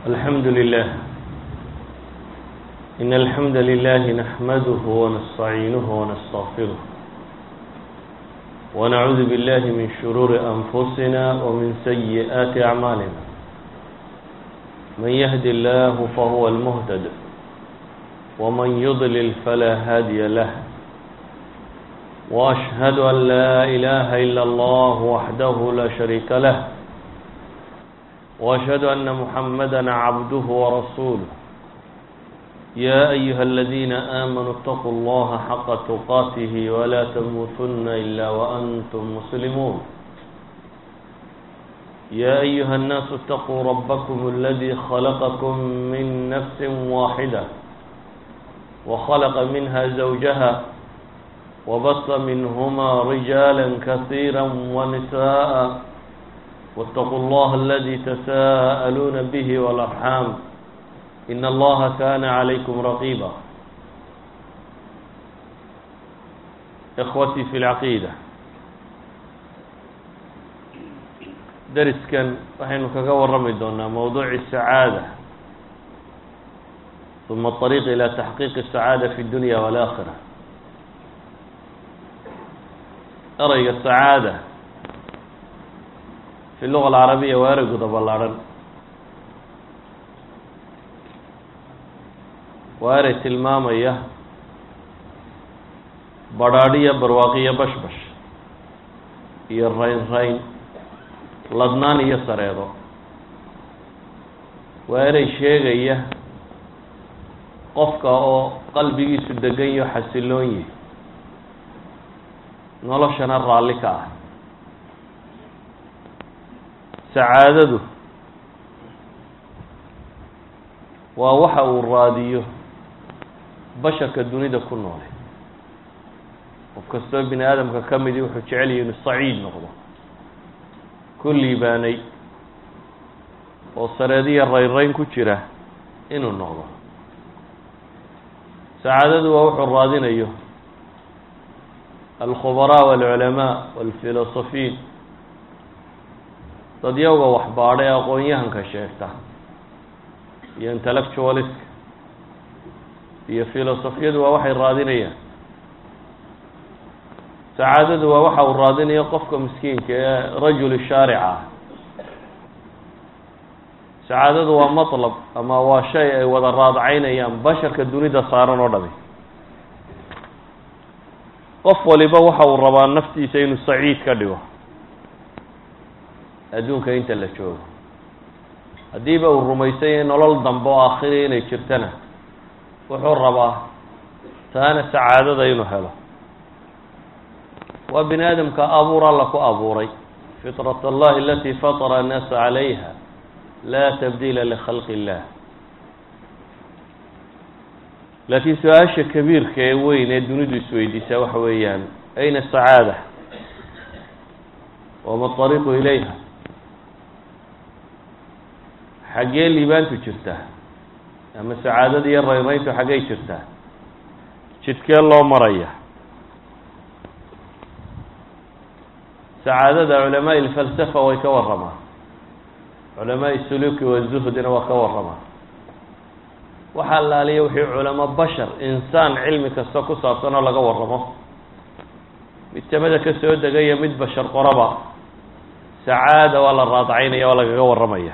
الحمد لله إن الحمد لله نحمده ونستعينه ونستغفره ونعوذ بالله من شرور أنفسنا ومن سيئات أعمالنا من يهد الله فهو المهتد ومن يضلل فلا هادي له وأشهد أن لا إله إلا الله وحده لا شريك له وأشهد أن محمدا عبده ورسوله يا أيها الذين آمنوا اتقوا الله حق تقاته ولا تموتن إلا وأنتم مسلمون يا أيها الناس اتقوا ربكم الذي خلقكم من نفس واحدة وخلق منها زوجها وبث منهما رجالا كثيرا ونساء واتقوا الله الذي تساءلون به والأرحام إن الله كان عليكم رقيبا إخوتي في العقيدة dariskan waxaynu kaga warrami doonaa mowduuci sacaada ثuma الطريق ilى تaxqiiq السacaadة في الdunya والآkhirة ereyga sacaada fi luga alcarabiya waa ereyguda ballaadhan waa erey tilmaamaya badhaadhiya barwaaqiyo bashbash iyo rayn rayn ladnaan iyo sareedo waa erey sheegaya qofka oo qalbigiisu degan iyo xasiloon yihi noloshana raalli ka ah sacaadadu waa waxa uu raadiyo basharka dunida ku noole qof kastoo bini aadamka ka midi wuxuu jecel yahi inuu saciid noqdo ku liibaanay oo sareediya raynrayn ku jira inuu noqdo sacaadadu waa wuxuu raadinayo alkhubaraa walculamaa walfilosofiin dadyawga waxbaadha ee aqoon-yahanka sheegta iyo intellectualiska iyo filosofiyadu waa waxay raadinayaan sacaadadu waa waxa uu raadinayo qofka miskiinka ee rajuli shaarica ah sacaadadu waa matlab ama waa shay ay wada raadacaynayaan basharka dunida saaran oo dhami qof waliba waxa uu rabaa naftiisa inuu saciid ka dhigo adduunka inta la joogo haddiiba uu rumaysanya nolol dambe oo aakhiri inay jirtana wuxuu rabaa taana sacaadada inuu helo waa bini aadamka abuur alla ku abuuray fitrat allahi alati fatara annaasa calayha laa tabdiila likhalqi illah laakiin su-aasha kabiirka ee weyn ee dunidu isweydiisaa waxa weeyaan ayna sacaada wama ariiqu ilayha xaggee liibaantu jirtaa ama sacaadada iyo rayrayntu xaggey jirtaa jidkee loo maraya sacaadada culamaai ilfalsafa way ka warramaan culamaai suluki wazuhdina waa ka warramaan waxaa laaliya wixii culamo bashar insaan cilmi kasta ku saabsan oo laga warramo mid samada ka soo degaya mid bashar qoraba sacaada waa la raadacaynaya waa lagaga warramaya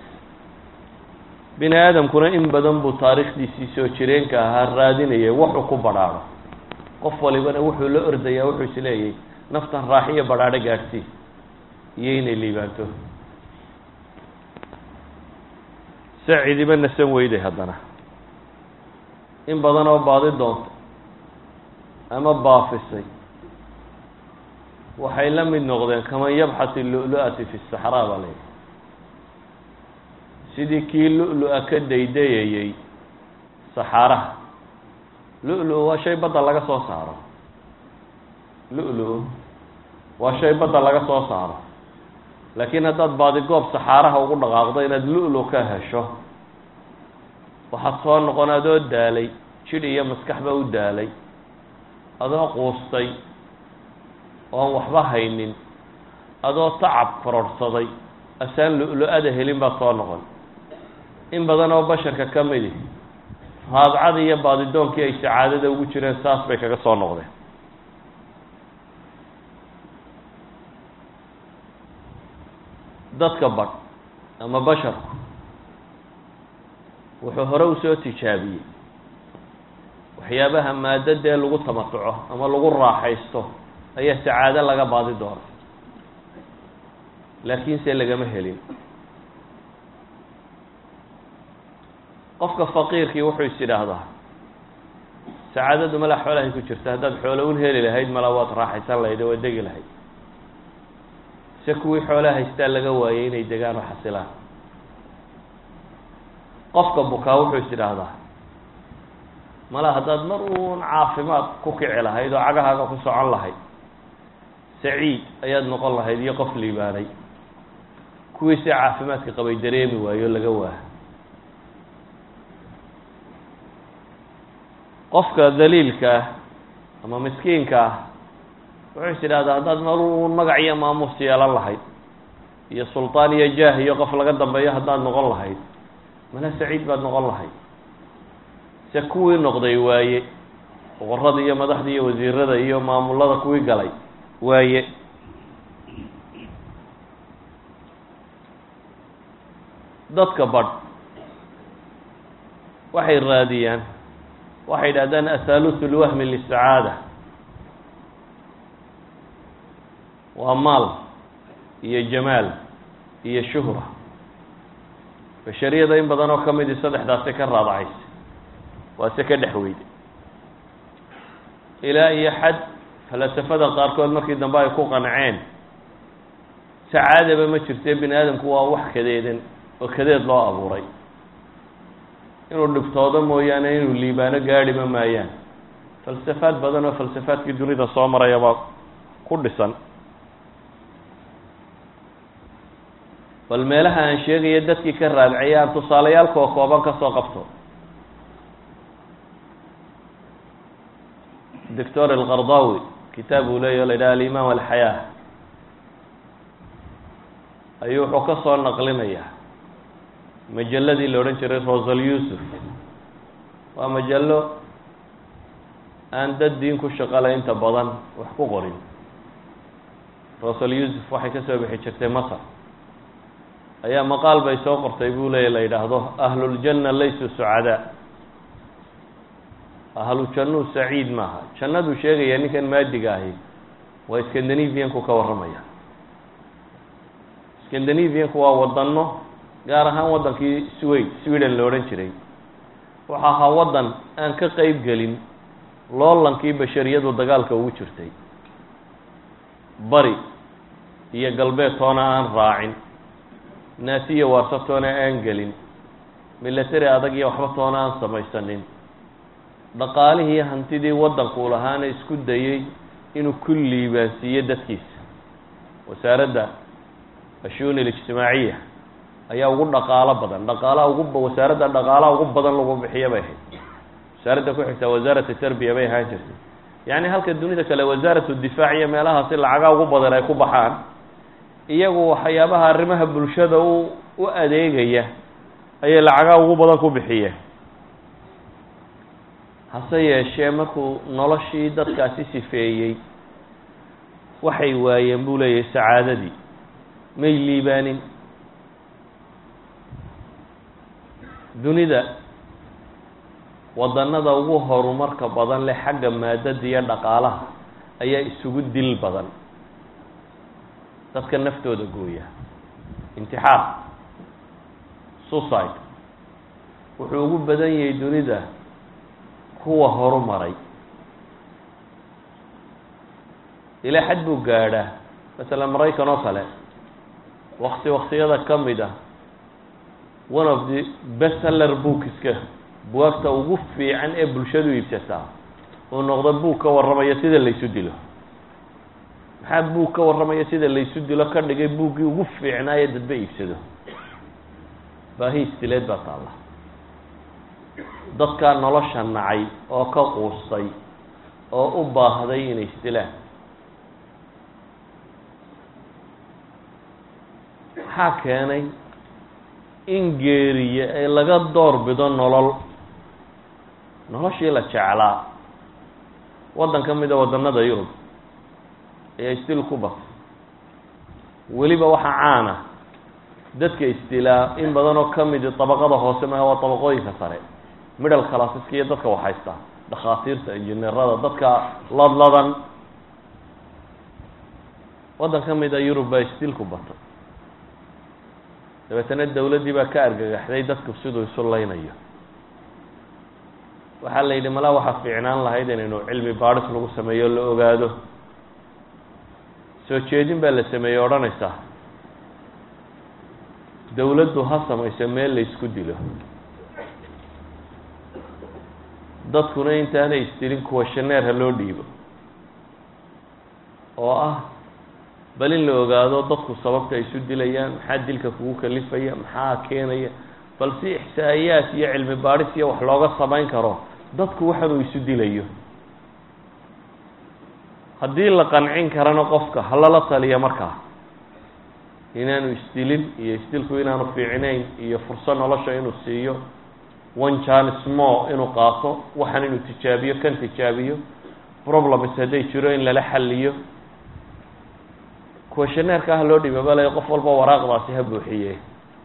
bini aadamkuna in badan buu taariikhdiisii soo jireenka ahaa raadinayay wuxuu ku badhaadho qof walibana wuxuu la ordayaa wuxuu isleeyay naftan raaxiyo badhaadho gaadhsii iyo inay liibaanto sacidiba nasan weyday haddana in badan oo baadi doonta ama baafisay waxay la mid noqdeen kaman yabxat ilulu-ati fi saxraa baa layidhi sidii kii lu-lu-a ka daydayayey saxaaraha lu-lu waa shay badda laga soo saaro lu-lu waa shay badda laga soo saaro laakiin haddaad baadigoob saxaaraha ugu dhaqaaqdo inaad lu-lu ka hesho waxaad soo noqon adoo daalay jidh iyo maskaxba u daalay adoo quustay oon waxba haynin adoo tacab kororhsaday asaan lu-lu-ada helin baad soo noqon in badan oo basharka ka midi raadcada iyo baadidoonkii ay sacaadada ugu jireen saas bay kaga soo noqdeen dadka badh ama basharku wuxuu hore usoo tijaabiyey waxyaabaha maadadee lagu tamatuco ama lagu raaxaysto ayaa sacaado laga baadi doona laakiinse lagama helin qofka faqiirkii wuxuu is idhaahdaa sacaadadu mala xoolahay ku jirta haddaad xoolo un heli lahayd mala waad raaxaysan lahayd oo waad degi lahayd se kuwii xoolaha haystaa laga waayey inay degaan oo xasilaan qofka bukaa wuxuu is idhaahdaa mala haddaad mar uun caafimaad ku kici lahayd oo cagahaaga ku socon lahayd saciid ayaad noqon lahayd iyo qof liibaanay kuwii si caafimaadka qabay dareemi waayo laga waa qofka daliilka ah ama miskiinka ah wuxuu is idhahdaa haddaad mar uun magac iyo maamuus yeelan lahayd iyo sultaan iyo jaah iyo qof laga dambeeyo haddaad noqon lahayd mana saciid baad noqon lahayd se kuwii noqday waaye boqorada iyo madaxda iyo wasiirada iyo maamulada kuwii galay waaye dadka badh waxay raadiyaan waxay yidhahdaan athaalusu lwahmi lisacaada waa maal iyo jamaal iyo shuhra bashariyada in badan oo ka midi saddexdaasi ka raadacaysa waa se ka dhex weyde ilaa iyo xad falasafada qaarkood markii dambe ay ku qanceen sacaadaba ma jirte bini aadamku waa wax kadeedan oo kadeed loo abuuray inuu dhibtoodo mooyaane inuu liibaano gaadhima maayaan falsafaad badan oo falsafaadkii dunida soo maraya baa ku dhisan bal meelaha aan sheegaya dadkii ka raadicaya aan tusaalayaalkoo kooban ka soo qabto doctor alqardawi kitaab uu leeyahy o la yidhaha alimaan alxayaa ayuu wuxuu ka soo naqlinayaa majalladii la odhan jiray rosal yusuf waa majallo aan dad diin ku shaqala inta badan wax ku qorin rosal yusuf waxay ka soo bixi jirtay masar ayaa maqaal bay soo qortay buu leeya la yidhaahdo ahluljanna laysuu sucadaa ahlu jannuu saciid maaha jannaduu sheegaya ninkan maadiga ahi waa scandinavianku ka warramaya scandinavianku waa wadano gaar ahaan waddankii swade sweden la odhan jiray waxa ahaa waddan aan ka qeyb gelin loolankii bashariyadu dagaalka ugu jirtay bari iyo galbeed toona aan raacin naasiya waarsa toona aan gelin milatary adag iyo waxba toona aan samaysanin dhaqaalihii hantidii waddanku lahaana isku dayey inuu ku liibaansiiyo dadkiisa wasaaradda ashuuni alijtimaaciya ayaa ugu dhaqaalo badan dhaqaalaha ugu wasaaradda dhaqaalaha ugu badan lagu bixiyo bay ahayd wasaaradda ku xigtaa wasaarata tarbiya bay ahaan jirtay yacni halka dunida kale wasaaratu difaac iyo meelahaasi lacagaa ugu badan ay ku baxaan iyagu waxyaabaha arrimaha bulshada u u adeegaya ayay lacagaa ugu badan ku bixiyeen hase yeeshee markuu noloshii dadkaasi sifeeyey waxay waayeen buu leeyahay sacaadadii may liibaanin dunida wadannada ugu horumarka badan leh xagga maadada iyo dhaqaalaha ayaa isugu dil badan dadka naftooda gooya intixaar suicide wuxuu ugu badan yahay dunida kuwa horumaray ilaa xad buu gaadhaa masalan maraykan oo kale wakti waktiyada ka mid ah one of the bestseller bookska buwaagta ugu fiican ee bulshadu iibsataa uu noqdo buug ka warramaya sida laysu dilo maxaa buug ka warramaya sida laysu dilo ka dhigay buuggii ugu fiicnaayo dadba iibsado baahi istileed baa taalla dadkaa nolosha nacay oo ka quustay oo u baahday inay isdilaan maxaa keenay in geeriye ee laga door bido nolol noloshii la jeclaa waddan ka mida waddanada yurub ayaa istil ku batay weliba waxaa caana dadka istilaa in badan oo ka midi dabaqada hoose maaha waa dabaqooyinka sare middle classeska iyo dadka waxhaysta dhakhaatiirta injineerada dadka ladladan waddan ka mida yurub baa istil ku batay dabeetana dawladdii baa ka argagaxday dadku siduu isu laynayo waxaa la yidhi malaa waxaa fiicnaan lahayd inaynu cilmi baadhis lagu sameeyo la ogaado soo jeedin baa la sameeyey odhanaysa dawladdu ha samayso meel la isku dilo dadkuna intaanay isdilin kuwashaneer ha loo dhiibo oo ah bal in la ogaado dadku sababta ay isu dilayaan maxaa dilka kugu kalifaya maxaa keenaya bal si ixsaa'iyaad iyo cilmi baadhis iyo wax looga samayn karo dadku waxanuu isu dilayo haddii la qancin karana qofka halala taliya markaa inaanu isdilin iyo isdilku inaanu fiicnayn iyo furso nolosha inuu siiyo one chance more inuu qaato waxan inuu tijaabiyo kan tijaabiyo problems hadday jiro in lala xaliyo kuwashaneerka ah loo dhiba balay qof walba waraaqdaasi ha buuxiye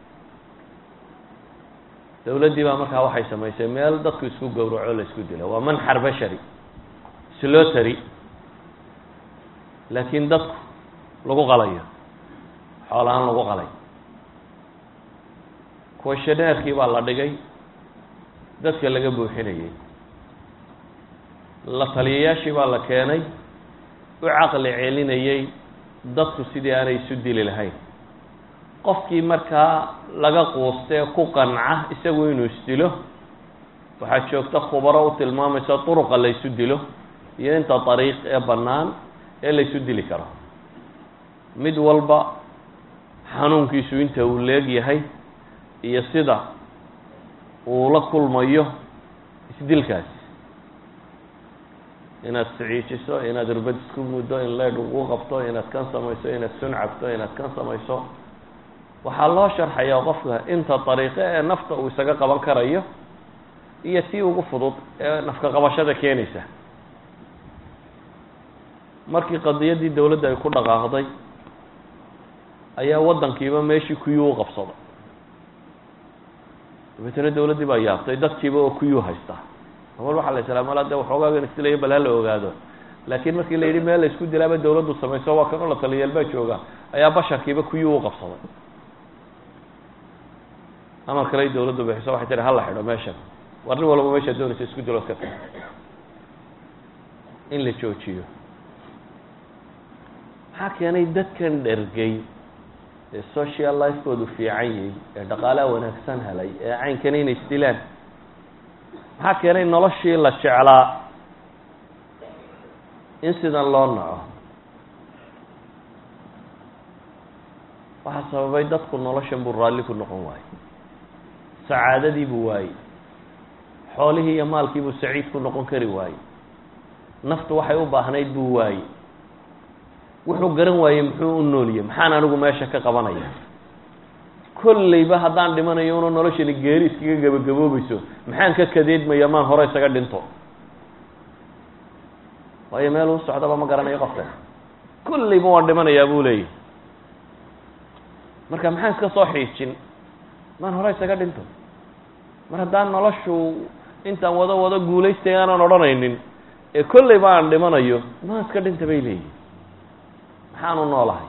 dawladdii baa markaa waxay samaysay meel dadku isku gowraco la isku dilo waa manxar bashari slotary laakiin dadku lagu qalayo xoolahaan lagu qalay kuwashaneerkii baa la dhigay dadka laga buuxinayay la taliyayaashii baa la keenay u caqli celinayay dadku sidii aanay isu dili lahayn qofkii markaa laga quustee ku qanca isagu inuu isdilo waxaa joogta khubaro u tilmaamaysa duruqa la ysu dilo iyo inta dariiq ee bannaan ee la ysu dili karo mid walba xanuunkiisu inta uu leeg yahay iyo sida uu la kulmayo isdilkaasi inaad siciijiso inaad irbad isku muddo in leedh ugu qabto inaad kan samayso inaad sun cabto inaad kan samayso waxaa loo sharxayaa qofka inta dariiqo ee nafta uu isaga qaban karayo iyo tii ugu fudud ee nafka qabashada keenaysa markii qadiyaddii dawladda ay ku dhaqaaqday ayaa waddankiiba meeshii kuyuu u qabsaday dabeetana dawladdii baa yaabtay dadkiiba oo kuyuu haysta amal waxaa la islaa mala de waxoogaagan isdilayo bal hala ogaado laakiin markii la yidhi meel la isku dilaaba dawladdu samayso waa kanoo la taliyayaal baa jooga ayaa basharkiiba kuyuu u qabsaday amar kale dawladdu bixiso waxay tihi hala xidho meeshan war nin walba meeshaad doonaysa isku dilo iska tag in la joojiyo maxaa keenay dadkan dhergay ee social lifekoodu fiican yahay ee dhaqaalaha wanaagsan helay ee caynkan inay isdilaan maxaa keenay noloshii la jeclaa in sidan loo naco waxaa sababay dadku noloshan buu raalli ku noqon waayey sacaadadii buu waayey xoolihii iyo maalkii buu saciid ku noqon kari waayey naftu waxay u baahnayd buu waayey wuxuu garan waayey muxuu u nooliyey maxaan anigu meesha ka qabanaya kolleyba haddaan dhimanayo una noloshani geeri iskaga gabagaboobayso maxaan ka kadeedmaya maan hore isaga dhinto waayo meel uu socdaba ma garanayo qofkan kolleyba waan dhimanayaa buu leeyahy marka maxaan iska soo xiijin maan hore isaga dhinto mar haddaan noloshu intaan wado wado guulaystay aanan odhanaynin ee kolleyba aan dhimanayo maan iska dhinta bay leeyihin maxaanu noolahay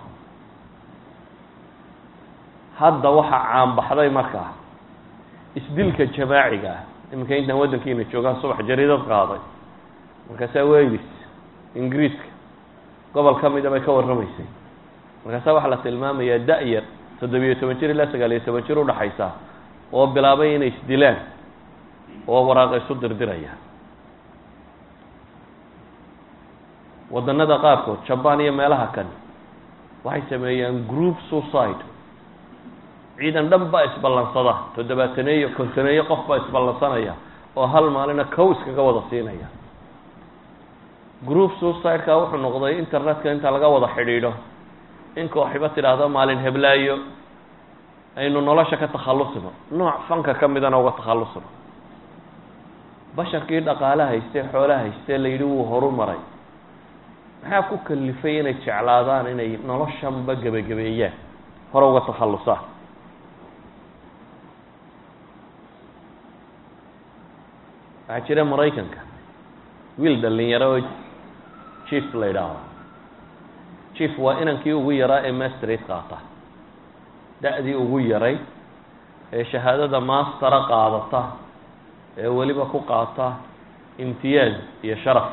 hadda waxaa caanbaxday markaa isdilka jamaaciga ah iminka intaan waddankiina joogaan subax jariidad qaaday markaasaa wales ingiriiska gobol ka mida bay ka warramaysay markaasaa waxaa la tilmaamayaa da-yar toddobiyo toban jir ilaa sagaal iyo toban jir udhaxaysa oo bilaabay inay isdilaan oo waraaqa isu dirdiraya waddanada qaarkood jabaan iyo meelaha kan waxay sameeyaan group suicide ciidan dhan baa isballansada toddobaataneeyo kontoneeyo qof baa isballansanaya oo hal maalina kow iskaga wada siinaya group suicide-ka wuxuu noqday internetka inta laga wada xidhiidho in kooxiba tidhaahdo maalin heblaayo aynu nolosha ka takhallusno nooc fanka ka midana uga takhallusno basharkii dhaqaale haystee xoole haystee la yidhi wuu horu maray maxaa ku kalifay inay jeclaadaan inay noloshanba gebagabeeyaan hore uga takhallusaan waxaa jira maraykanka wiil dhalinyaro oo chief la yidhaahdo chief waa inankii ugu yaraa ee mastrate qaata da-dii ugu yaray ee shahaadada mastera qaadata ee weliba ku qaata imtiyaaz iyo sharaf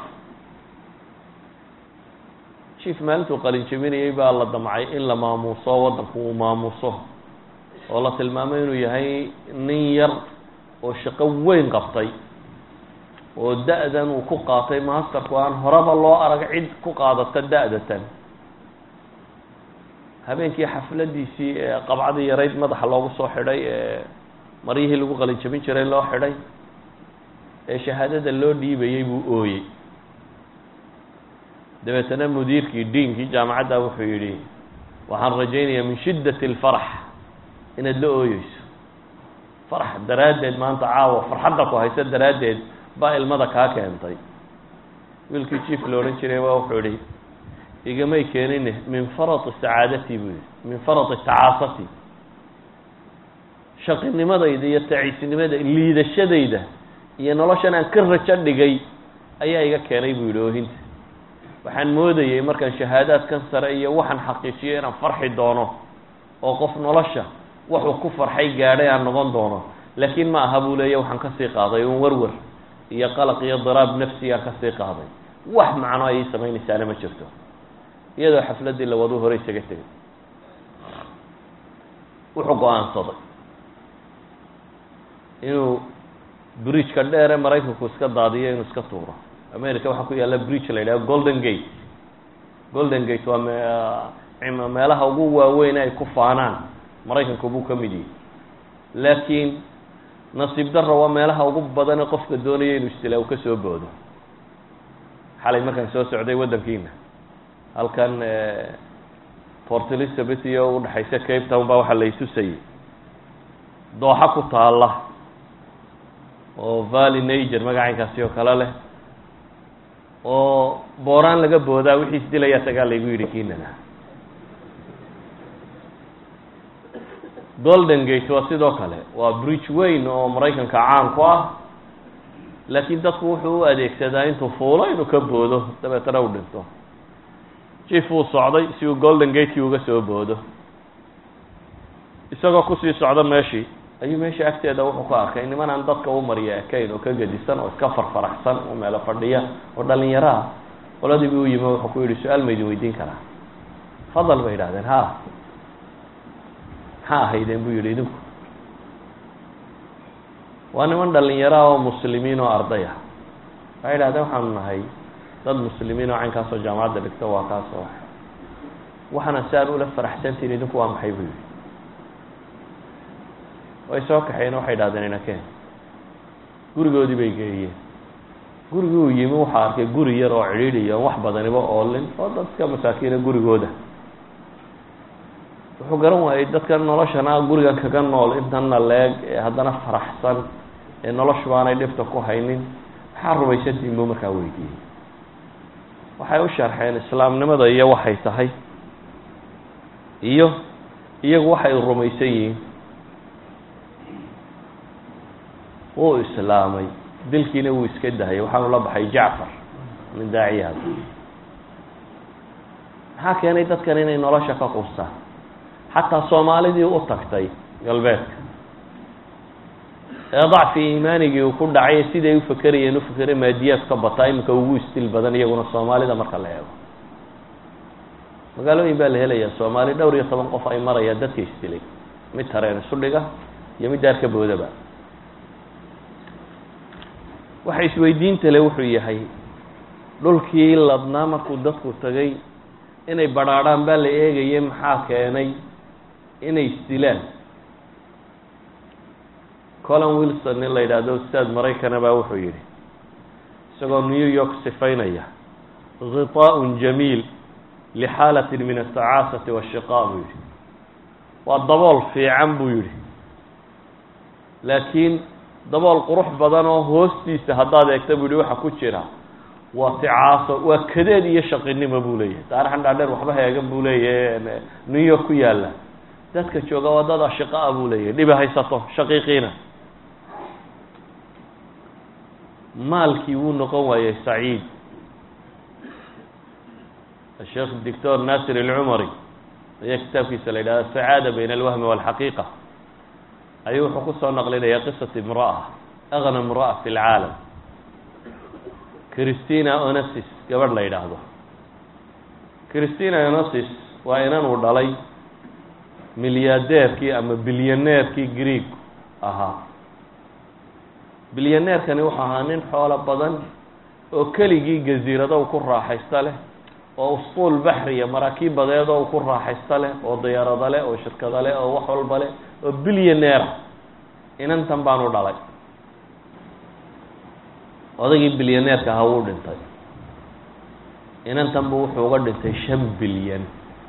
chief maalintuu qalin jebinayay baa la damcay in la maamuuso waddanku uu maamuuso oo la tilmaamay inuu yahay nin yar oo shaqo weyn qabtay oo da-dan uu ku qaatay masterku aan horeba loo arag cid ku qaadata da-datan habeenkii xafladiisii ee qabcadii yarayd madaxa loogu soo xidhay ee maryihii lagu qalin jabin jiray loo xidhay ee shahaadada loo dhiibayey buu ooyey dabeetana mudiirkii diinkii jaamacadda wuxuu yidhi waxaan rajaynayaa min shiddati alfarax inaad la ooyeyso farax daraaddeed maanta caawa farxadda ku haysa daraaddeed baa ilmada kaa keentay wiilkii jief la odhan jiray baa wuxuu yihi igamay keenine min farati sacaadati buu yihi min farati tacaasati shaqinimadayda iyo taciisnimada liidashadayda iyo noloshan aan ka rajo dhigay ayaa iga keenay buu yihi oohinta waxaan moodayey markaan shahaadaadkan sare iyo waxaan xaqiijiyo inaan farxi doono oo qof nolosha waxuu ku farxay gaadhay aan noqon doono laakiin ma aha buu leeya waxaan kasii qaaday un warwar iyo qalaq iyo diraab nafsigaan kasii qaaday wax macno ayay samaynaysaana ma jirto iyadoo xafladdii lawaduu hore isaga tegay wuxuu go-aansaday inuu bridgeka dheer ee maraykanku iska daadiyo inuu iska tuuro america waxaa ku yaalla bridge la yidhaha golden gate golden gate waa me meelaha ugu waaweyn ay ku faanaan maraykanku buu ka mid yahay laakiin nasiib darro waa meelaha ugu badane qofka doonaya inuu istilaa u ka soo boodo xalay markaan soo socday waddankiina halkan port elizabeth iyo udhexaysa cape town baa waxaa lay tusayay dooxa ku taalla oo valley nager magacaynkaasi oo kale leh oo booraan laga boodaa wixii isdilayaa tagaa laygu yidhi kiinana golden gate waa sidoo kale waa bridge weyn oo maraykanka caan ku ah laakiin dadku wuxuu u adeegsadaa intuu fuulo inuu ka boodo dabeetana u dhinto jief uu socday si uu golden gatekii uga soo boodo isagoo kusii socda meeshii ayuu meesha agteeda wuxuu ku arkay niman aan dadka u mariya ekayn oo ka gedisan oo iska farfaraxsan oo meelo fadhiya oo dhalinyaro ah qoladii buu u yimi wuxuu ku yidhi su-aal ma idin weydiin karaa fadal bay yidhahdeen ha maxaa ahaydeen buu yidhi idinku waa niman dhalinyaro oo muslimiin oo arday ah waxay yidhahdeen waxaanu nahay dad muslimiin oo caynkaasoo jaamacadda dhigta waa kaasoo waxaana si aan ula faraxsantiin idinku waa maxay buu yidhi way soo kaxeen waxay idhahdeen inakeen gurigoodii bay geeyeen gurigii uu yimi waxaa arkay guri yar oo cidhiidhiya on wax badaniba oolin oo dadka masaakiina gurigooda wuxuu garan waayey dadka noloshana gurigan kaga nool intana leeg ee haddana faraxsan ee noloshu baanay dhibta ku haynin maxaa rumaysantiin buu markaa weydiiyey waxay u sharxeen islaamnimada iyo waxay tahay iyo iyagu waxay rumaysan yihiin wuu islaamay dilkiina wuu iska dahayay waxaanu la baxay jacfar min daaciyaad maxaa keenay dadkan inay nolosha ka qustaan xataa soomaalidii u tagtay galbeedka ee dacfi iimaanigii uu ku dhacay siday u fakerayeen u fakere maadiyaad ka bataa iminka ugu istil badan iyaguna soomaalida marka la eego magaalooyin baa la helayaa soomaali dhowr iyo toban qof ay marayaan dadka isdilay mid tareen isu dhiga iyo mid daarka boodaba waxa isweydiinta le wuxuu yahay dhulkii ladnaa markuu dadku tagay inay badrhaadhaan baa la eegayay maxaa keenay inay isdilaan colin wilson nin la yidhaahdo ustaad maraykana baa wuxuu yidhi isagoo new york sifaynaya ghiطaaء jamiil lixaalaة min aلtacaasati wالshiqaa buu yihi waa dabool fiican buu yidhi laakiin dabool qurux badan oo hoostiisa haddaad eegta buu yihi waxa ku jira waa ticaaso waa kadeed iyo shaqinimo buu leeyahay taarixan dhaadheer waxba heegan buu leeyahay new york ku yaalla dadka jooga waa dad ashiqaa buu leeyahay dhibi haysato shaqiiqiina maalkii wuu noqon waayey saciid sheekh doctor nasir alcumari ayaa kitaabkiisa la yidhahda sacaada bayna alwahmi walxaqiiqa ayuu wuxuu kusoo naqlinaya qisat imra'a agna imra'a fi lcaalam christina onesis gabadh la yidhaahdo christina onesis waa inan uu dhalay milyadeerkii ama bilyaneerkii greeg ahaa bilyaneerkani wuxuu ahaa nin xoolo badan oo keligii gaziirado ku raaxaysta leh oo usquul baxriya maraakiib badeed oo ku raaxaysta leh oo diyaarado leh oo shirkado leh oo wax walba leh oo bilyaneera inantan baanu dhalay odaygii bilyaneerka ahaa wuu dhintay inantan bu wuxuu uga dhintay shan bilyan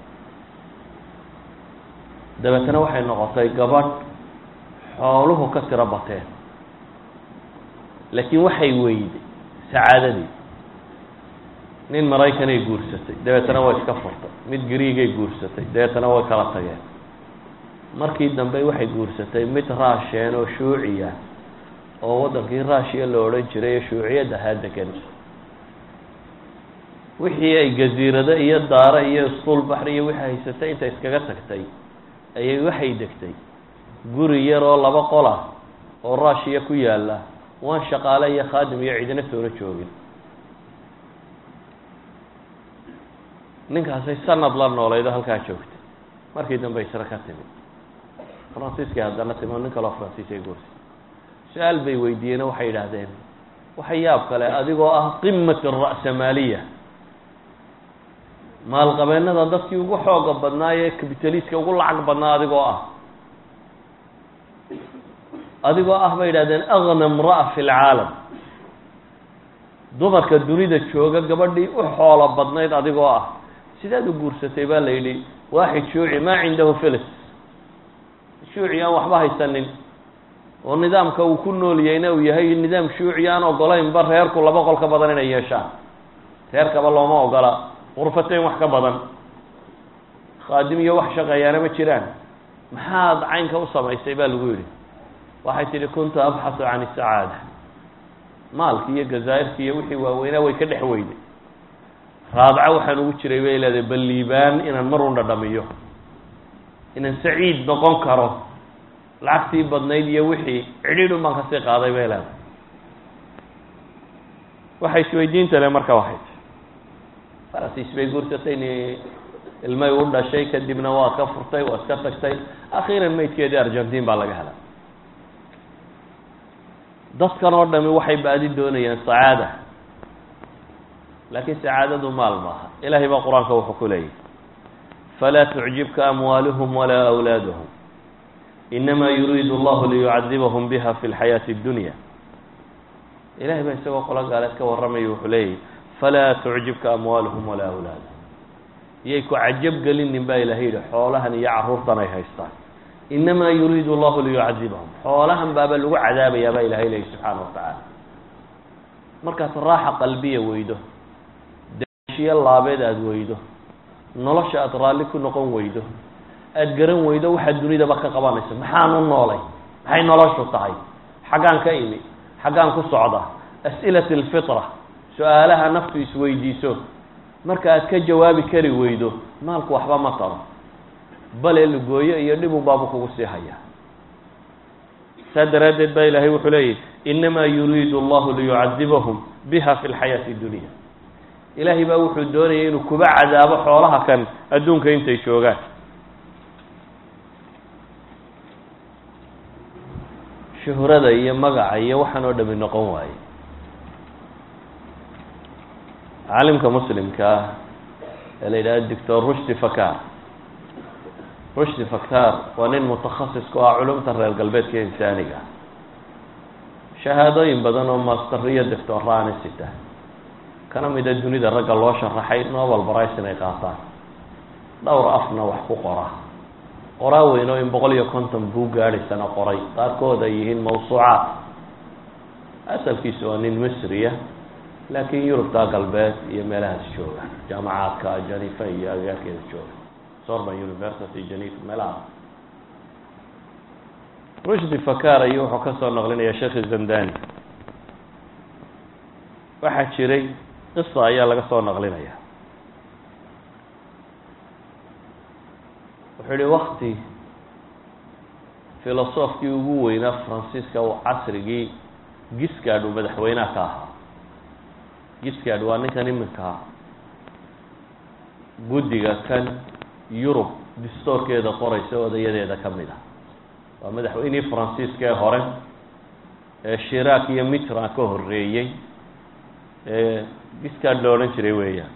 dabeetana waxay noqotay gabadh xooluhu ka tiro bateen laakiin waxay weyday sacaadadii nin maraykanay guursatay dabeetana way iska furtay mid griigay guursatay dabeetana way kala tageen markii dambe waxay guursatay mid raasheen oo shuuciya oo waddankii raashiya la odhan jiray ee shuuciyad ahaa degan wixii ay gaziirado iyo daaro iyo iskuul baxri iyo wixii haysatay intay iskaga tagtay ayay waxay degtay guri yar oo laba qol ah oo raashiya ku yaalla waan shaqaale iyo khaadim iyo cidina soona joogin ninkaasay sanad la noolaydo halkaa joogtay markii dambe isra ka timid faransiiskay haddana timi oo nin kaloo faransiis ay guursay su-aal bay weydiiyeen oo waxay yidhaahdeen waxa yaab kale adigoo ah qimat ara'samaaliya maalqabeennada dadkii ugu xooga badnaa ee capitaliska ugu lacag badnaa adigoo ah adigoo ah bay yidhahdeen agna imra'a fi lcaalam dumarka dunida jooga gabadhii u xoolo badnayd adigoo ah sidaad u guursatay baa la yidhi waaxid shuuci maa cindahu filis shuuci aan waxba haysanin oo nidaamka uu ku noolyayna uu yahay nidaam shuuci aan ogolaynba reerku laba qol ka badan inay yeeshaan reerkaba looma ogola qurfateyn wax ka badan khaadim iyo wax shaqeeyaana ma jiraan maxaad caynka u samaysay baa lagu yidhi waxay tidhi kuntu abxasu can isacaada maalki iyo gazaa'irki iyo wixii waaweynaa way ka dhex weyday raadca waxaan ugu jiray bay leedahay bal liibaan inaan mar un dhadhamiyo inaan saciid noqon karo lacagtii badnayd iyo wixii cidhiidhun baan kasii qaaday bay leedahay waxay isweydiinta le marka waxay ti farasiis bay guursatay ni ilmay u dhashay kadibna waa ka furtay waa iska tagtay akhiiran maydkeedii argentin baa laga helay dadkan oo dhami waxay baadi doonayaan sacaada laakiin sacaadadu maal maaha ilahay baa qur-aanka wuxuu ku leeyahy falaa tucjibka amwaaluhum walaa awlaaduhum inama yuriidu allahu liyucadibahum biha fi lxayaati اdunya ilahay baa isagoo qolo gaaleed ka warramaya wuxuu leeyahy falaa tucjibka amwaaluhum walaa awlaaduhum iyay ku cajab gelinin baa ilahay yihi xoolahan iyo caruurtan ay haystaan inamaa yuriidu allahu liyucadibahum xoolahan baaba lagu cadaabayaa baa ilahay leeyahy subxaana wa tacaala markaad raaxa qalbiya weydo daashiyo laabeed aada weydo nolosha aada raalli ku noqon weydo aada garan weydo waxaad dunidaba ka qabanayso maxaan u noolay maxay noloshu tahay xaggaan ka imi xaggaan ku socda as'ilat alfitra su-aalaha naftu isweydiiso marka aad ka jawaabi kari weydo maalku waxba ma taro bale lugooyo iyo dhibun baabu kugu sii hayaa saa daraaddeed baa ilaahay wuxuu leeyahy inamaa yuriidu allahu liyucadibahum biha fi lxayaati dunya ilaahay baa wuxuu doonayay inuu kuba cadaabo xoolaha kan adduunka intay joogaan shuhrada iyo magaca iyo waxaan oo dhami noqon waaye caalimka muslimka ah ee la yidhahdo doctor rushdi fakar rushdi fakar waa nin mutakhasis ku ah culumta reer galbeedka insaaniga shahaadooyin badan oo masteriyo doctoraani sita kana mida dunida ragga loo sharaxay nobel brice inay qaataan dhowr afna wax ku qora qoraa weyn oo in boqol iyo konton buu gaadhaysana qoray qaarkood ay yihiin mawsuucaat asalkiisu waa nin misriya laakiin yurubta galbeed iyo meelahaas jooga jaamacaadka janifa iyo agagaarkeeda jooga sorban university janifa meelahaas rushdi fakar ayuu wuxuu ka soo naqlinaya sheekh zandani waxaa jiray qisa ayaa laga soo naqlinaya wuxuu yihi wakti filosofkii ugu weynaa fransiiska uu casrigii giscard uu madaxweynaha ka ahaa giscard waa ninkan iminka guddiga kan yurub distoorkeeda qoraysa odayadeeda ka mid ah waa madaxweynihii faransiiska ee hore ee shiraak iyo mitran ka horeeyey ee giscard la odhan jiray weeyaan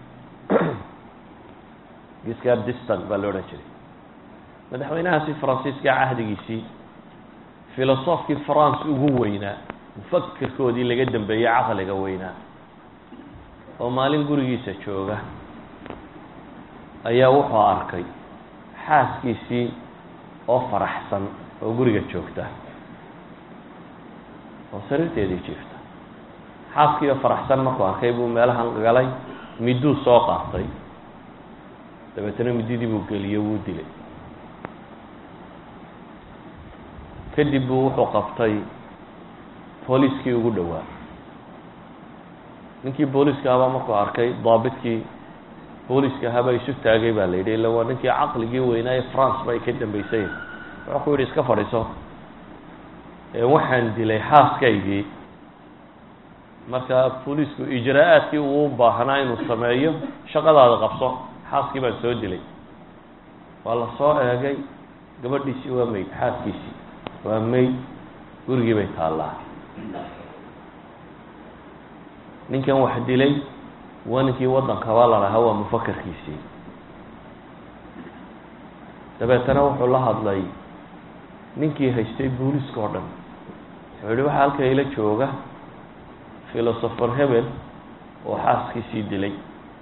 giscard distan baa la odhan jiray madaxweynahaasi faransiiska cahdigiisii filosofkii france ugu weynaa mufakerkoodii laga dambeeyey caqliga weynaa oo maalin gurigiisa jooga ayaa wuxuu arkay xaaskiisii oo faraxsan oo guriga joogta oo sariirteedii jiifta xaaskii oo faraxsan markuu arkay buu meelahan galay miduu soo qaatay dabeetana mididii buu geliyey wuu dilay kadib buu wuxuu qabtay booliskii ugu dhowaa ninkii booliska ahabaa markuu arkay daabidkii booliska ahaabaa isu taagay baa la yidhi illa waa ninkii caqligii weynaa ee france ba ay ka dambeysay wuxuu ku yidhi iska fadhiiso waxaan dilay xaaskaygii marka booliisku ijraa-aadkii uu u baahnaa inuu sameeyo shaqadaada qabso xaaskii baan soo dilay waa la soo eegay gabadhiisii waa mayd xaaskiisii waa mayd gurigii bay taallaa ninkan wax dilay waa ninkii waddankaba la lahaa waa mufakarkiisii dabeetana wuxuu la hadlay ninkii haystay booliska oo dhan wuxuu yihi waxaa halka ila jooga philosopher hebel oo xaaskiisii dilay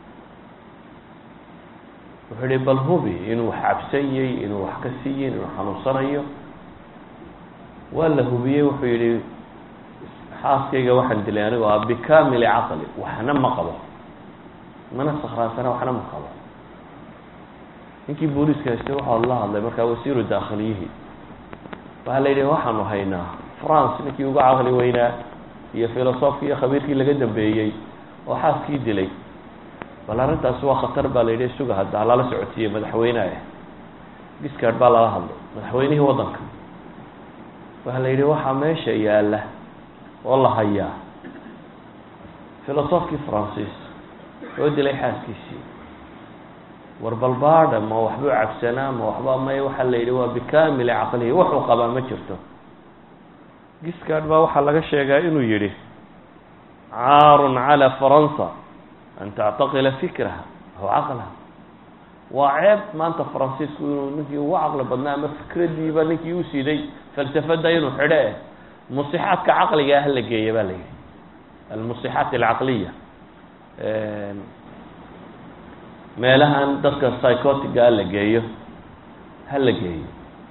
wuxuu yihi bal hubi inuu wax cabsanyey inuu wax ka siiyey inuu xanuunsanayo waa la hubiyey wuxuu yihi xaaskayga waxaan dilay anigoo ah bikamili caqli waxna ma qabo mana sakraansana waxna ma qabo ninkii booliiska haystay waxaa la hadlay markaa wasiiru daakhiliyihii waxaa la yidhi waxaanu haynaa france ninkii uga caqli weynaa iyo filosofkii iyo khabiirkii laga dambeeyey oo xaaskii dilay bal arrintaasi waa khatar baa la yidhi suga hadda lala socodsiiyey madaxweyneah giscard baa lala hadlay madaxweynihii waddanka waxaa la yidhi waxaa meesha yaalla oo la hayaa filosofkii francis oo dilay xaaskiisii war balbaada ma waxbuu cabsanaa ma waxba may waxaa la yidhi waa bikamili caqlihi wuxuu qabaa ma jirto giscard baa waxaa laga sheegaa inuu yidhi caarun calى faransa an tactaqila fikraha aw caqlaha waa ceeb maanta faransiisku inuu ninkii ugu caqli badnaa ama fikradiiba ninkii u siday falsafada inuu xidho eh musixaadka caqliga ah la geeya ba la yidhi almusixaat alcaqliya meelahan dadka psychotiga la geeyo ha la geeyo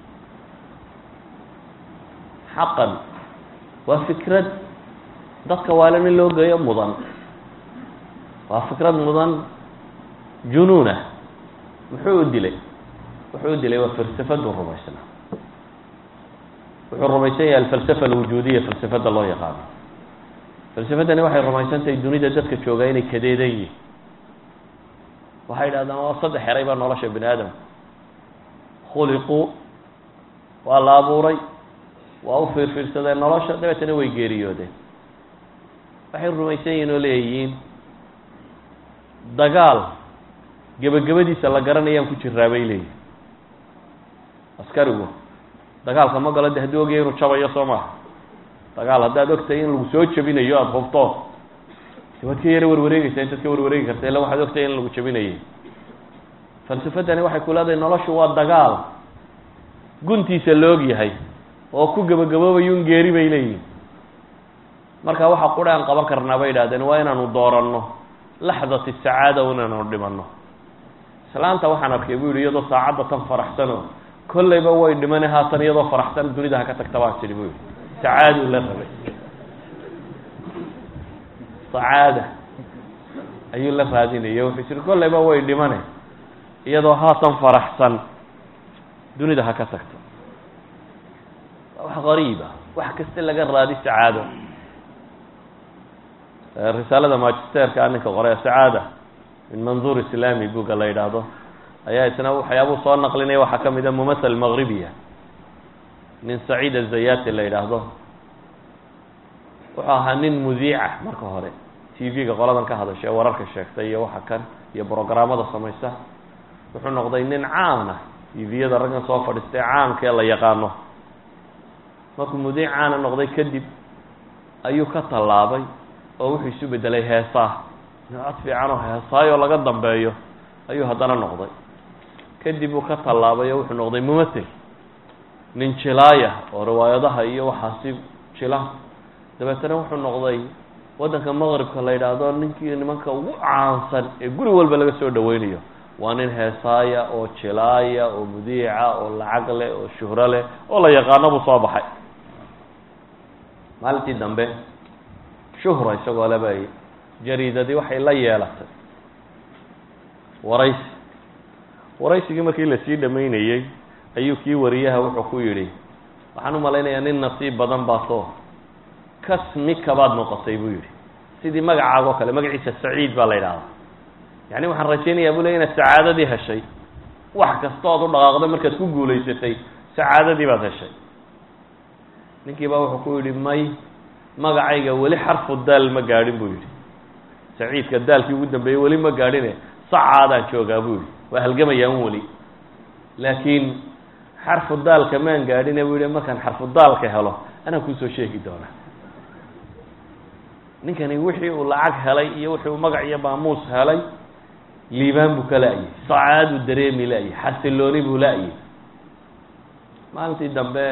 xaqan waa fikrad dadka waalan in loo geeyo mudan waa fikrad mudan junuunah muxuu u dilay wuxuu u dilay waa falsafadu rumaysnaa wuxuu rumaysan yahay alfalsafa alwujuudiya falsafada loo yaqaano falsafadani waxay rumaysan tahay dunida dadka joogaa inay kadeedan yihin waxay idhahdaan waa saddex eray baa nolosha bini aadamka khuliquu waa la abuuray waa u fiirfiirsadeen nolosha dabeetana way geeriyoodeen waxay rumaysan yihin oo leeyihiin dagaal gebagabadiisa la garanayaan ku jiraa bay leeyihin askarigu dagaalka ma galo de haddii ogaya inuu jabayo soo maha dagaal haddaad ogtahay in lagu soo jabinayo aada hubto de waad ka yaro warwareegeysaa intaad ka warwareegi karta illa waxaad ogtahay in lagu jabinayay falsafadani waxay ku leedahay noloshu waa dagaal guntiisa la og yahay oo ku gebagaboobayo un geeri bay leeyihin marka waxa qura aan qaban karnaa bay idhahdeen waa inaanu dooranno laxdati sacaada inaanu dhimanno islaanta waxaan arkay bu yihi iyadoo saacadda tan faraxsanoo kollayba way dhimane haatan iyadoo faraxsan dunida ha ka tagta baan tidhi buu yihi sacaaduu la rabay sacaada ayuu la raadinaya wuxuu tiri kollayba way dhimane iyadoo haatan faraxsan dunida ha ka tagto wax qariiba wax kasta laga raadi sacaado risaalada magisterka ninka qoray sacaada min manduur islami buga la yidhaahdo ayaa isna waxyaabuu soo naqlinaya waxaa ka mida mumathal maghribiya nin saciid azayati la yidhaahdo wuxuu ahaa nin mudiica marka hore t v-ga qoladan ka hadasha ee wararka sheegtay iyo waxa kan iyo brograamada samaysa wuxuu noqday nin caana t v-yada raggan soo fadhiistay caamka ee la yaqaano markuu mudiic caana noqday kadib ayuu ka tallaabay oo wuxuu isu bedelay heesaa cod fiican oo heesaayoo laga dambeeyo ayuu haddana noqday kadib uu ka tallaabay oo wuxuu noqday mumathil nin jilaaya oo riwaayadaha iyo waxaasi jila dabeetana wuxuu noqday waddanka maqribka la yidhaahdo ninkii nimanka ugu caansan ee guri walba laga soo dhaweynayo waa nin heesaaya oo jilaaya oo mudiica oo lacag leh oo shuhro leh oo la yaqaano buu soo baxay maalintii dambe shuhra isagoo leba jariidadii waxay la yeelatay waraysi waraysigii markii lasii dhamaynayey ayuu kii wariyaha wuxuu ku yidhi waxaan u malaynayaa nin nasiib badan baasoo kasmika baad noqotay buu yidhi sidii magacaagoo kale magaciisa saciid baa la yidhahdaa yani waxaan rajaynayaa buu ley inaad sacaadadii heshay wax kasta ood u dhaqaaqda markaad ku guulaysatay sacaadadii baad heshay ninkii baa wuxuu ku yidhi may magacayga weli xarfu daal ma gaadhin buu yidhi saciidka daalkii ugu dambeeyey weli ma gaadhine sacaadaan joogaa buu yidhi waa halgamayaan weli laakiin xarfu daalka maan gaadhine buu yihi markaan xarfu daalka helo anaa kuusoo sheegi doonaa ninkani wixii uu lacag helay iyo wixii uu magac iyo maamuus helay liibaan buu ka la-yay sacaaduu dareemi la-yay xasilooni buu la-yay maalintii dambe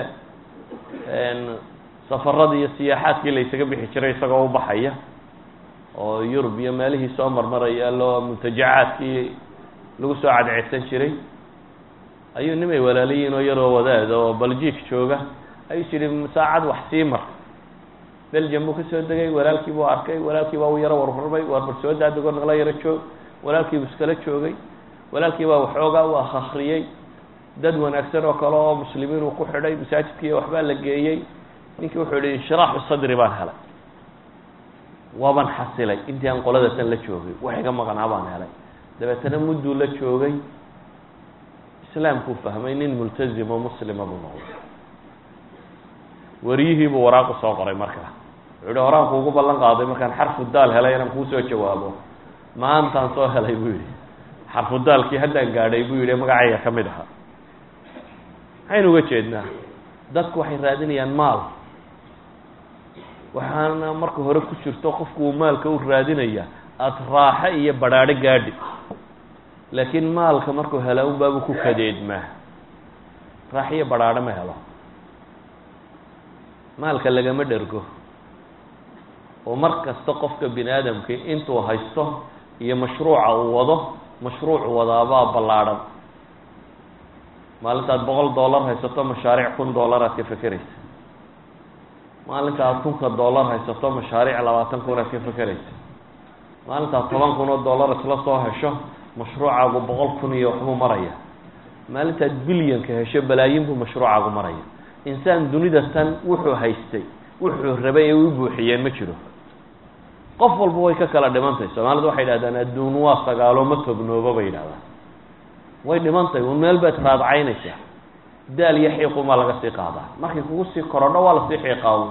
safaradii iyo siyaaxaadkii la ysaga bixi jiray isagoo u baxaya oo yurub iyo meelihii soo marmaraya loo muntajacaadkii lagu soo cadceedsan jiray ayuu nimay walaalayiin oo yaroo wadaad oo baljiik jooga ayuu jiri saacad wax sii mar belgium buu ka soo degay walaalkii buu arkay walaalkii baa u yaro warhurmay warbar soo daadego nala yaro joog walaalkii buu iskala joogay walaalkii baa waxoogaa u akhriyey dad wanaagsan oo kale oo muslimiin uu ku xidhay masaajidkii waxbaa la geeyey ninkii wuxuu yihi inshiraaxu sadri baan helay waaban xasilay intii aan qolada tan la joogay wax iga maqnaa baan helay dabeetana mudduu la joogay islaamkuu fahmay nin multazim oo muslima buu noqday wariyihiibuu waraaqu soo qoray markaa wuxuu yihi horaan kuugu ballan qaaday markaan xarfu daal helay inaan kuusoo jawaabo maantaan soo helay buu yihi xarfu daalkii haddaan gaadhay buu yihi magacayga ka mid ahaa maxaynu uga jeednaa dadku waxay raadinayaan maal waxaana marka hore ku jirto qofku uu maalka u raadinaya aada raaxo iyo badhaadho gaadhi laakiin maalka markuu hela unbaabuu ku kadeedmaa raaxo iyo badhaadho ma helo maalka lagama dhergo oo mar kasta qofka bini aadamkii intuu haysto iyo mashruuca uu wado mashruucu wadaabaa ballaadhan maalintaad boqol dollar haysato mashaariic kun dollar aad ka fekeraysa maalinta aad kunka dollar haysato mashaariic labaatan kun aad ka fekeraysa maalintaad toban kun oo dollar isla soo hesho mashruucaagu boqol kun iyo waxbuu maraya maalintaad bilyanka hesho balaayin buu mashruucaagu maraya insaan dunida tan wuxuu haystay wuxuu rabay ee u buuxiyeen ma jiro qof walba way ka kala dhimantahy soomaalidu waxay yidhahdaan adduun waa sagaalo ma tognoobo bay yidhahdaan way dhimantahy un meel baad raadcaynaysaa daal iyo xiiqumaa laga sii qaadaa markay kugu sii korodho waa lasii xiiqaa un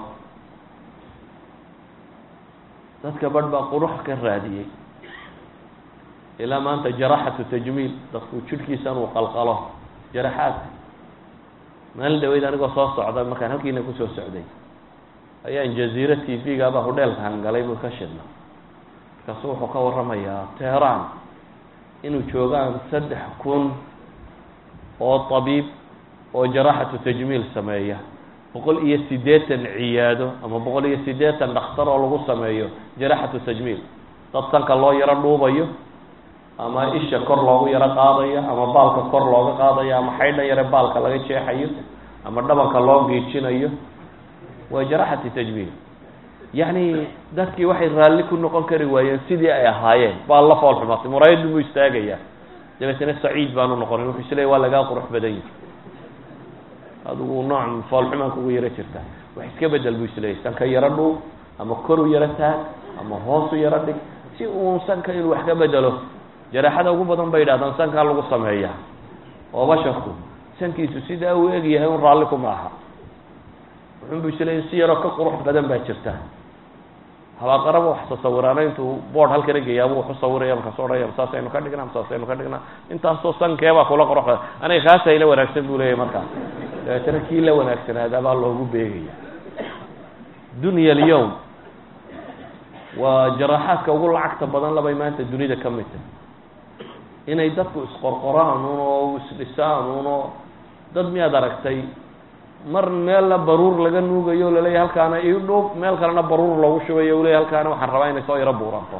dadka badh baa qurux ka raadiyey ilaa maanta jaraxatu tajmiil dadku jidhkiisan uu qalqalo jaraxaadka maalin dhaweyd anigoo soo socda markaan halkiina kusoo socday ayaan jaziira t v-gaba hudheelka hangalay buu ka shidna markaasu wuxuu ka warramayaa teheraan inuu joogaan saddex kun oo tabiib oo jaraxatu tajmiil sameeya boqol iyo siddeetan ciyaado ama boqol iyo siddeetan dhakhtar oo lagu sameeyo jaraxatu tajmiil dad sanka loo yaro dhuubayo ama isha kor loogu yaro qaadayo ama baalka kor looga qaadayo ama xaydha yare baalka laga jeexayo ama dhabanka loo giijinayo waa jaraxati tajmiil yacni dadkii waxay raalli ku noqon kari waayeen sidii ay ahaayeen baa la fool xumaatay muraayaddu mu istaagayaa dabeetana saciid baanu noqonin wuxuu isleeya waa lagaa qurux badan yahi adigu nooc foolxumaan kugu yaro jirta wax iska bedel buu isleeyay sanka yaro dhuub ama koru yaro taag ama hoosu yaro dhig si uun sanka inuu wax ka bedelo jaraaxada ugu badan bay yidhahdaan sankaa lagu sameeya oo basharku sankiisu sidaa uu egyahay un raalli kuma aha wuxunbu isleeya si yaroo ka qurux badan baa jirta habaaqaraba wax tasawiraana intuu board halkana geeyaaba wuxu sawiraya markaas odhaya saasaynu ka dhignaa saasaynu ka dhignaa intaasoo sankeebaa kula qurux badan aniga kaasa ila wanaagsan buu leeyahy markaas dabeetana kii la wanaagsanaadaa baa loogu beegaya dunya alyawm waa jaraaxaadka ugu lacagta badan labay maanta dunida ka mid tahy inay dadku isqorqoraan un oo isdhisaan un oo dad miyaad aragtay mar meelna baruur laga nuugayo laleeyahy halkaana ii dhuub meel kalena baruur loogu shubayo u leeyahy halkaana waxaan rabaa inay soo yaro buuranto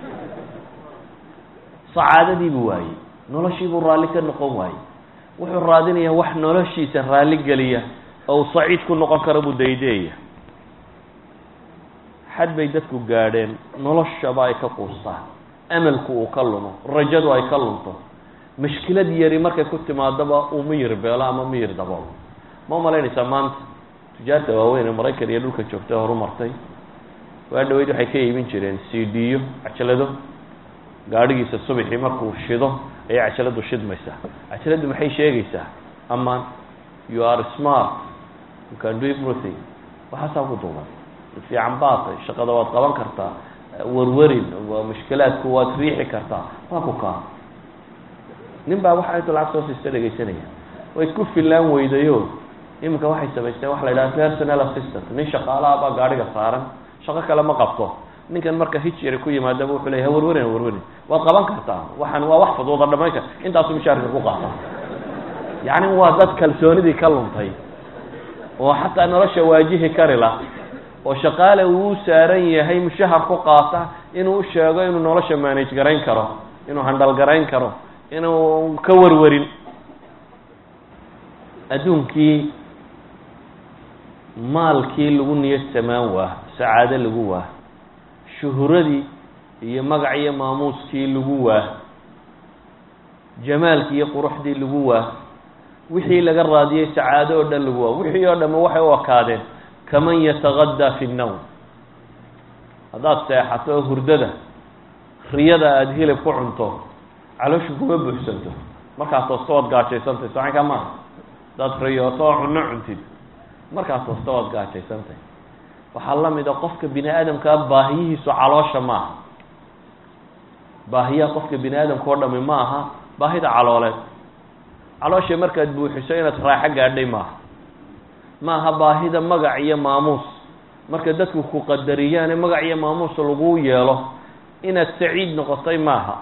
sacaadadiibuu waayey noloshiibuu raalli ka noqon waayey wuxuu raadinayaa wax noloshiisa raalli geliya oo uu saciid ku noqon karo buu daydeeya xad bay dadku gaadheen noloshaba ay ka quustaan amalku uu ka lumo rajadu ay ka lunto mashkilad yari markay ku timaadaba uu miyir beelo ama miyir dabool ma umalaynaysaa maanta tujaarta waaweyn ee maraykan iyo dhulka joogta horumartay waa dhaweyd waxay ka iibin jireen c d yo cajalado gaadhigiisa subaxii markuu shido ayay cajaladu shidmaysaa cajaladu maxay sheegaysaa amaan you are smart you can do everything waxaasaa ku duuban fiican baatay shaqada waad qaban kartaa warwarin waa mushkilaadku waad riixi kartaa waa ku kaa nin baa waxa intu lacag soo siista dhegaysanaya way ku filaan weydayo iminka waxay samaysteen waxa la yidhaha personal assistant nin shaqaalaha baa gaadhiga saaran shaqo kale ma qabto ninkan marka hijiri ku yimaadaba wuxuu leya hawarwarin hawarwarin waad qaban kartaa waxaan waa wax fudooda dhamayn kar intaasu mishaarka ku qaata yacni waa dad kalsoonidii ka luntay oo xataa nolosha waajihi kari la oo shaqaale uu u saaran yahay mushahar ku qaata inuu u sheego inuu nolosha manage garayn karo inuu handal garayn karo inuu ka warwarin adduunkii maalkii lagu niyad samaan waa sacaado lagu waa shuhuradii iyo magac iyo maamuuskii lagu waa jamaalkii iyo quruxdii lagu waa wixii laga raadiyey sacaado oo dhan lagu waa wixii oo dhamme waxay u ekaadeen kaman yatagadaa fi nnowm haddaad seexato oo hurdada riyada aada hilib ku cunto calooshu kuma buuxsanto markaas toosta waad gaajaysantay socanka maaha haddaad riyooto oo cunno cuntid markaas toosta waad gaajaysantay waxaa la mid a qofka bini aadamkaa baahiyihiisu caloosha maaha baahiyaha qofka bini aadamka oo dhami ma aha baahida calooleed caloosha markaad buuxiso inaad raaxo gaadhay maaha ma aha baahida magac iyo maamuus marka dadku ku qadariyaane magac iyo maamuus lagu yeelo inaad saciid noqotay maaha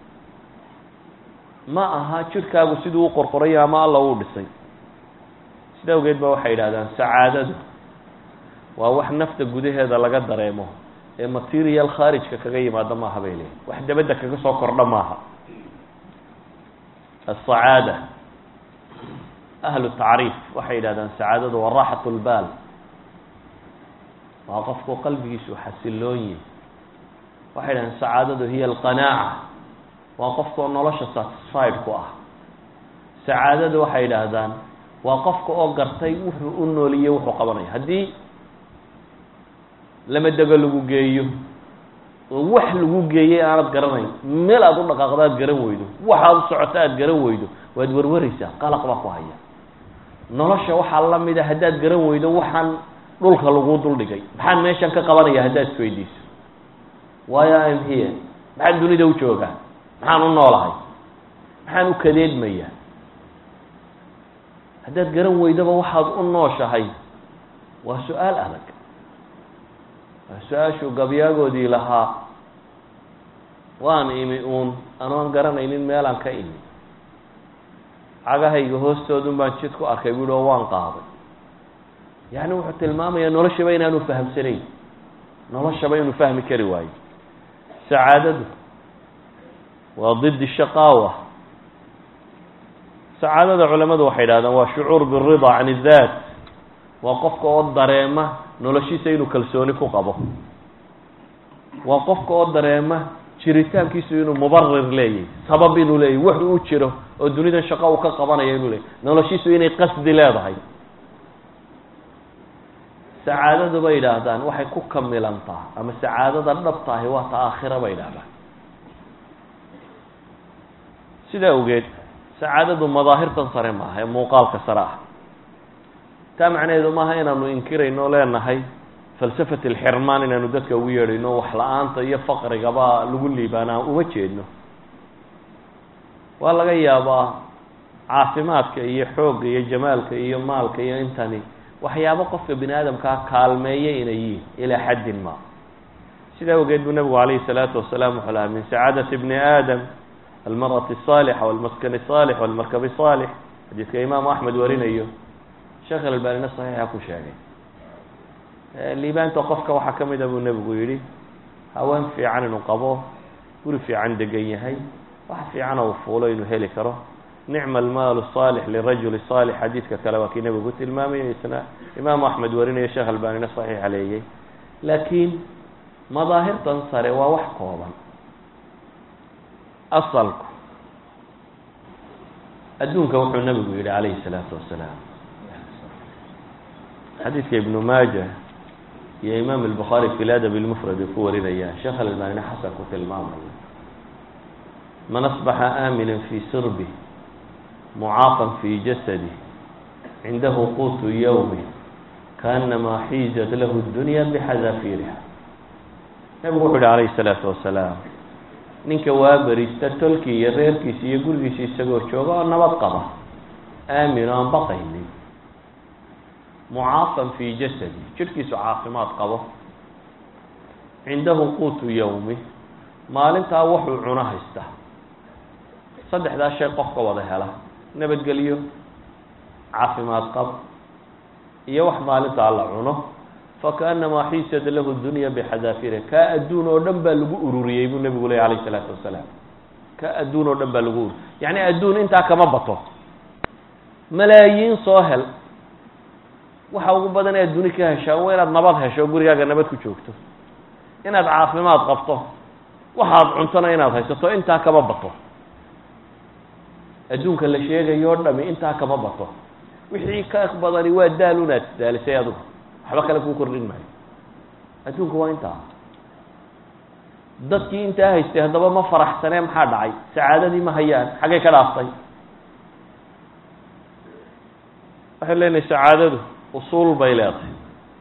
ma aha jirkaagu siduu u qorqorayo ama alla uu dhisay sida awgeed ba waxay yidhahdaan sacaadadu waa wax nafta gudaheeda laga dareemo ee material khaarijka kaga yimaado maaha bay leeyihin wax dabadda kaga soo kordha maaha asacaada ahlu tacriif waxay yidhahdaan sacaadadu waa raaxat lbaal waa qofku qalbigiisu xasiloon yihi waxay yidhahdaan sacaadadu hiya alqanaaca waa qofkaoo nolosha satisfied ku ah sacaadadu waxay yidhaahdaan waa qofka oo gartay wuxuu u nooliye wuxuu qabanaya haddii lama dego lagu geeyo oo wax lagu geeyey aanad garanayn meel aada u dhaqaaqdo aad garan weydo waxaad u socoto aada garan weydo waad warwaraysaa qalaq baa ku haya nolosha waxaa la mida haddaad garan weydo waxaan dhulka laguu duldhigay maxaan meeshan ka qabanaya haddaad isweydiiso waayo im here maxaan dunida u joogaa maxaan u noolahay maxaan u kadeedmayaa haddaad garan weydaba waxaad u nooshahay waa su-aal adag waa su-aashuu gabyaagoodii lahaa waan imi uun anoon garanaynin meelaan ka imi cagahayga hoostoodun baan jid ku arkay buuhi oo waan qaaday yacni wuxuu tilmaamayaa noloshaba inaanu fahamsanayn noloshaba inuu fahmi kari waayo sacaadadu waa did shaqaawa sacaadada culamadu waxay idhahdaan waa shucuur birida can اdaat waa qofka oo dareema noloshiisa inuu kalsooni ku qabo waa qofka oo dareema jiritaankiisu inuu mubarir leeyahy sabab inuu leeyahy wax uu jiro oo dunidan shaqo uu ka qabanaya inuu leeyahy noloshiisu inay qasdi leedahay sacaadadu bay yidhaahdaan waxay ku kamilantaa ama sacaadada dhabtaahi waa ta aakhira bay yidhahdaan sidaa awgeed sacaadadu madaahirtan sare maaha ee muuqaalka sare ah taa macnaheedu maaha inaanu inkirayno o leenahay falsafat alxirmaan inaanu dadka ugu yeedhayno wax la-aanta iyo faqrigaba lagu liibaanaa uma jeedno waa laga yaabaa caafimaadka iyo xoogga iyo jamaalka iyo maalka iyo intani waxyaabo qofka bini aadamkaa kaalmeeya inay yihiin ilaa xaddin ma sidaa awgeed buu nabigu calayhi salaatu wasalaam wuxuu lahaa min sacaadati bni aadam almarati الصaalixa walmaskani الصaalix walmarkabi الصaalix xadiidka imaamu axmed warinayo sheekh alalbanina saxiixa ku sheegay liibaanta qofka waxaa ka mida buu nebigu yidhi haween fiican inuu qabo guri fiican degan yahay wax fiican uu fuulo inuu heli karo nicma almaalu الصaalix lirajuli صaalix xadiidka kale waa kii nebigu tilmaamaya isna imaamu axmed warinayo sheekh albanina saxiixa leeyay laakiin madaahirtan sare waa wax kooban asalku adduunka wuxuu nebigu yihi calayhi الsalaatu wasalaam xadiidka ibnu maaja iyo imaam الbukhaari fi ladab اlmufrad ay ku warinayaan sheekh alalbanina xasan ku tilmaamaya man asbaxa aamina fi sirbi mucaafan fi jasadi cindahu quutu yawmi kaanamaa xiizat lahu اdunya bixadaafiriha nebigu wuxuu yihi calayhi الsalaatu wasalaam ninka waa berista tolkii iyo reerkiisa iyo gurigiisa isagoo jooga oo nabad qaba aamin oo aan baqaynin mucaafan fii jasadi jidhkiisu caafimaad qabo cindahu quutu yawmi maalintaa wuxuu cuno haysta saddexdaa shay qofka wada hela nabadgelyo caafimaad qab iyo wax maalintaa la cuno fakaanamaa xiisad lahu dunya bixadaafire kaa adduun oo dhan baa lagu ururiyey buu nebigu ley alayh isalaatu wasalaam kaa adduun oo dhan baa lagu ururiyey yacni adduun intaa kama bato malaayiin soo hel waxa ugu badan ee adduuni ka heshaa waa inaad nabad hesho gurigaaga nabad ku joogto inaad caafimaad qabto waxaad cuntona inaad haysato intaa kama bato adduunka la sheegayo o dhami intaa kama bato wixii ka badani waa daal unaad daalisay adigu waxba kale kuu kordhin maayo adduunku waa intaa dadkii intaa haystay haddaba ma faraxsanee maxaa dhacay sacaadadii ma hayaan xaggay ka dhaaftay waxay leenahay sacaadadu usuul bay leedahay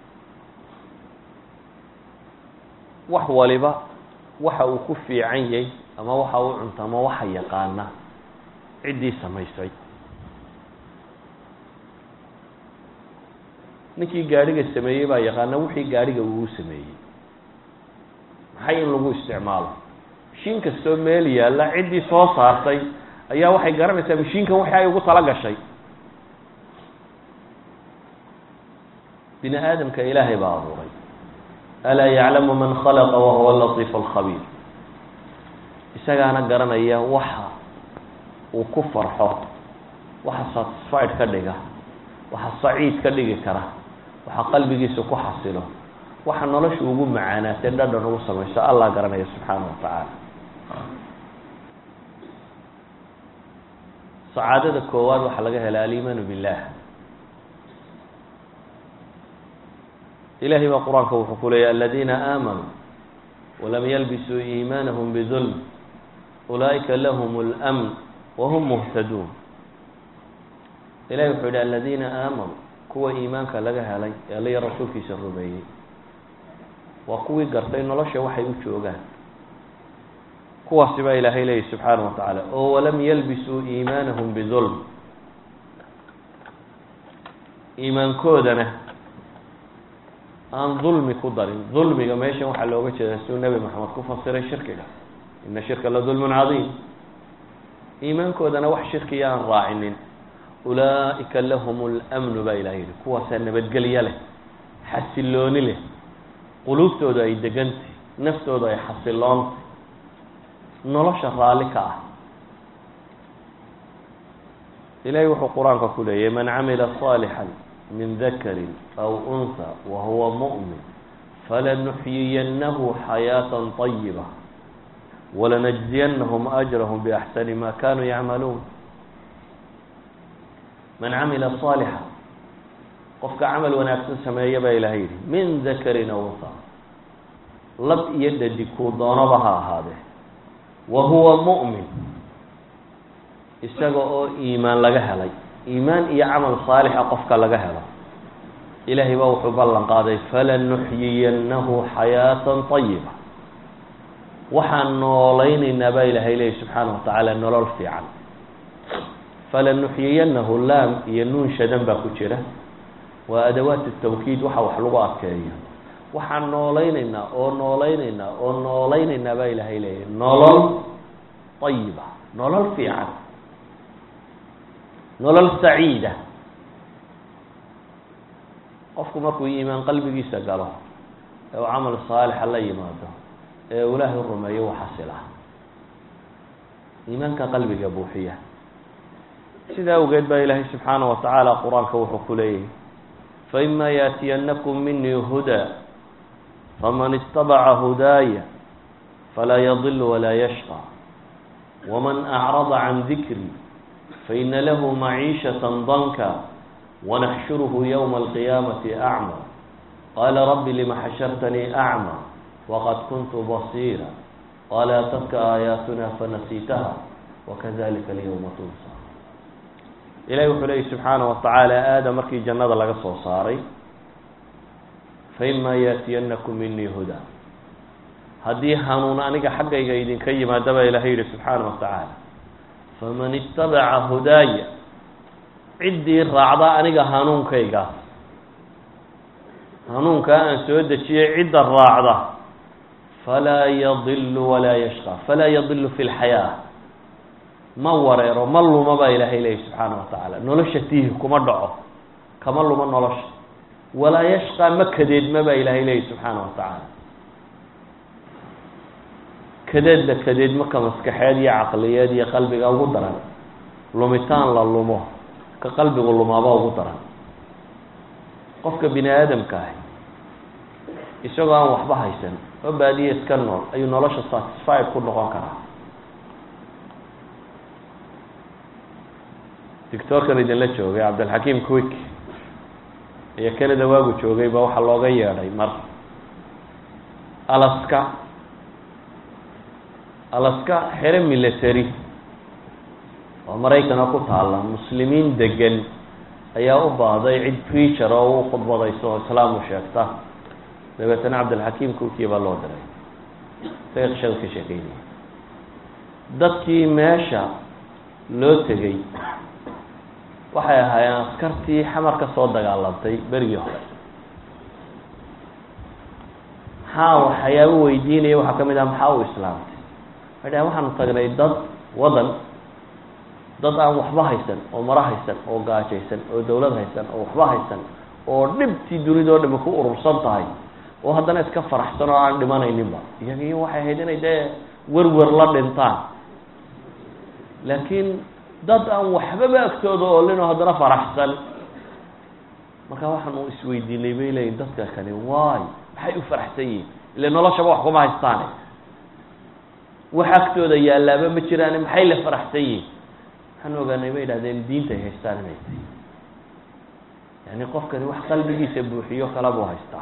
wax waliba waxa uu ku fiican yahay ama waxa uu cunto ama waxa yaqaana ciddii samaysay ninkii gaadhiga sameeyey baa yaqaana wixii gaadhiga uu sameeyey maxay in lagu isticmaalo mashiin kastoo meel yaalla ciddii soo saartay ayaa waxay garanaysaa mashiinkan wixii ay ugu tala gashay bini aadamka ilaahay baa abuuray alaa yaclamu man khalaqa wahuwa latiif alkhabiir isagaana garanaya waxa uu ku farxo waxa satisfied ka dhiga waxa saciid ka dhigi kara waxa qalbigiisa ku xasilo waxa nolosha ugu macaanaatee dhadhan ugu samayso allah garanaya subxaana wa tacaala sacaadada koowaad waxaa laga helaa aliimaanu billah ilahay baa qur-aanka wuxuu ku leeyahy aladiina aamanuu walam yalbisuu iimaanahum bidulm ulaa'ika lahum اlmn wahum muhtaduun ilahi wuxuu yihi aladiina aamanuu kuwa iimaanka laga helay ee alla rasuulkiisa rumeeyey waa kuwii gartay nolosha waxay u joogaan kuwaasi baa ilaahay leeyahy subxaana wa tacaala oo walam yalbisuu iimaanahum bidulm iimaankoodana aan dulmi ku darin dulmiga meeshan waxaa looga jeedaa siduu nebi maxamed ku fasiray shirkiga ina shirka la dulmun cadiim iimaankoodana wax shirkiya aan raacinin ulaa'ika lahum اlmnu baa ilaha yihi kuwaasaa nabadgelyo leh xasilooni leh quluubtooda ay degantay naftooda ay xasiloontay nolosha raalli ka ah ilahay wuxuu qur-aanka ku leeyahy man camila صaalixا min dakari aw unha wahuwa muؤmin falanuxyiyanahu xayaaةa طayiba walanajziyanahum ajrahm baxsani ma kanuu yacmaluun man camila صaalixa qofka camal wanaagsan sameeya baa ilahay yihi min dakarin aw unha lab iyo dhadig kuu doonaba ha ahaadee wa huwa mu'min isaga oo iimaan laga helay iimaan iyo camal saalixa qofka laga helo ilaahay baa wuxuu ballan qaaday falanuxyiyannahu xayaatan طayiba waxaan noolaynaynaa baa ilaahay leeyahy subxaana wa tacaala nolol fiican falanuxyiyannahu laam iyo nuun shadan baa ku jira waa adawaat tawkiid waxa wax lagu adkeeyo waxaan noolaynaynaa oo noolaynaynaa oo noolaynaynaa baa ilaahay leeyahy nolol ayiba nolol fiican nolol saciida qofku markuu iimaan qalbigiisa galo ee uu camal saalixa la yimaado ee uu ilaahay rumeeyo u xasila iimaanka qalbiga buuxiya sidaa awgeed baa ilaahay subxaana wa tacaala qur-aanka wuxuu ku leeyahy faima yaatiyanakum minii hudaa faman istabaca hudaaya falaa yadil walaa yashqa waman acrada can dikri faina lahu maciishaة danka wanaxshuruhu ywma alqiyaamati acma qala rabbi lima xashartanii acma waqad kuntu basiira qala atadka aayaatuna fanasiitaha wakadalika alyawma tunsa ilahi wuxuu leeyi subxaana wa tacaala aadam markii jannada laga soo saaray faima yaatiyanakum minii hudaa haddii hanuun aniga xaggayga idinka yimaada baa ilahay yihi subxaana wa tacaala faman itabaca hudaaya ciddii raacda aniga hanuunkaygaas hanuunkaa aan soo dejiyey cidda raacda falaa yadilu walaa yashqa falaa yadilu fi lxayaa ma wareero ma luma baa ilaahay leeyahy subxaana wa tacaala nolosha tiihi kuma dhaco kama luma nolosha walaa yashqa ma kadeedma baa ilaahay leeyahy subxaana wa tacaala kadeedla kadeedmaka maskaxeed iyo caqliyeed iyo qalbiga ugu daran lumitaan la lumo ka qalbigu lumaaba ugu daran qofka bini aadamka ahi isagoo aan waxba haysan oo baadiye iska nool ayuu nolosha satisfied ku noqon karaa dictorkan idinla joogay cabdilxakiim quick iyo canada waagu joogay ba waxaa looga yeedhay mar alaska alaska xero military oo maraykana ku taalla muslimiin degan ayaa u baahday cid preacher oo u khudbadayso oo islaam u sheegta dabeetana cabdilxakiim kukiya baa loo diray isaga qishada ka sheekeynaya dadkii meesha loo tegey waxay ahaayeen askartii xamar ka soo dagaalantay berigii hore maxaa waxyaabo weydiinaya waxaa ka mid ah maxaa u islaamtay waxay dhahen waxaanu tagnay dad wadan dad aan waxba haysan oo maro haysan oo gaajaysan oo dawlad haysan oo waxba haysan oo dhibtii dunidao dhami ku urursan tahay oo haddana iska faraxsan oo aan dhimanayninba iyagiyo waxay ahayd inay dee werwer la dhintaan laakiin dad aan waxbaba agtooda oolinoo haddana faraxsan marka waxaanu isweydiinay bay leeyiin dadka kani waay maxay u faraxsan yihin ile noloshaba wax kuma haystaane wax agtooda yaalaaba ma jiraane maxay la faraxsan yihin waxaan ogaanay bay idhahdeen diintay haystaan inay tahay yani qofkani wax qalbigiisa buuxiyo kala buu haystaa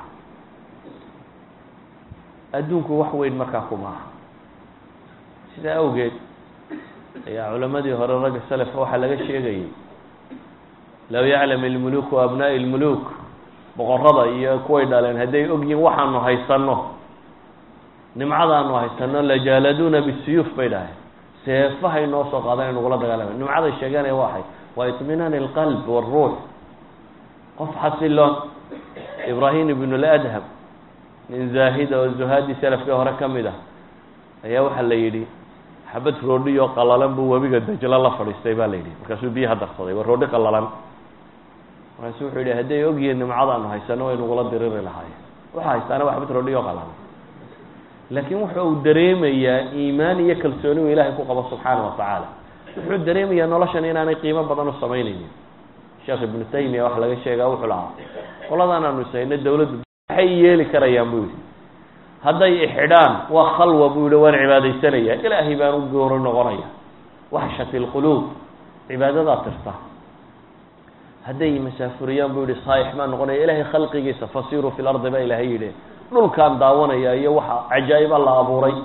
adduunku wax weyn markaa kuma aha sidaa awgeed ayaa culamadii hore ragga selefka waxaa laga sheegayay low yaclam ilmuluku abnaa'i ilmuluk boqorada iyo kuway dhaleen hadday ogyihin waxaanu haysano nimcadaanu haysano lajaaladuuna bisuyuuf bay dhaheen seefahay noo soo qaadan nagula dagaalama nimcaday sheeganaya waxay waa iطminaan اlqalb wاlruux qof xasiloon ibrahim ibn اladham nin zaahida oo zuhaadii selafkii hore ka mid ah ayaa waxaa la yidhi xabad roodhiyo qalalan buu webiga dajlo la fadhiistay ba la yidhi markaasuu biyaha darsaday waa roodhi qalalan markaasu wuxuu yihi hadday ogyihiin nimcadaanu haysano way nagula diriri lahaayeen waxa haystaana waa xabad roodhiyo qalalan laakiin wuxa uu dareemayaa iimaan iyo kalsooni uu ilaahay ku qabo subxaana wa tacaala wuxuu dareemayaa noloshan inaanay qiimo badan u samaynaynin sheekh ibnu taymiya waxa laga sheegaa wuxuu lahaa qoladan aanu ishayno dawladdu maxay yeeli karayaan buu yihi hadday ixidhaan waa khalwa buu yihi waan cibaadaysanaya ilaahay baan u gooro noqonaya waxshati lquluub cibaadadaa tirta hadday masaafuriyaan buu yihi saaix baan noqonaya ilaahay khalqigiisa fasiruu fi lardi baa ilaahay yidhi dhulkaan daawanaya iyo waxa cajaa'iba la abuuray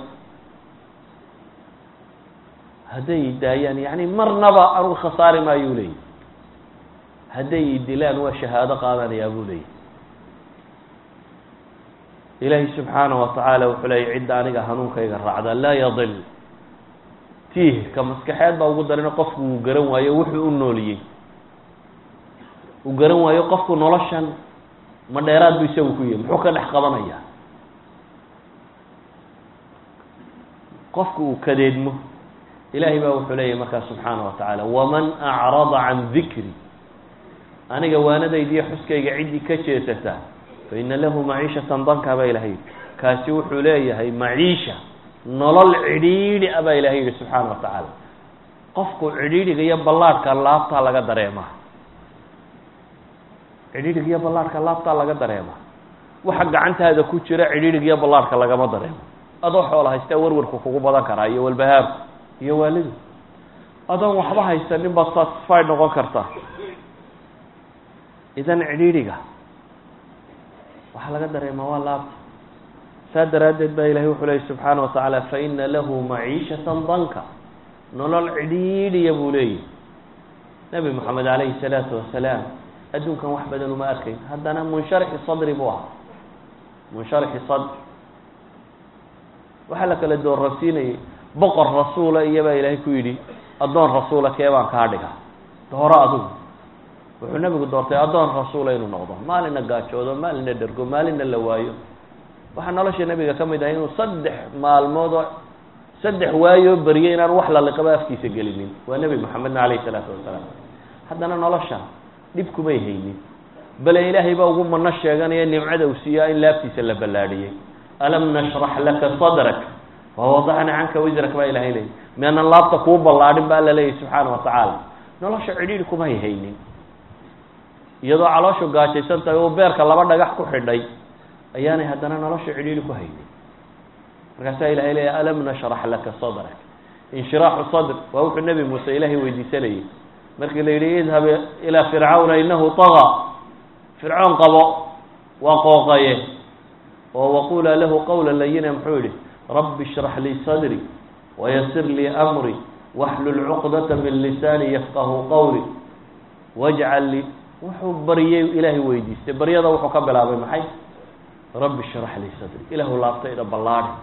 hadday daayaan yani marnaba anugu khasaari maayuu leeyahy hadday dilaan waa shahaado qaadanayaa buu leeyahy ilaahay subxaana wa tacaala wuxuu leeyay cidda aniga hanuunkayga raacda laa yadil tiih ka maskaxeed baa ugu darina qofku uu garan waayo wuxuu u nooliyey uu garan waayo qofku noloshan ma dheeraad bu isagu ku yahy muxuu ka dhex qabanaya qofku uu kadeedmo ilaahay baa wuxuu leeyahy markaa subxaana wa tacaala waman acrada can dikri aniga waanadaydiiyo xuskayga ciddii ka jeesata fa ina lahu maciishatan danka baa ilahay yidhi kaasi wuxuu leeyahay maciisha nolol cidhiidhi a baa ilahay yidhi subxaana wa tacaala qofku cidhiidhiga iyo ballaadhka laabtaa laga dareemaa cidhiidhiga iyo ballaadhka laabtaa laga dareemaa waxa gacantaada ku jira cidhiidhiga iyo ballaadhka lagama dareemo adoo xoola haystaa warwarku kugu badan karaa iyo walbahaarku iyo waalidu adoon waxba haysanin baad satisfied noqon kartaa idan cidhiidhiga waxaa laga dareemaa waa laabta saa daraaddeed baa ilahay wuxuu leeyay subxaana wa tacaala fa ina lahu maciishatan danka nolol cidhiidhiya buu leeyahy nebi moxamed calayhi salaatu wasalaam adduunkan wax badan uma arkayn haddana munsharixi sadri buu ahaa munsharixi sadri waxaa la kala doorrasiinayay boqor rasuula iyobaa ilaahay ku yidhi addoon rasuula kee baan kaa dhiga dooro adigu wuxuu nebigu doortay addoon rasuula inuu noqdo maalina gaajoodo maalina dhergo maalina la waayo waxaa nolosha nebiga ka mid ahay inuu saddex maalmood oo saddex waayoo beriyay inaan wax laliqaba afkiisa gelinin waa nebi moxamedna calayhi salaatu wasalaam haddana nolosha dhib kumay haynin bale ilaahay baa ugu mano sheeganaya nimcada uu siiyaa in laabtiisa la ballaadhiyey alam nashrax laka sadrak wawadacna canka wisrak baa ilahay leeyay mianan laabta kuu ballaadhin ba alla leeyahy subxaana wa tacaala nolosha cidhiidhi kumay haynin iyadoo calooshu gaajaysan tahay oo beerka laba dhagax ku xidhay ayaanay haddana nolosha cidhiidhi ku haynin markaasaa ilahay leeya alam nashrax laka sadrak inshiraaxu sadr waa wuxuu nebi muuse ilaahay weydiisanayay markii la yidhi idhab ilaa fircawna inahu taga fircoon qabo waa qooqaye oo waqulaa lahu qawla layina muxuu yihi rabbi ishrax lii sadri wayasir lii amri waxlul cuqdata min lisaani yafqahu qawli wajcal lii wuxuu baryay ilaahay weydiistay baryada wuxuu ka bilaabay maxay rabbi ishrax lii sadri ilaahu laabtayda ballaadhi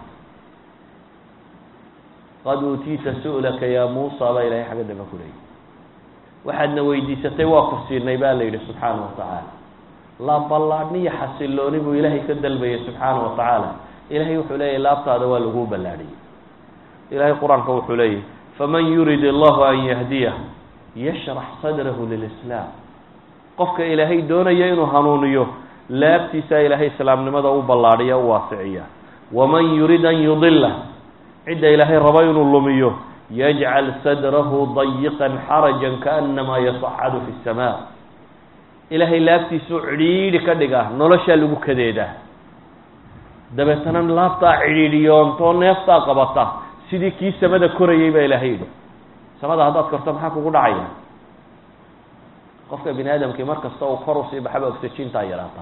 qad uutiita su'laka yaa muusa baa ilahay xagga dambe ku leeyay waxaadna weydiisatay waa ku siinay baa la yidhi subxaana wa tacaala la ballaadhniyo xasilooni buu ilaahay ka dalbayay subxaana wa tacaala ilahay wuxuu leeyahy laabtaada waa laguu ballaadhiyey ilahay qur-aanka wuxuu leeyahy faman yurid allahu an yahdiyah yashrax sadrahu lilislaam qofka ilaahay doonaya inuu hanuuniyo laabtiisaa ilaahay islaamnimada u ballaadhiya u waasiciya waman yurid an yudila cidda ilaahay rabo inuu lumiyo yajcal sadrahu dayiqan xarajan kaanamaa yasacadu fi samaa ilaahay laabtiisuu cidhiidhi ka dhigaa noloshaa lagu kadeedaa dabeetana laabtaa cidhiidhiyoontoo neeftaa qabata sidii kii samada korayay baa ilaahay yidhi samada haddaad korto maxaa kugu dhacaya qofka bini aadamkii mar kasta uu kor usii baxaba oxygentaa yaraata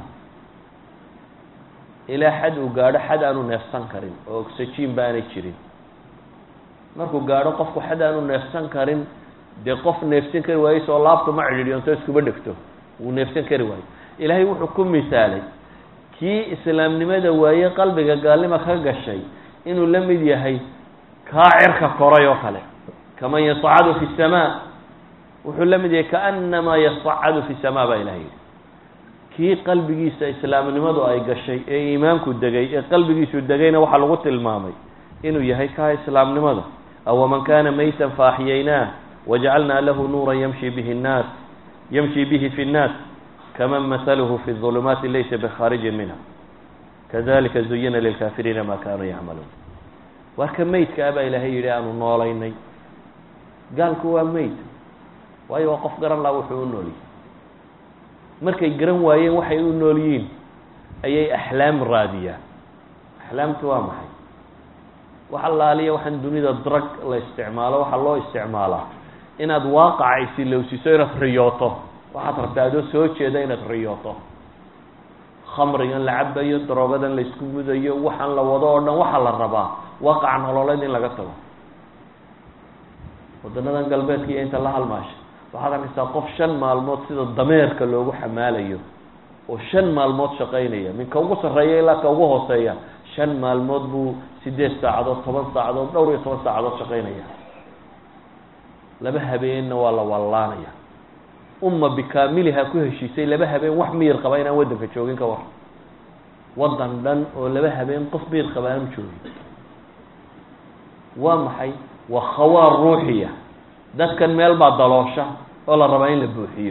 ilaa xad uu gaadho xad aanu neefsan karin oo oxygen ba aanay jirin markuu gaadho qofku xad aanu neefsan karin dee qof neefsan kari waayo soo laabtu ma cidhiidhiyoonto iskuba dhegto wuu neefsan kari waayo ilaahay wuxuu ku misaalay kii islaamnimada waaye qalbiga gaalnima ka gashay inuu la mid yahay kaa cirka koray oo kale kaman yascadu fi samaa wuxuu la mid yahay kaanamaa yascadu fi samaa baa ilahay yidhi kii qalbigiisa islaamnimadu ay gashay ee iimaanku degay ee qalbigiisu degayna waxaa lagu tilmaamay inuu yahay kaa islaamnimada awaman kana maytan faaxyaynah wajacalna lahu nuura yamshi bihi nnaas yamshi bihi fi nnaas kaman mahaluhu fi ظulumaati laysa bikharijin minha kadalika zuyina lilkaafiriina ma kanuu yacmaluun waa ka meydka ah baa ilaahay yidhi aanu noolaynay gaalku waa meyd waayo waa qof garan laha wuxuu u noolyihi markay garan waayeen waxay u nool yihiin ayay axlaam raadiyaan axlaamtu waa maxay wax allaaliya waxaan dunida drug la isticmaalo waxaa loo isticmaalaa inaad waaqaca isilowsiso inaad riyooto waxaad rabtaa adoo soo jeeda inaad riyooto khamrigan la cabayo daroogadan la isku mudayo waxaan la wado oo dhan waxaa la rabaa waaqaca nololeed in laga tago wadanadan galbeedka iyo inta la halmaasha waxaad arkaysaa qof shan maalmood sida dameerka loogu xamaalayo oo shan maalmood shaqaynaya min ka ugu sarreeya ilaa ka ugu hooseeya shan maalmood buu sideed saacadood toban saacadood dhowr iyo toban saacadood shaqaynaya laba habeenna waa la wallaanaya umma bikaamiliha ku heshiisay laba habeen wax miyir qaba inaan waddanka joogin ka war waddan dhan oo laba habeen qof miyir qaba aanu joogin waa maxay waa khawaar ruuxiya dadkan meel baa daloosha oo la rabaa in la buuxiyo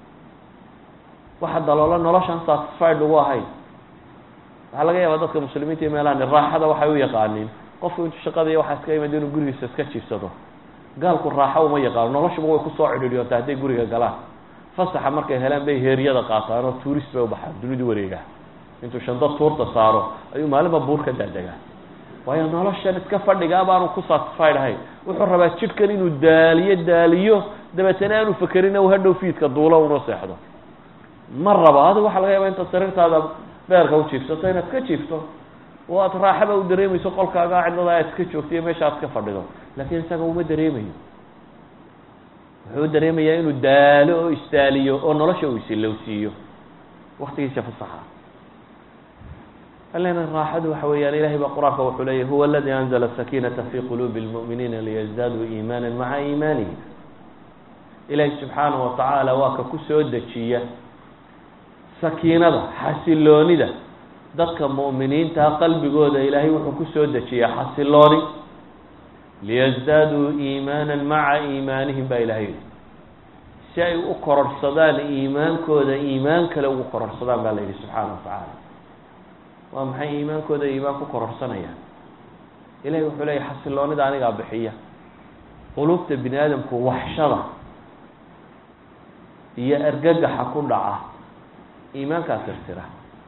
waxa daloola noloshan satisfied ugu ahayn waxaa laga yaabaa dadka muslimiinta iyo meelahan raaxada waxay u yaqaaniin qofku intu shaqada iyo waxaa iska imid inuu gurigiisa iska jiifsado gaalku raaxo uma yaqaano noloshuba way kusoo cidhiidhiyoonta hadday guriga galaan fasaxa markay helaan bay heeryada qaataan oo tuurist bay ubaxaan dunidu wareegaa intuu shando tuurta saaro ayuu maalinba buur ka daadegaa waayo noloshan iska fadhigaa baanu ku satisfied ahayn wuxuu rabaa jidhkan inuu daaliyo daaliyo dabeetana aanu fakerin u hadhow fiidka duulo unoo seexdo ma rabo adigu waxaa laga yaaba intaad sariirtaada beerka u jiifsato inaad ka jiifto oo aad raaxaba u dareemayso qolkaaga cidlada aad iska joogto iyo meesha aad ka fadhido laakiin isaga uma dareemayo wuxuu dareemayaa inuu daalo oo isdaaliyo oo nolosha uu isilowsiiyo waktigiisa fasaxa alena raaxadu waxa weeyaan ilahay baa qur-aanka wuxuu leeyahy huwa aladi anzla sakinata fi qulubi اlmu'miniina liyazdaduu iimaana maca iimaanihim ilaahay subxaanaه watacaala waa ka ku soo dejiya sakiinada xasiloonida dadka mu'miniintaa qalbigooda ilaahay wuxuu ku soo dejiyaa xasilooni liyasdaaduu iimaana maca iimaanihim baa ilahay yihi si ay u kororhsadaan iimaankooda iimaan kale ugu kororhsadaan baa la yihi subxaana watacaala waa maxay iimaankooda iimaan ku kororhsanayaan ilahay wuxuu leeyahy xasiloonida anigaa bixiya qulubta bini aadamku waxshada iyo argagaxa ku dhaca iimaankaa tirtira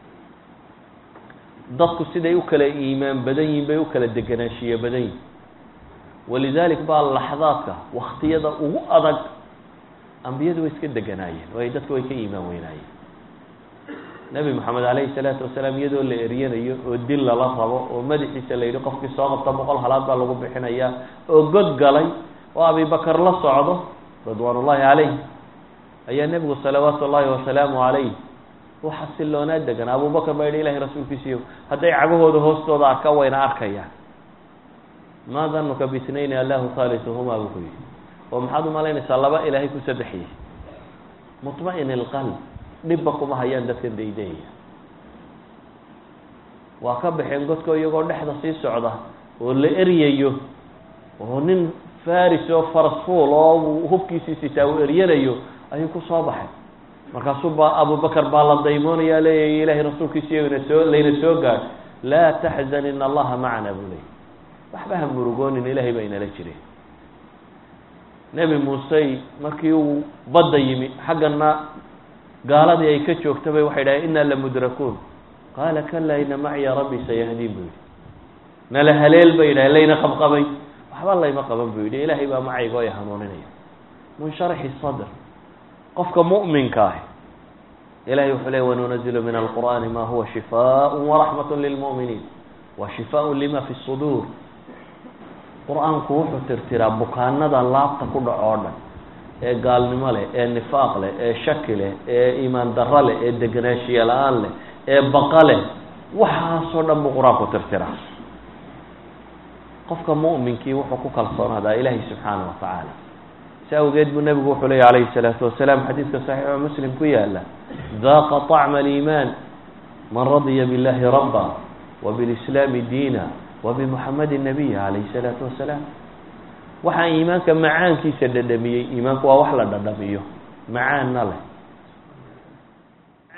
dadku siday u kala iimaan badan yihin bay u kala deganaanshiye badan yihin walidalik baa laxdaadka waktiyada ugu adag ambiyadu way iska deganaayeen waayo dadku way ka iimaan weynaayeen nebi moxamed calayhi salaatu wasalaam iyadoo la eryanayo oo dil lala rabo oo madaxiisa la yidhi qofkii soo qabta boqol halaad baa lagu bixinayaa oo god galay oo abibakar la socdo ridwaan ullahi calayh ayaa nebigu salawaatu ullahi wasalaamu calayh u xasiloonaa degan abubakar baa yidhi ilahay rasuulkiisiiyo hadday cagahooda hoostooda arka wayna arkayaan maa danuka bitnayni allahu halisuhumaa buu ku yihi oo maxaad umalaynaysaa laba ilaahay ku saddexiyey muطma'in ilqalb dhibba kuma hayaan dadkan daydayaya waa ka baxeen godko iyagoo dhexda sii socda oo la eryayo oo nin faris oo farasfuul oo hubkiisii sitaa uu eryanayo ayuu ku soo baxay markaasuu ba abubakar baa la daymoonaya leeyahy ilahay rasuulkiisiiyo ina soo layna soo gaadh laa taxzan in allaha macana buu leeyay waxba ha murugoonin ilahay baa inala jire nebi muusey markii uu badda yimi xaggana gaaladii ay ka joogta bay waxay dhahay inaa lamudrakuun qaala kalaa ina maciya rabbi sayahdiin buu yihi nala haleel bay yidhahay layna qabqabay waxba layma qaban buu yidhi ilaahay baa macayga o hanuuninaya munsharaxi sadr qofka mu'minka ah ilahay wuxuu leey wanunazilu min alqur'ani ma huwa shifaaء waraxmat lilmu'miniin wa shifaaء lima fi suduur qur-aanku wuxuu tirtiraa bukaanada laabta ku dhaco o dhan ee gaalnimo leh ee nifaaq leh ee shaki leh ee iimaan darro leh ee deganaanshiye la-aan leh ee baqa leh waxaasoo dhan buu qur-aanku tirtiraa qofka mu'minkii wuxuu ku kalsoonaadaa ilaahay subxaana wa tacaala si awgeed buu nebigu wuxuu leeya calayhi salaatu wasalaam xadiidka saxiixo muslim ku yaala daaqa طacma aliimaan man radiya biاllahi rabba wbilislaami diina wabimuxamadi nabiya calayhi salaatu wasalaam waxaa iimaanka macaankiisa dhadhamiyey iimaanku waa wax la dhadhamiyo macaanna leh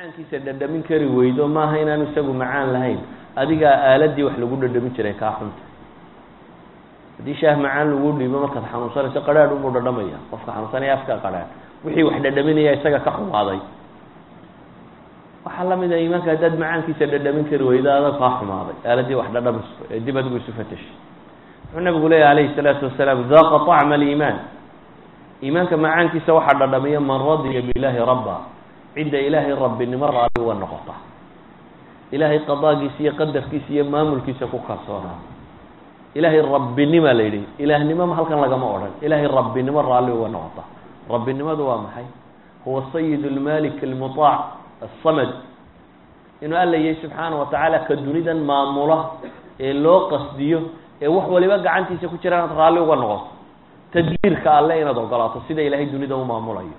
macaankiisa dhadhamin kari weydo maaha inaanu isagu macaan lahayn adigaa aaladii wax lagu dhadhamin jiray kaa xunta haddii shaah macaan lagu dhiibo markaad xanuunsanayso qadhaadh unbuu dhadhamaya qofka xanuunsanaya afka qadhaadh wixii wax dhadhaminaya isaga ka xumaaday waxaa lamid a iimaanka haddaad macaankiisa dhadhamin kari weydo adag kaa xumaaday aaladii wax dhadhamis ee dib adigu isu fatashay wuxuu nabigu leeyahy alayhi salaatu wasalaam daaqa طacma aliimaan iimaanka macaankiisa waxaa dhadhamiya man radiya bilaahi rabba cidda ilaahay rabbinimo raali uga noqota ilaahay qadaagiisa iyo qadarkiisa iyo maamulkiisa ku kalsoonaa ilaahay rabbinima la yidhi ilaahnimo halkan lagama odhan ilaahay rabbinimo raalli uga noqota rabbinimadu waa maxay huwa sayid lmalik almuطaac asamad inuu alla yahay subxaana wa tacaala ka dunidan maamula ee loo qasdiyo ee wax waliba gacantiisa ku jira inaad raalli uga noqoto tadbiirka alle inaad ogolaato sida ilaahay dunida u maamulayo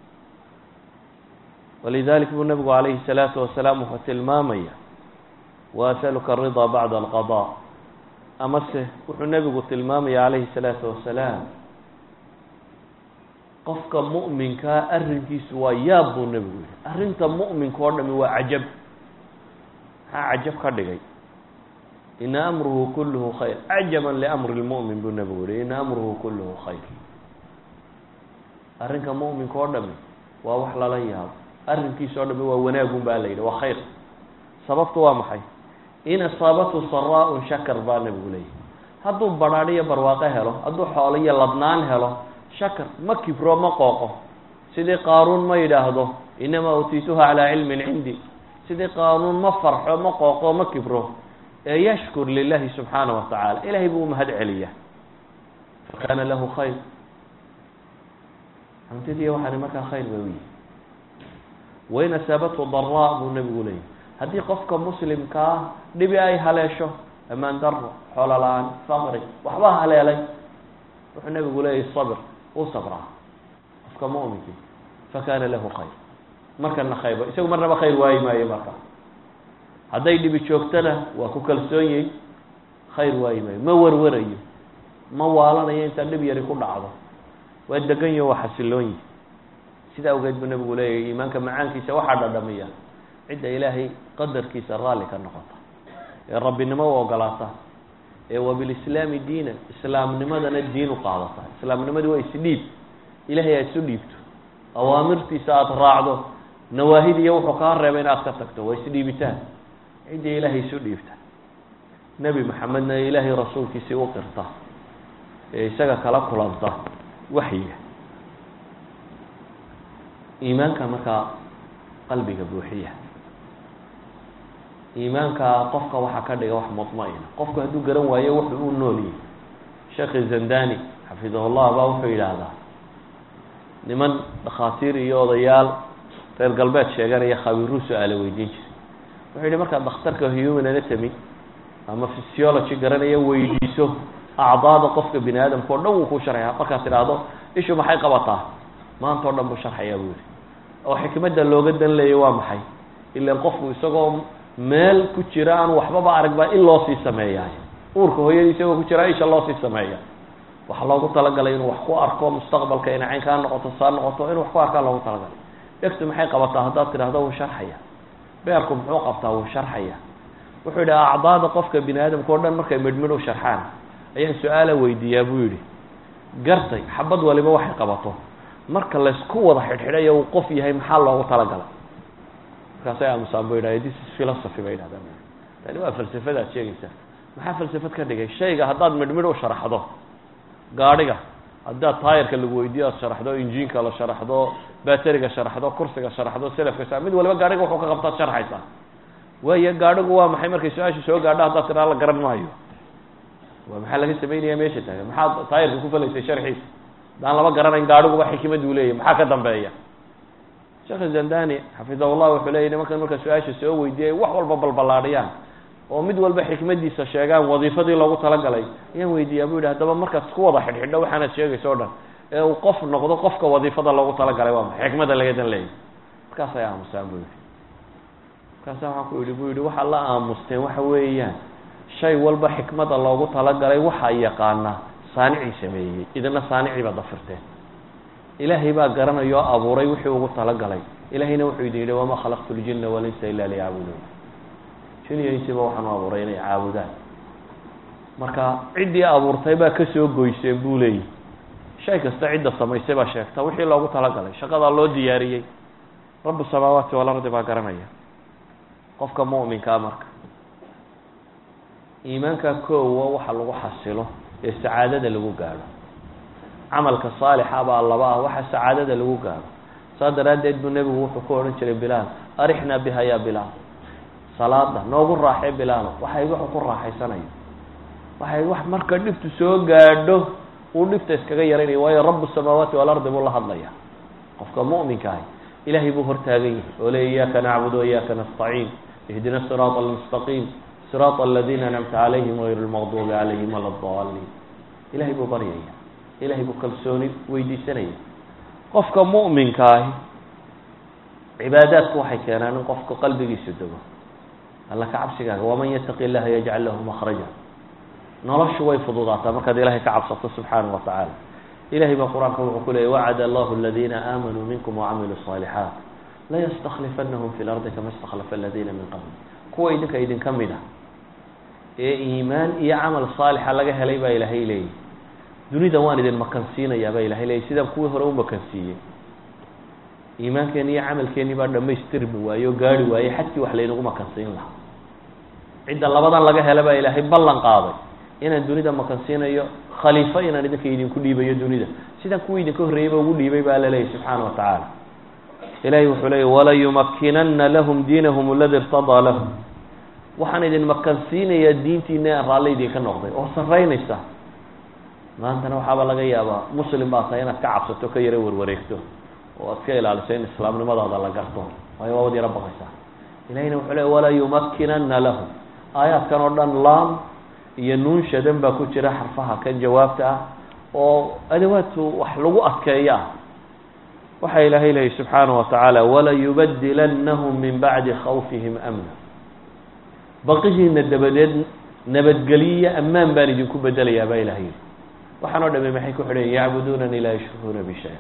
walidalik buu nabigu calayhi الsalaatu wasalaam wuxuu tilmaamaya waasaluka aridaa bacda alqada amase wuxuu nebigu tilmaamaya calayhi الsalaatu wasalaam qofka mu'minkaa arrinkiisu waa yaab buu nebigu yihi arrinta mu'minka oo dhami waa cajab maxaa cajab ka dhigay ina amruhu kulluhu khayr cajaba liamri lmu'min buu nebigu yihi ina amruhu kulluhu khayr arrinka mu'minka oo dhami waa wax lala yaabo arrinkiisa oo dhami waa wanaagun baa la yidhi waa khayr sababtu waa maxay in asaabathu saraa-un shakar baa nebigu leeyahy hadduu badhaadh iyo barwaaqo helo hadduu xoolo iyo ladnaan helo shakar ma kibro ma qooqo sidii qaaruun ma yidhaahdo inamaa utiituha calaa cilmin cindi sidii qaaruun ma farxo ma qooqo ma kibro ee yashkur lilahi subxaana wa tacaala ilahay buu umahad celiya fakana lahu khayr hantidii waxaani markaa khayr bay u yihi wain asaabathu daraa buu nebigu leeyahy haddii qofka muslimkaa dhibi ay haleesho amaan daro xoolo la-aan faqri waxba haleelay wuxuu nebigu leeyahy sabr uu sabraa qofka mu'minkii fakana lahu khayr markana khayr isagu marnaba khayr waayi maayo marka hadday dhibi joogtana waa ku kalsoon yihin khayr waayi maayo ma warwarayo ma waalanayo intaa dhib yari ku dhacdo waa degan yaho waa xasiloon yihi sida awgeed buu nebigu leeyahy iimaanka macaankiisa waxaa dhadhamiya cidda ilaahay qadarkiisa raalli ka noqota ee rabbinimo u ogolaata ee wabilislaami diinan islaamnimadana diin u qaadata islaamnimadii waa isdhiib ilahay aad isu dhiibto awaamirtiisa aada raacdo nawaahidiiyo wuxuu kaa reebay in aad ka tagto waa isdhiibitaan ciddii ilaahay isu dhiibta nebi maxamedna ilaahay rasuulkiisii u qirta ee isaga kala kulanta waxyiga iimaanka markaa qalbiga buuxiya iimaanka qofka waxaa ka dhiga wax mudma-ina qofku hadduu garan waayo wuxuu u nool yahay sheekhi zandani xafidahullah baa wuxuu yidhaahdaa niman dhakhaatiir iyo odayaal reer galbeed sheeganaya khabiiruu su-aale weydiin jiray wuxuu yihi markaad dhakhtarka human anatomy ama physiology garanaya weydiiso acdaada qofka bini aadamka o dhan wuu ku sharxaya markaad tidhaahdo ishu maxay qabataa maanta o dhan buu sharxayaa buu yihi oo xikmadda looga dan leeya waa maxay ilan qofku isagoo meel ku jira aan waxbaba arag baa in loo sii sameeyaay uurka hooyadii isagoo ku jira isha loo sii sameeya waxaa loogu talagalay inuu wax ku arko mustaqbalka inay cayn kaa noqoto saa noqoto inuu wax ku arkaa loogu talagalay dhegtu maxay qabataa haddaad tidhahdo wuu sharxaya beerku muxuu qabtaa wuu sharxaya wuxuu yidhi acdaada qofka bini aadamka o dhan markay midhmidh u sharxaan ayaan su-aala weydiiyaa buu yidhi gartay xabad waliba waxay qabato marka laysku wada xidhxidhayo uu qof yahay maxaa loogu talagalay markaasay aamusaan bu yidhahda this is philosophy bay yidhahdaan tani waa falsafada ad sheegaysaa maxaa falsafad ka dhigay shayga haddaad midhmidh u sharaxdo gaadhiga haddaad taayarka lagu weydiiyo aad sharaxdo injiinka la sharaxdo bateriga sharaxdo kursiga sharaxdo selafka mid waliba gaadhiga wuxuu ka qabtaad sharxaysaa waayo gaadhigu waa maxay markay su-aasha soo gaadho haddaad tiraa la garan maayo waa maxaa laga samaynaya meesha taagan maxaad taayarka ku falaysay sharxiisa haddaan laba garanayn gaadhiguba xikmad uu leeyahy maxaa ka dambeeya sheekh zandani xafidahullah wuxuu leeyay nimankan marka su-aasha soo weydiiyay wax walba balballaadhiyaan oo mid walba xikmadiisa sheegaan wadiifadii loogu talagalay ayaan weydiiyaa bu yidhi haddaba markaad isku wada xidhxidho waxaanaad sheegayso o dhan ee uu qof noqdo qofka wadiifada loogu talagalay waa maxay xikmada laga dan leeyahy markaasay aamusaan bu yidhi markaasa waxaan ku yidhi bu yidhi waxaad la aamusteen waxa weeyaan shay walba xikmada loogu talagalay waxaa yaqaanaa saanicii sameeyey idina saanicii baad dafirteen ilaahay baa garanaya oo abuuray wixii ugu talagalay ilahayna wuxuu idin yidhi wamaa khalaqtu ljina walinsa ila liyacbuduun jin iyo insiba waxaan u abuuray inay caabudaan marka ciddii abuurtay baa kasoo goyseen buu leeyahy shay kasta cidda samaysay baa sheegta wixii loogu talagalay shaqadaa loo diyaariyey rabu samaawaati walardi baa garanaya qofka mu'minkaa marka iimaanka koowa waxa lagu xasilo ee sacaadada lagu gaadho camalka saalixa baa laba ah waxa sacaadada lagu gaadho saas daraaddeed buu nebigu wuxuu ku odhan jiray bilaal arixnaa biha ya bilaal salaada noogu raaxee bilaalo waxay wuxuu ku raaxaysanayo waxay wax marka dhibtu soo gaadho uu dhibta iskaga yaraynayo waayo rabu samaawaati walardi buu la hadlaya qofka mu'minka ahi ilahay buu hortaagan yahay oo le iyaaka nacbudu waiyaka nastaciin ihdina siraata almustaqiim siraata aladiina anamta calayhim gayr lmaqduubi calayhim wala daliin ilahay buu baryaya ilahay buu kalsooni weydiisanaya qofka mu'minka ahi cibaadaadku waxay keenaan in qofka qalbigiisu dego alla ka cabsigaaga waman yataqi illaha yajcal lahu makhraja noloshu way fududaataa markaad ilahay ka cabsato subxaana wa tacaala ilahay baa qur-aanka wuxuu ku leeyay wacada allahu aladiina aamanuu minkum wacamiluu صaalixaat layastaklifanahum fi lardi kama istakhlafa aladiina min qabl kuwa idinka idinka mid a ee iimaan iyo camal saalixa laga helay baa ilaahay leeyahy dunida waan idin makansiinayaa baa ilahay leeyay sidaan kuwii hore u makansiiyey iimaankeeni iyo camalkeeni baa dhamaystirmi waaye oo gaari waaye xadkii wax laynagu makansiin lahaa cidda labadan laga hela baa ilaahay ballan qaaday inaan dunida makansiinayo khaliifo inaan idinka idinku dhiibayo dunida sidaan kuwii idinka horreeyeyba ugu dhiibay baa la leeyahy subxaana wa tacaala ilahay wuxuu leeyay walayumakinana lahum diinahum aladi irtadaa lahum waxaan idin makansiinayaa diintiina aan raalli idinka noqday oo sarreynaysa maantana waxaaba laga yaabaa muslim baa tahay inaad ka cabsato ka yaro warwareegto oo aad ka ilaaliso in islaamnimadaada la garto waayo waabad yaro baqaysaa ilahayna wuxuu leey walayumakinana lahum aayaadkan oo dhan laam iyo nuun shadan baa ku jira xarfaha kan jawaabta ah oo adawaadku wax lagu adkeeyo ah waxaa ilaahay leeyay subxaana wa tacaala walayubadilanahum min bacdi khawfihim amna baqihiina dabadeed nabadgeliyo ammaan baan idinku bedelayaa baa ilahay yidhi waxaan oo dhami maxay ku xidhan yacbuduunani laa yushrikuuna bi shaya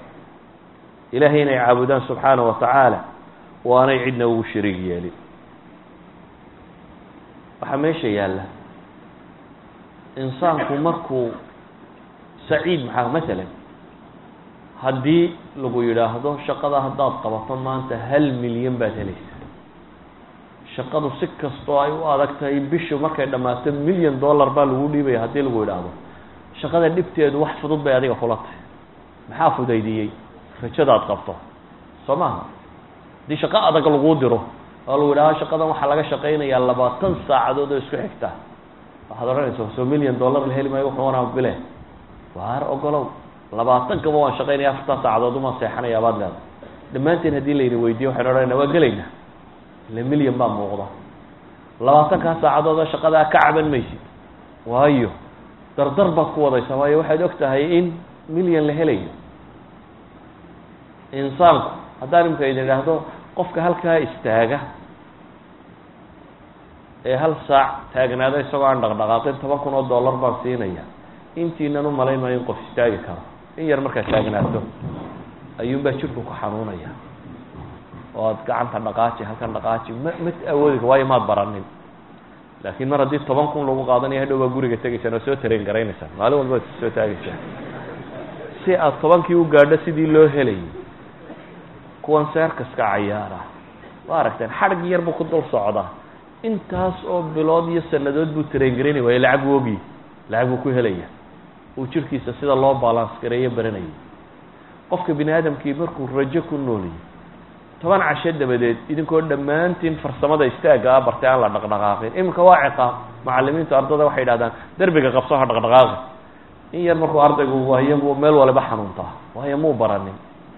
ilahay inay caabudaan subxaana wa tacaala waanay cidna ugu shariig yeelin waxaa meesha yaalla insaanku markuu saciid maxaa masalan haddii lagu yidhaahdo shaqada haddaad qabato maanta hal milyan baad helaysa shaqadu si kastoo ay u adag tahay bishu markay dhammaato milyan dollar baa lagu dhiibaya haddii lagu yidhaahdo shaqada dhibteedu wax fudud bay adiga kula tahay maxaa fudaydiyey rajadaad qabto soo maaha haddii shaqo adag laguu diro oo lagu yidhahdo shaqadan waxaa laga shaqaynayaa labaatan saacadood oo isku xigta waxaad odhanaysa soo million dollar la heli maayo wuxuu wanaa bile waar ogolow labaatankaba waan shaqaynaya afartan saacadood umaan seexanaya baad leeda dhammaanteen haddii layna weydiiyo waxaynu odhanayna waa gelaynaa ile milyan baa muuqda labaatankaa saacadood oo shaqadaa ka caban maysid waayo dardar baad ku wadaysaa waayo waxaad og tahay in milyan la helayo insaanku haddaan imika idin idhaahdo qofka halkaa istaaga ee hal saac taagnaada isagoo aan dhaqdhaqaaqin toban kun oo dollar baan siinaya intiinan u malayn maayo in qof istaagi karo in yar markaad taagnaato ayuunbaa jirku ku xanuunaya oo aad gacanta dhaqaaji halkan dhaqaaji ma ma awoodi waayo maad baranin laakiin mar haddii toban kun lagu qaadanayo hadhow baa guriga tegaysaan oo soo tareen garaynaysaa maalin walba ad soo taagaysaan si aad tobankii u gaadho sidii loo helayay kuwan seerkaska cayaara waa aragteen xadhig yar buu ku dul socdaa intaas oo bilood iyo sanadood buu tareen garaynay waayo lacag buu ogiy lacag buu ku helaya uu jirkiisa sida loo balance gareeyo baranayay qofka bini aadamkii markuu rajo ku nooliyay toban casho dabadeed idinkoo dhammaantiin farsamada istaagga a bartay aan la dhaqdhaqaaqin iminka waa ciqaab macalimiintu ardada waxay yidhahdaan derbiga qabso ha dhaqdhaqaaqi in yar markuu ardaygu wahiyo buu meel waliba xanuuntaa waayo muu baranin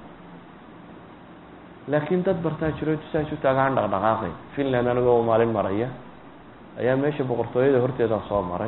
laakiin dad bartaa jiro saas u taaga aan dhaqdhaqaaqay finland anigoo maalin maraya ayaa meesha boqortooyada horteeda soo maray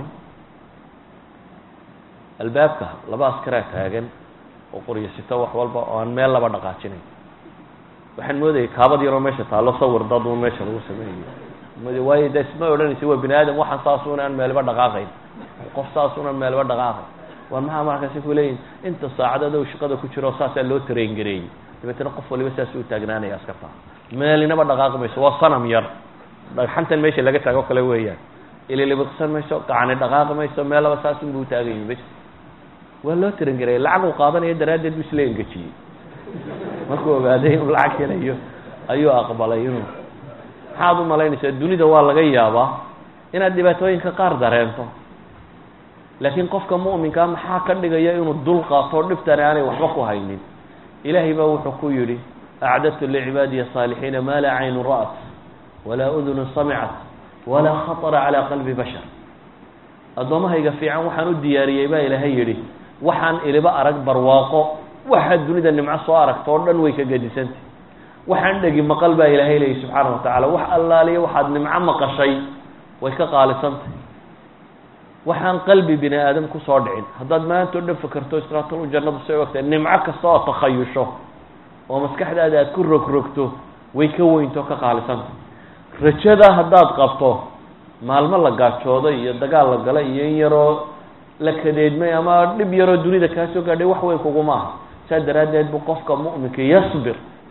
albaabka laba askaraa taagan oo qoryasito wax walba oo aan meel laba dhaqaajinayn waxaan moodayay kaabad yaroo meesha taallo sawir dad un meesha lagu sameeyo waayo de isma odhanaysa waa bini aadam waxaan saasuun aan meelba dhaqaaqayn qof saasuun aan meelba dhaqaaqayn war maxaa markaasi ku leeyihin inta saacadood o shaqada ku jiro saasaa loo train gareeyey dabeetna qof waliba saas u taagnaanaya askarta meelinaba dhaqaaqi mayso waa sanam yar dhagxantan meesha laga taago kale weeyaan ililibiqsan mayso gacani dhaqaaqi mayso meelaba saas unbuu taagayi bes waa loo train gareeyey lacag uu qaadanaya daraaddeed bu isla engejiyey markuu ogaaday inuu lacag helayo ayuu aqbalay inuu maxaad u malaynaysaa dunida waa laga yaabaa inaad dhibaatooyinka qaar dareento laakiin qofka mu'minkaa maxaa ka dhigaya inuu dul qaato dhibtani aanay waxba ku haynin ilaahay baa wuxuu ku yidhi acdadtu licibaadiya saalixiina maa laa caynu ra'at walaa udunu samicat walaa khatara calaa qalbi bashar addoommahayga fiican waxaan u diyaariyey baa ilaahay yidhi waxaan iliba arag barwaaqo waxaad dunida nimco soo aragto oo dhan way ka gedisantay waxaan dhegi maqal baa ilaahay leeyay subxaana wa tacaala wax allaaliya waxaad nimco maqashay way ka qaalisantay waxaan qalbi bini aadam kusoo dhicin haddaad maanta o dhan fakerto istraatolu jannadu say ogtahay nimco kasta oo takhayusho oo maskaxdaada aad ku rogrogto way ka weynto ka qaalisantay rajada haddaad qabto maalmo la gaajooday iyo dagaal la galay iyo in yaroo la kadeedmay ama dhib yaroo dunida kaa soo gaadhay wax weyn kuguma aha saa daraaddeed bu qofka mu'minka yasbir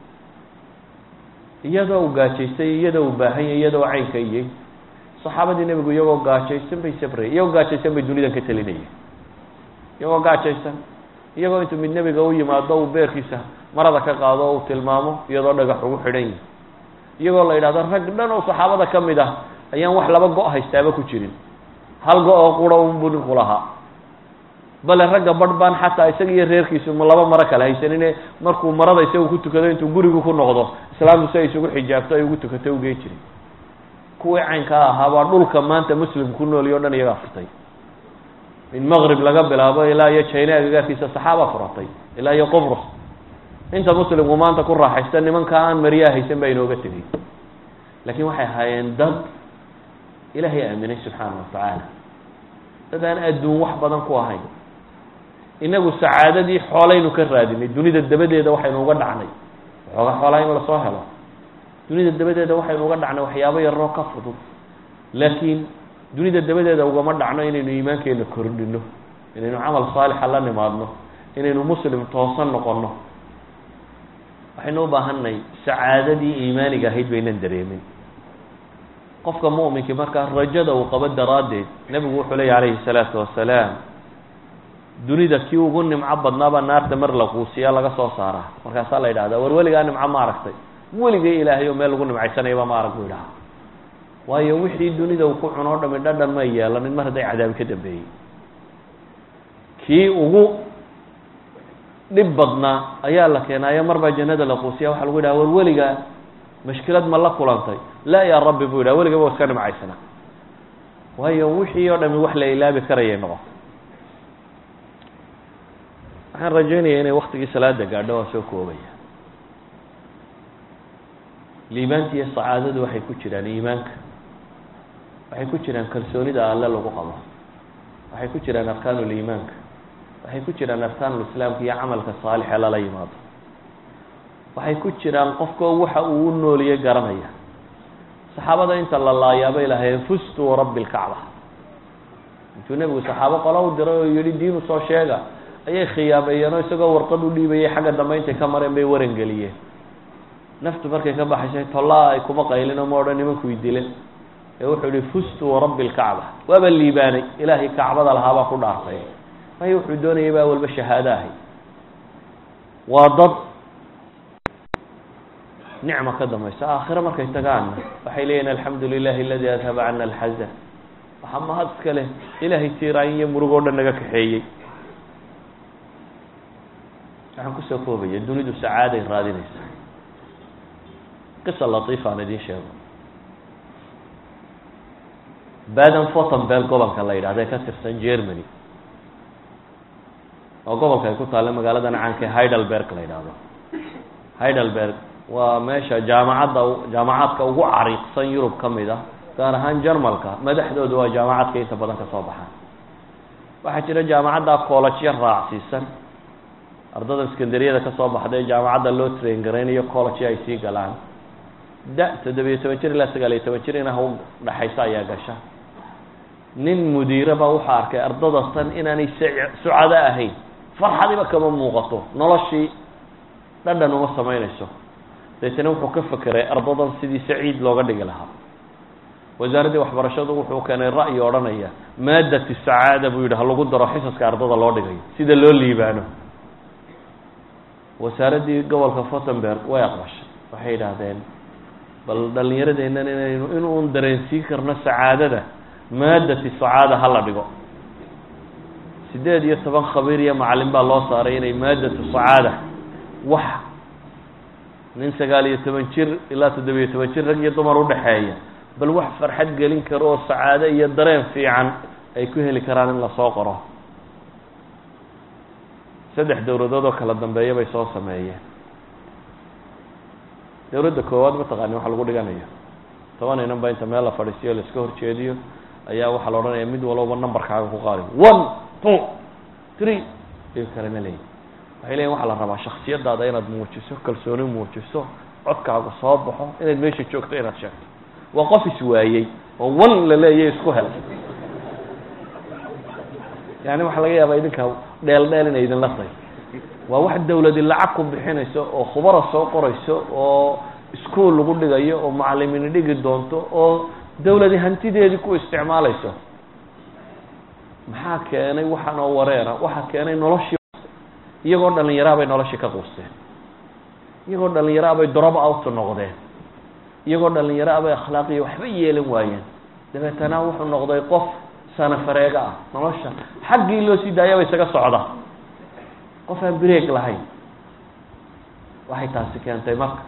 iyadoo u gaajaystay iyadoo u baahanya iyadoo caynka iyey saxaabadii nebigu iyagoo gaajaysan bay sabrayay iyagoo gaajaysan bay dunidan ka telinayeen iyagoo gaajaysan iyagoo intuu mid nebiga u yimaado uu beerkiisa marada ka qaado o uu tilmaamo iyadoo dhagax ugu xidhan yihi iyagoo la yidhahdo rag dhan oo saxaabada ka mid ah ayaan wax laba go' haystaaba ku jirin hal go- oo qura unbuu ninku lahaa bale ragga barh baan xataa isaga iyo reerkiisu ma laba maro kale haysanine markuu marada isagu ku tukado intuu gurigu ku noqdo islaamtu si ay isugu xijaabto ay ugu tukato ugey jirin kuwii caynkaa ahaa baa dhulka maanta muslim ku nooliy o dhan iyagaa furtay min maqrib laga bilaabo ilaa iyo china agagaarkiisa saxaaba furatay ilaa iyo qobrus inta muslimku maanta ku raaxaysta nimanka aan mariyaa haysan baa inooga tegay laakiin waxay ahaayeen dad ilaahay aaminay subxaana wa tacaala dad aan adduun wax badan ku ahayn inagu sacaadadii xoolaynu ka raadinay dunida dabadeeda waxaynu uga dhacnay waxooga xoolaa in lasoo helo dunida dabadeeda waxaynu uga dhacnay waxyaabo yaroo ka fudud laakiin dunida dabadeeda ugama dhacno inaynu iimaankeena kordhino inaynu camal saalixa la nimaadno inaynu muslim toosan noqono waxaynu u baahanay sacaadadii iimaaniga ahayd baynan dareemin qofka mu'minkii markaa rajada uu qabo daraaddeed nebigu wuxuu leeya calayhi salaatu wasalaam dunida kii ugu nimco badnaabaa naarta mar la quusiyaa laga soo saaraa markaasaa la yidhahdaa war weligaa nimco ma aragtay weligay ilaahay oo meel lagu nimcaysanayaba ma arag buu yidhaha waayo wixii dunida uu ku cuno o dhami dhadhan ma yeelanin mar hadday cadaabi ka dambeeyey kii ugu dhib badnaa ayaa la keenaayo marbaa jannada la quusiya waxaa lagu yidhaha war weligaa mashkilad ma la kulantay laa yaa rabbi buu yidhaha weligaba wa iska nimcaysana waayo wixii oo dhami wax la ilaabi karayay noqoto waxaan rajaynaya inay waktigii salaada gaadho waa soo koobaya liibaanta iyo sacaadadu waxay ku jiraan iimaanka waxay ku jiraan kalsoonida alle lagu qabo waxay ku jiraan arkaanuliimaanka waxay ku jiraan arkaanulislaamka iyo camalka saalixe lala yimaado waxay ku jiraan qofka waxa uu u nooliyey garanaya saxaabada inta la laayaaba ilahay fustu rabbi lkacba intuu nebigu saxaabo qola u diray oo yihi diinu soo sheega ayay khiyaameeyeenoo isagoo warqad u dhiibayay xagga dambe intay ka mareen bay warangeliyeen naftu markay ka baxaysay tollaa ay kuma qaylin oo ma odhan nimankuy dilen ee wuxuu yihi fustu warabbi lkacba waaba liibaanay ilaahay kacbada lahaabaa ku dhaartay waayo wuxuu doonayay baa walba shahaado ahay waa dad nicma ka dambaysa aakhiro markay tagaanna waxay leeyihin alxamdu lilahi aladi adhaba cana alxazan waxaa mahad iska leh ilaahay tiiraayin iyo murug oo dhan naga kaxeeyey waxaan kusoo koobaya dunidu sacaaday raadinaysa qisa latiifa aan idiin sheego baden fortenberg gobolka la yidhahda ee ka tirsan germany oo gobolka ay ku taalla magaaladan caanka heidelberg la yidhaahdo heidelberg waa meesha jaamacadda jaamacaadka ugu cariiqsan yurub ka mid ah gaar ahaan jarmalka madaxdooda waa jaamacadka inta badan ka soo baxaan waxaa jira jaamacadda collejyo raacsiisan ardada iskandariyada ka soo baxday jaamacadda loo train garaynayo collejyo ay sii galaan da toddobiyo toban jir ilaa sagaal iyo toban jir inah u dhaxaysa ayaa gasha nin mudiiraba wuxuu arkay ardada tan inaanay sucado ahayn farxadiba kama muuqato noloshii dhadhan uma samaynayso deetana wuxuu ka fekeray ardadan sidii saciid looga dhigi lahaa wasaaraddii waxbarashadu wuxuu keenay ra'yi odhanaya maadatu sacaada buu yidhi ha lagu daro xisaska ardada loo dhigayo sida loo liibaano wasaaraddii gobolka fortenberg way aqbashay waxay yidhaahdeen bal dhallinyaradeennan inaynu inuun dareensiin karno sacaadada maadati sacaada ha la dhigo siddeed iyo toban khabiir iyo macallin baa loo saaray inay maadatu sacaada wax nin sagaal iyo toban jir ilaa toddobiyo toban jir rag iyo dumar udhaxeeya bal wax farxad gelin karo oo sacaado iyo dareen fiican ay ku heli karaan in lasoo qoro saddex dowladood oo kala dambeeya bay soo sameeyeen dowladda koowaad mataqaani waxa lagu dhiganayo toban inan ba inta meel la fadhiisiyo laiska horjeediyo ayaa waxaa la odhanaya mid walba numberkaaga ku qaadi one two three ayuu kalena leeyihi waxay leeyiin waxaa la rabaa shaksiyadaada inaad muujiso kalsooni muujiso codkaagu soo baxo inaad meesha joogto inaad sheegto waa qof iswaayey oo one la leeyahy isku hel yani waxaa laga yaabaa idinka dheel dheel inay idinla tahay waa wax dawladi lacag ku bixinayso oo khubara soo qorayso oo iskuol lagu dhigayo oo macalimiini dhigi doonto oo dawladi hantideedii ku isticmaalayso maxaa keenay waxaan oo wareera waxaa keenay noloshii iyagoo dhalinyaraha bay noloshii ka quusteen iyagoo dhalinyaraha bay drop out noqdeen iyagoo dhalinyaraha bay akhlaaqiya waxba yeelan waayeen dabeetana wuxuu noqday qof sanafareega ah nolosha xaggii loo sii daayaba isaga socda qof aan break lahayn waxay taasi keentay marka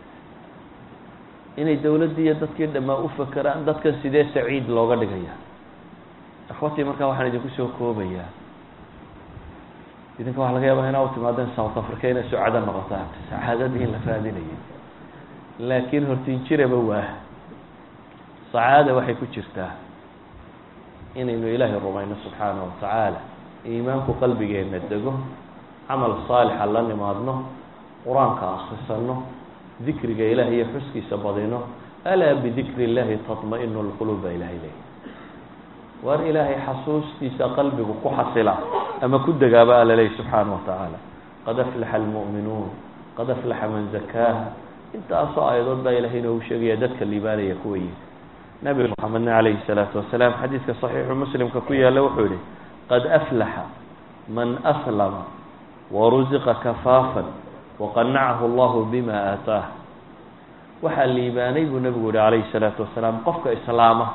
inay dawladdii iyo dadkii dhammaa u fakeraan dadkan sidee saciid looga dhigaya akhwatii markaa waxaan idinku soo koobayaa idinka waxa laga yaaba inaa u timaadeen south africa inay sucado noqotaan sacaadadii in la raadinayo laakiin hortinjiraba waa sacaada waxay ku jirtaa inaynu ilaahay rumayno subxaana wa tacaala iimaanku qalbigeenna dego camal saalixa la nimaadno qur-aanka akrisano dikriga ilaah iyo xuskiisa badino alaa bidikri illahi tatma-inu lquluub baa ilahay leeyahy waar ilaahay xasuustiisa qalbigu ku xasila ama ku degaaba alla leeyahy subxaana wa tacaala qad aflaxa almu'minuun qad aflaxa man zakaaha intaasoo aayadood baa ilahay inoogu sheegaya dadka liibaanaya kuwa yihi nabi maxamedna calayhi salaatu wasalaam xadiidka saxiixu muslimka ku yaalla wuxuu yihi qad aflaxa man aslama warusiqa kafaafan waqanacahu allahu bima aataah waxaa liibaanay buu nebigu yihi calayhi salaatu wasalaam qofka islaama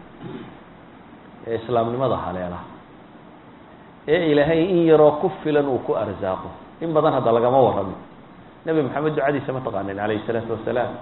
ee islaamnimada haleela ee ilaahay in yaroo ku filan uu ku arsaaqo in badan hadda lagama warramo nebi maxamed ducadiisa ma taqaanin calayhi salaatu wasalaam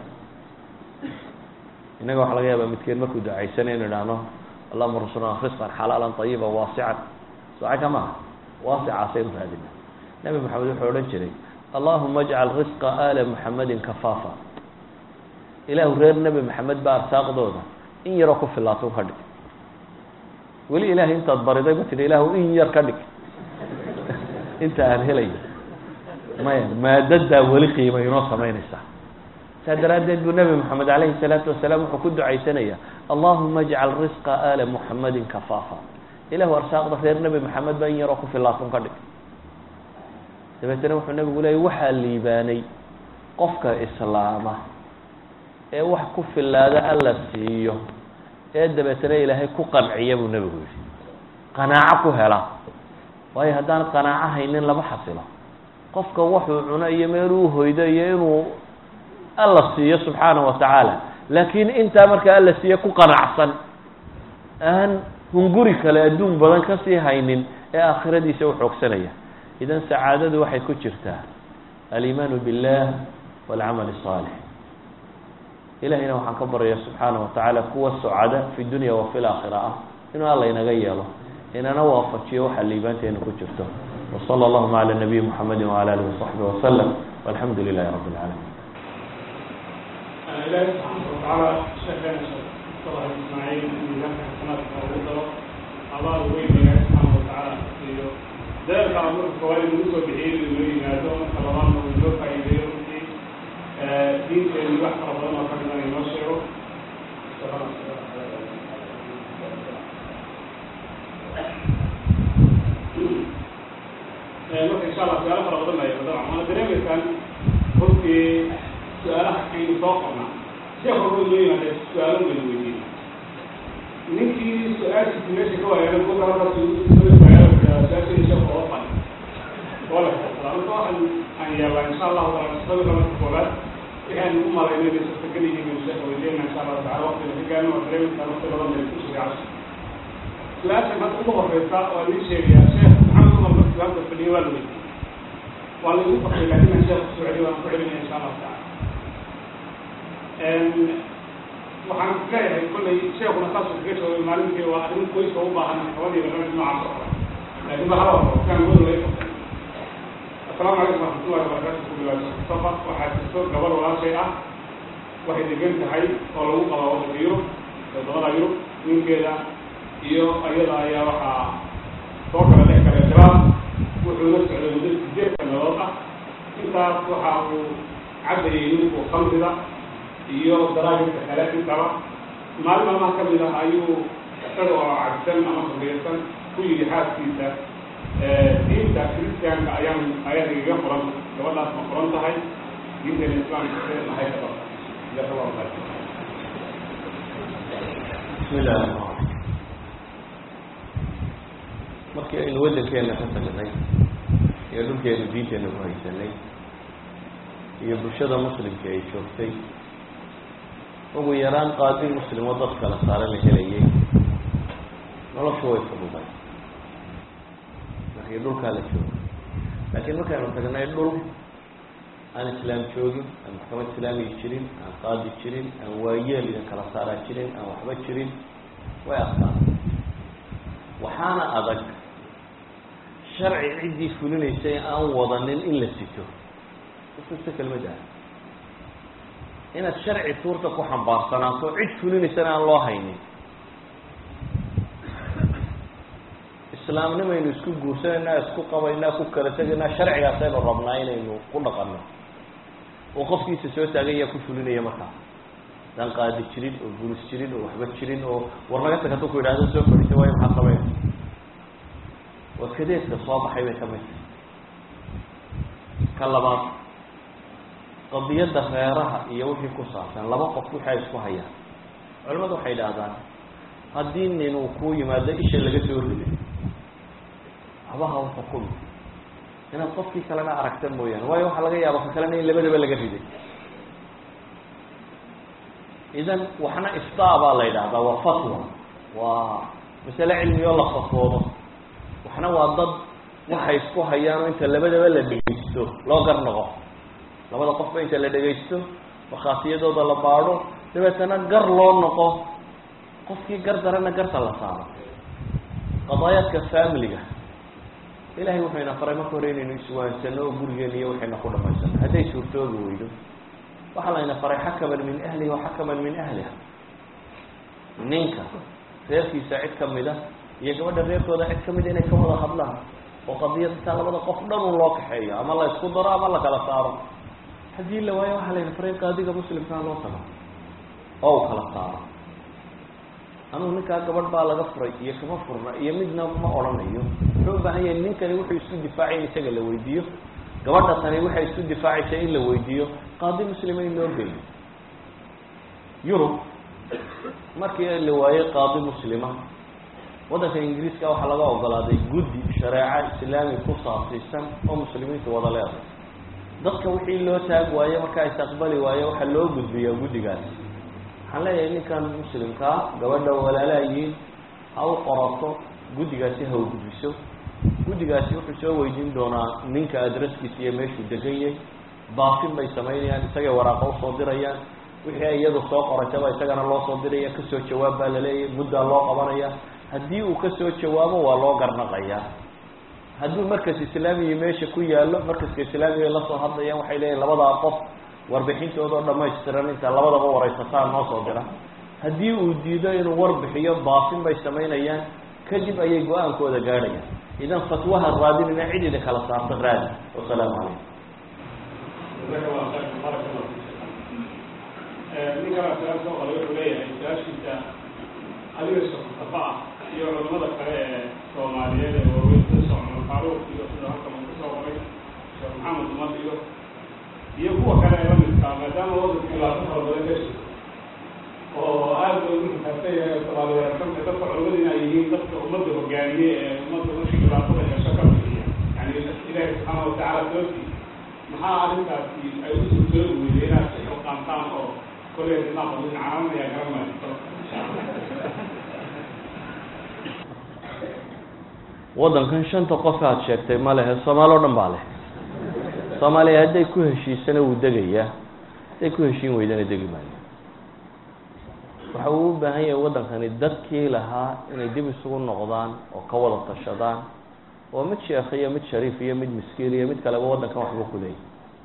innaga waxa laga yaaba midkeen markuu ducaysana inu idhaahno allahuma rasulna risqan xalaalan ayiba waasican soca maaha waasicaasaynu raadina nebi maxamed wuxuu odhan jiray allahuma ajcal risqa aala muxamedin kafaafa ilaahu reer nebi maxamed baa arsaaqdooda in yaroo ku filaatun ka dhig weli ilaahay intaad bariday ma tidhi ilaahu in yar ka dhig inta aan helayo maya maadadaa weli qiima inoo samaynaysaa saa daraaddeed buu nebi moxamed calayhi salaatu wasalaam wuxuu ku ducaysanaya allahuma ajcal risqa aala muxamedin kafaafa ilahu arsaaqda reer nebi maxamed baa in yaroo ku filaatun ka dhig dabeetana wuxuu nebigu leeyay waxaa liibaanay qofka islaama ee wax ku filaada alla siiyo ee dabeetana ilaahay ku qanciya buu nebigu yihi qanaaco ku hela waayo haddaan qanaaco haynin lama xasilo qofka waxuu cuno iyo meeluu hoydo iyo inuu alla siiyo subxaana wa tacaala laakiin intaa markaa alla siiye ku qanacsan aan hunguri kale adduun badan kasii haynin ee aakhiradiisa u xoogsanaya idan sacaadadu waxay ku jirtaa aliimaanu billah walcamal الصaalix ilahayna waxaan ka baryaya subxaana wa tacaala kuwa socada fi dunya wa fi laakhira ah inuu alla inaga yeelo inana waafajiyo waxa liibaanteena ku jirto وصلى اللهم على النبي محمد وعلى آله وصحبه وسلم والحمد لله رب العالمين إلهي سبحانه وتعالى شكرا شكرا إسماعيل من ذكر حسنات وغدره الله وين إلهي سبحانه وتعالى ذلك أمر الفوائد النسوة بحيث إنه ينادون كلام ويجوك إليه دين كان يوحى ربنا وكان ينشره marka insha allah su-aalo fara badan baa dabcan waana dareemaysaan runtii su-aalaha aynu soo qornaa sheekh horba inoo yimaada su-aalo baynu weydiin ninkii su-aashiisi meesha ka waayaaday kuwa markaas su-aashii sheekh oo fadhi oo la xirsadaa marka waxaan aan yaabaa insha allahu taala sawirka marka koobaad waxaan u malaynay inay suurtagal yihiin inuu sheekha weydiinayna insha allahu tacala waqtiga ka gaarno waa dareemaysaa waqti badan bay ku sugaacso su-aashan hadda ugu horeysa waa nin sheegayaa sheekh maxamed umar markii halka fadhiyo waa la weydiiyey waa la igu faqay laakin aan sheekh kusoo celiyo waan ku celinaya insha allahu tacala waxaan leeyahay kollay sheekuna saasuu kaga jawaabay maalintii waa arrin qoyska u baahan maxkamadiiba dhamad noocaas oo kale laakin ba hala wado kaan wada laga qabtay asalaamu calaykum waraxmatullahi wabarakatu ku bilaabay mustafa waxaa jirto gabar walaashay ah waxay degan tahay oo lagu qabaa waddanka yurub wadamada yurub ninkeeda iyo ayada ayaa waxaa soo kala dhex galay khilaaf wuxuu la socday muddo sideed sanadood ah intaas waxa uu cabayay ninku khamrida iyo daraajinka kale intaba maalin maalmaha ka mid ah ayuu isaga oo cabsan ama khamriysan ku yidhi xaaskiisa diinta kristiyaanka ayaan ayada igaga furan gabadhaas ma furan tahay diinteena islaamka maxay ka qabta jazakallahu khayr bismi illahi raxmaan raxiim markii aynu waddankeena ka tagnay iyo dhulkeenu diinteena ku haysanay iyo bulshada muslimka ay joogtay ugu yaraan qaadi muslim oo dad kala saare la helayay noloshu way fududday markii dhulkaa la joogo laakiin markaynu tagnay dhul aan islaam joogin aan maxkamad islaamiga jirin aan qaadi jirin aan waayeel idin kala saaraa jirin aan waxba jirin way adkaan waxaana adag sharci ciddii fulinaysay aan wadanin in la sito ususta kelmadda inaad sharci tuurta ku xambaarsanaato cid fulinaysana aan loo haynin islaamnimaynu isku guursanayna isku qabaynaa ku kala tegaynaa sharcigaasaynu rabnaa inaynu ku dhaqanno oo qofkiisa soo taaganya ku fulinaya markaa daan qaadi jirin oo gulis jirin oo waxba jirin oo war naga tag hadduu ku yidhahdo soo fadhiisay waayo maxaa sameyn waa kadeedka soo baxay bay ka mid tahay ka labaad qadiyadda reeraha iyo wixii ku saabsan laba qof wixi ay isku hayaan culimadu waxay idhaahdaan haddii nin uu kuu yimaado isha laga soo riday habaha u xukumi inaad qofkii kalena aragta mooyaane waayo waxaa laga yaaba ka kalena in labadaba laga riday idan waxna iftaa baa la yidhaahdaa waa fatwa waa masale cilmi oo la fatwoodo waxna waa dad waxay isku hayaan oo inta labadaba la dhegeysto loo gar noqo labada qofba inta la dhegaysto markhaatiyadooda la baadho dabeetana gar loo noqo qofkii gar darana garta la saaro qadaayaadka familiga ilahay wuxuu ina faray marka hore inaynu iswaansano oo gurigeena iyo waxayna ku dhamaysano hadday suurtoobi weydo waxaa layna faray xakaman min ahlihi wa xakaman min ahliha ninka reerkiisa cid kamida iyo gabadha reerkooda cid kamida inay ka wada hadlaan oo qadiyad intaa labada qof dhan un loo kaxeeyo ama la isku daro ama la kala saaro haddii la waayo waxaa layna faray qaadiga muslimkaa loo tago oo u kala saaro anugu ninkaa gabadh baa laga furay iyo kama furna iyo midna ma odhanayo wuxuu u baahan yahay ninkani wuxuu isku difaacay in isaga la weydiiyo gabadha tani waxay isku difaacaysa in la weydiiyo qaadi muslima in loo geeyo yurub markii la waayey qaadi muslima waddanka ingiriiska waxaa laga ogolaaday guddi shareeco islaami ku saabsiisan oo muslimiintu wada leedahay dadka wixii loo taag waaye markaa isaqbali waaye waxaa loo gudbiyaa guddigaasi waxaan leeyahay ninkan muslimkaa gabadha walaalaayiin ha u qorato guddigaasi ha u gudbiso guddigaasi wuxuu soo weydiin doonaa ninka adresskiisa iyo meeshuu degan yahay baafin bay samaynayaan isagay waraaqa usoo dirayaan wixii ay iyadu soo qorataba isagana loo soo diraya kasoo jawaab baa laleeyahay muddaa loo qabanaya haddii uu kasoo jawaabo waa loo garnaqayaa hadduu markas islaamiya meesha ku yaallo markaska islaamiga ay lasoo hadlayaan waxay leeyihin labadaa qof warbixintooda oo dhamaystiran inta labadaba waraysataan noo soo dira haddii uu diido inuu warbixiyo baafin bay samaynayaan kadib ayay go-aankooda gaadhayaan idan fatwaha raadinina cid idin kala saarta raadi wasalaamu calaykum ninkanaa su-aal soo qoray wuxuu leeyahay su-aashiisa adiga shaqsafa ah iyo culamada kale ee soomaaliyeed ee waaweyn sida socmar faaruuq iyo sida halkan uu kusoo baad weerarsantahay dadka culimada inay yihiin dadka ummadda hogaamiye ee ummadda markii dhibaatada hesho ka bixiya yani ilaahi subxaana watacaala sababtii maxaa arrintaasi ay u suurtoobi weyday inaad si xilqaantaan oo kolley dinaa qadin caalamaya garanmaayo waddankan shanta qof aad sheegtay ma lehe soomaali o dhan baa leh soomaaliya hadday ku heshiisana wuu degayaa hadday ku heshiin weydana degi maayo waxa uu u baahan yahay waddankani dadkii lahaa inay dib isugu noqdaan oo ka wada tashadaan oo mid sheekh iyo mid shariif iyo mid miskiin iyo mid kaleba waddankan waxba ku leeyahy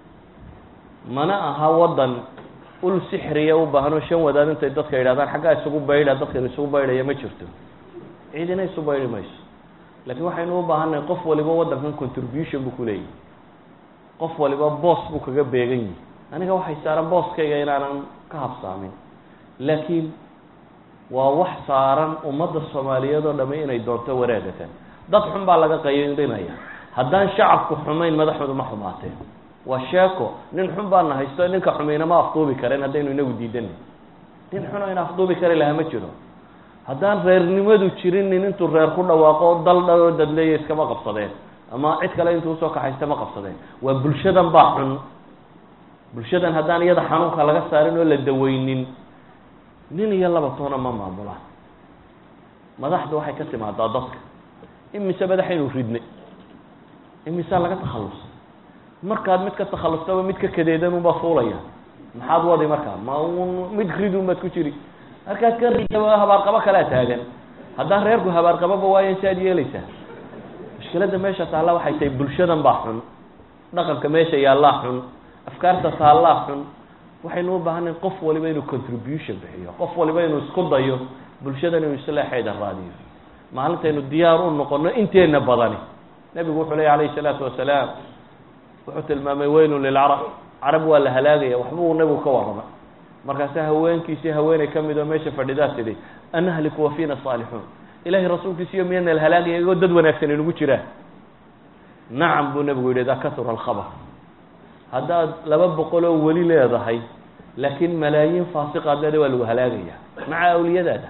mana aha waddan ul sixriya u baahan oo shan wadaad intay dadka yidhahdaan xaggaa isugu baydha dadkan isugu baydhaya ma jirto ciidina isu baydhi mayso laakiin waxaynu u baahannahay qof waliba waddankan contribution buu ku leeyahy qof waliba boos buu kaga beegan yihi aniga waxay saaran booskayga inaanan ka habsaamin laakiin waa wax saaran ummadda soomaaliyeed oo dhami inay doonto wanaagatan dad xun baa laga qaylinaya haddaan shacabku xumayn madaxoodu ma xumaateen waa sheeko nin xun baana haysto ninka xumayna ma afduubi kareen haddaynu inagu diidanay nin xunoo ina afduubi kari lahaa ma jiro haddaan reernimadu jirin nin intuu reer ku dhawaaqo dal dhaloo dadleeya iskama qabsadeen ama cid kale intuu usoo kaxaysta ma qabsadeen waa bulshadan baa xun bulshadan haddaan iyada xanuunka laga saarin oo la daweynin nin iyo laba toona ma maamulaan madaxdu waxay ka timaadaa dadka imise madaxaynu ridnay imisea laga takhallusay markaad mid ka takhallustaba mid ka kadeedan unbaa fuulaya maxaad wadi markaa ma un mid ridun baad ku jiri markaad ka ridaba habaarqabo kalea taagan haddaan reerku habaarqaboba waayan si aad yeelaysaa mushkiladda meesha taalla waxay tahay bulshadan baa xun dhaqanka meesha yaallaa xun afkaarta taallaa xun waxaynu u baahanay qof waliba inuu contribution bixiyo qof waliba inuu isku dayo bulshadan inuu islaaxeeda raadiyo maalintaynu diyaar u noqono inteena badani nebigu wuxuu leey alayhi salaatu wasalaam wuxuu tilmaamay weylun lilcarab carab waa la halaagaya waxba uu nebigu ka warramay markaase haweenkiisii haweeney ka mid oo meesha fadhidaa tidhi anahliku wa fiina saalixuun ilahay rasuulkiisiyo miyana la halaagaya igoo dad wanaagsan inugu jiraan nacam buu nebigu yidhi idaa kasura alkhabar haddaad laba boqol oo weli leedahay laakiin malaayiin faasiqaad leeda waa lagu halaagaya maca awliyadaada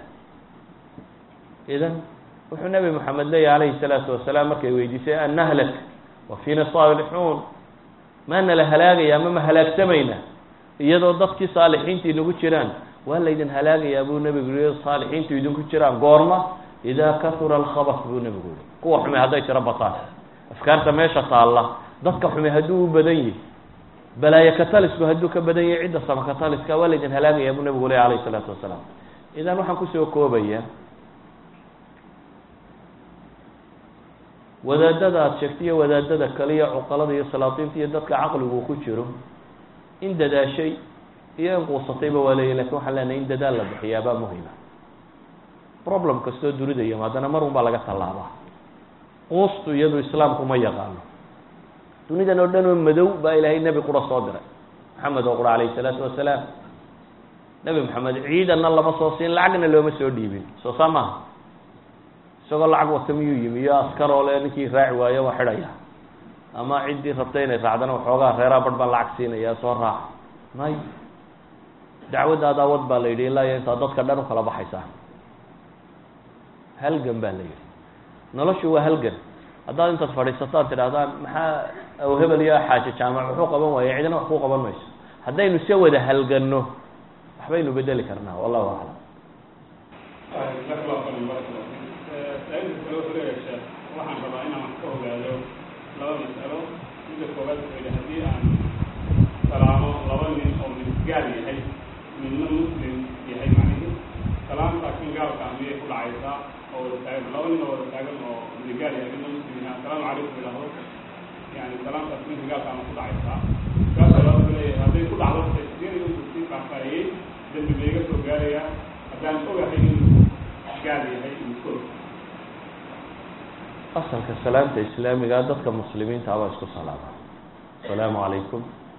idan wuxuu nebi moxamed leeyahy alayhi salaatu wasalaam markay weydiisay an nahlak wa fiina saalixuun maana la halaagaya ama ma halaagsamayna iyadoo dadkii saalixiinta inagu jiraan waa laydin halaagayaa buu nebigu yihi saalixiintu idinku jiraan goorma idaa kasura alkhabas buu nebigu yihi kuwa xume hadday tiro bataan afkaarta meesha taalla dadka xume hadduu u badan yihi balaayo katalisku hadduu ka badan yahay cidda sama kataliska waa laydin halaagayaa buu nebigu ley alayhi salaatu wasalaam idan waxaan kusoo koobaya wadaadada aada sheegtay iyo wadaadada kale iyo cuqalada iyo salaatiinta iyo dadka caqligu ku jiro in dadaashay iyo in quusatayba waa leeyahy lakin waxaan leenahay in dadaal la bixiyaabaa muhima problem kastoo dunida iyo haddana mar un baa laga tallaabaa quustu iyadu islaamku ma yaqaano dunidan oo dhan oo madow baa ilaahay nebi qura soo diray maxamed oo qura alayhi salaatu wasalaam nebi maxamed ciidanna lama soo siin lacagna looma soo dhiibin soo saa maaha isagoo lacag wata miyuu yimi iyo askaroo le ninkii raaci waayo waa xidhaya ama ciddii rabtay inay raacdana waxoogaa reeraa barh baan lacag siinaya soo raac may dacwadda adaawad baa la yidhi ilaa iyo intaa dadka dhan ukala baxaysaa halgan baa la yidhi noloshu waa halgan haddaad intaad fadhiisataan tidhahdaan maxaa aw hebel iyo xaaje jaamac wuxuu qaban waaya cidina wax ku qaban mayso haddaynu se wada halganno waxbaynu bedeli karnaa wallahu aclam saa-ilka kale wuxuu leeyahay sheekh waxaan rabaa inaan wax ka ogaado laba mas'alo midda koowaad wuxuu yidhi haddii aan salaamo laba nin oo mid gaal yahay midna muslim yahay macnihi salaamta kan gaalka miyay ku dhacaysaa oo wada taagan laba nin oo wada taagan oo mid gaal yahay midna muslim yahay assalaamu calaykum idhaahdo yani salaamtaas ninka gaalka ama ku dhacaysaa kaasa laba wuxuu leeyahay hadday ku dhacdo tafsiir inuu sii faahfaahiyey dembi bayga soo gaarayaa haddaan ogahay inuu gaal yahay iskool asalka salaamta islaamiga dadka muslimiinta abaa isku salaama asalaamu calaykum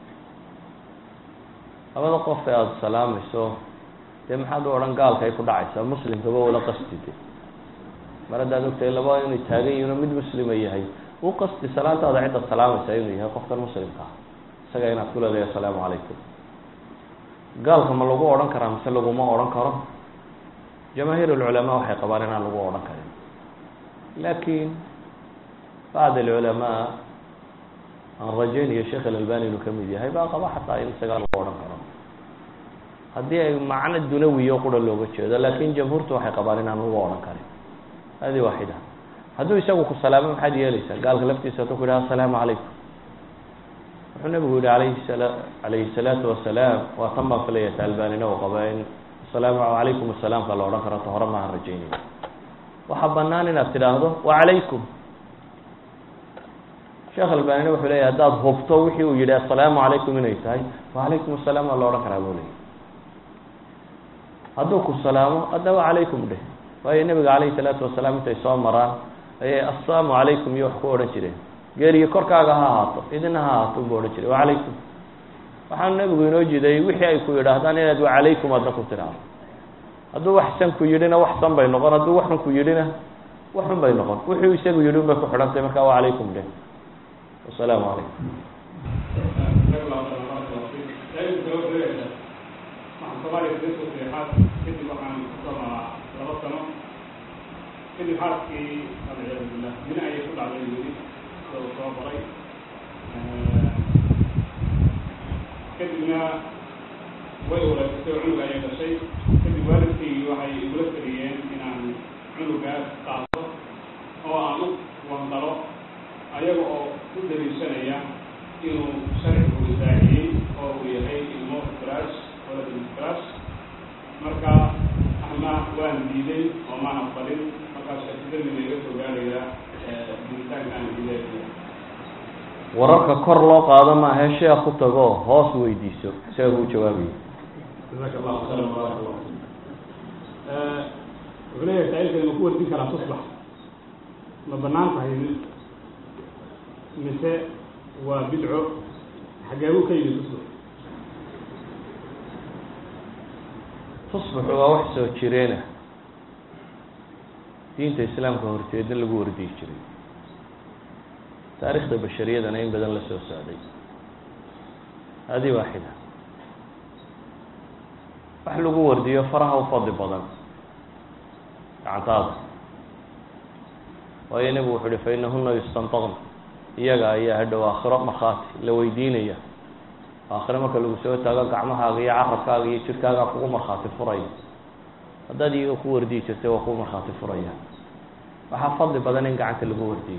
labada qof ee aada salaamayso dee maxaad u odhan gaalka ay ku dhacaysaa muslimkaba wala qastide mar haddaad ogtahay laba inay taagan yihin oo mid muslima yahay u qasti salaantaada cidda salaamaysa inuu yahay qofkan muslimka ah isaga inaad ku leedahay assalaamu calaykum gaalka ma lagu odhan karaa mise laguma odhan karo jamaahiir alculamaa waxay qabaan inaan lagu odhan karin laakiin bacd alculamaa aan rajaynayo sheekh alalbani inuu kamid yahay baa qaba xataa in isagaa lagu odhan karo haddii ay macno dunawiyo qura looga jeedo laakin jamhuurtu waxay qabaan inaan lagu odhan karin hadi waaxida hadduu isagu ku salaamo maxaad yeeleysaa gaalka laftiisa hadduu ku yidhaha asalaamu calaykum wuxuu nabigu yihi alayhi sala alayhi salaatu wasalaam waa tan baan filayata albanina u qaba in asalaamu calaykum asalaamka la odhan karo ta hore maahan rajaynaya waxaa banaan inaad tidhaahdo wacalaykum sheekh albanina wuxuu leeyahy haddaad hubto wixii uu yihi asalaamu calaykum inay tahay wacalaykum asalaam waa la odhan karaa buu leeyay hadduu ku salaamo hadda wacalaykum dheh waayo nebiga calayhi salaatu wasalaam intay soo maraan ayay assalaamu calaykum iyo wax ku odhan jireen geeriyo korkaaga ha ahaato idina ha ahaato unbu odhan jiray wacalaykum waxaanu nebigu inoo jiday wixii ay ku yidhaahdaan inaad wacalaykum adna ku tidhaahdo hadduu wax san ku yidhina wax san bay noqon hadduu waxun ku yidhina waxun bay noqon wuxuu isagu yidhi un bay ku xidhantahy markaa wacalaykum dheh wasalaamu calaykum kadib waxaan kusoo maraa laba sano kadib xaaskii alciyaadu billah mina ayay ku dhacday weli sida uu soo baray kadibna way wareegsatay oo cunug ayay dhashay kadib waalidkaygii waxay igula taliyeen inaan cunugaas qaato oo aan u wandalo ayaga oo ku daliishanaya inuu sharcigu isaahiyey oo uu yahay ilmo firaash walad firaash marka ama waan diiday oo maan aqbalin markaa shakidamina iga soo gaaraya diitaanka aan diiday wararka kor loo qaado maahe sheekh ku tago hoos weydiiso isaga u jawaabayo jazaaka allahu khayran barak allah wuxuu leeyahay saa'ilkani ma ku wardin karaa tusbax ma banaan tahay mise waa bidco xageebuu ka yimid tusbax tusbaxu waa wax soo jireena diinta islaamka horteedna lagu wardiyi jiray taarikhda bashariyadana in badan la soo socday hadi waaxida wax lagu wardiyo faraha u fadli badan gacantaada waayo nebigu wuxu uhi fa inahuna yustantaqn iyaga ayaa hadhow aakhiro markhaati la weydiinaya aakhire marka lagu soo taago gacmahaaga iyo carabkaaga iyo jirkaagaa kugu markhaati furaya haddaad iyaga ku wardiyi jirtay waa kugu markhaati furaya waxaa fadli badan in gacanta lagu wardiyo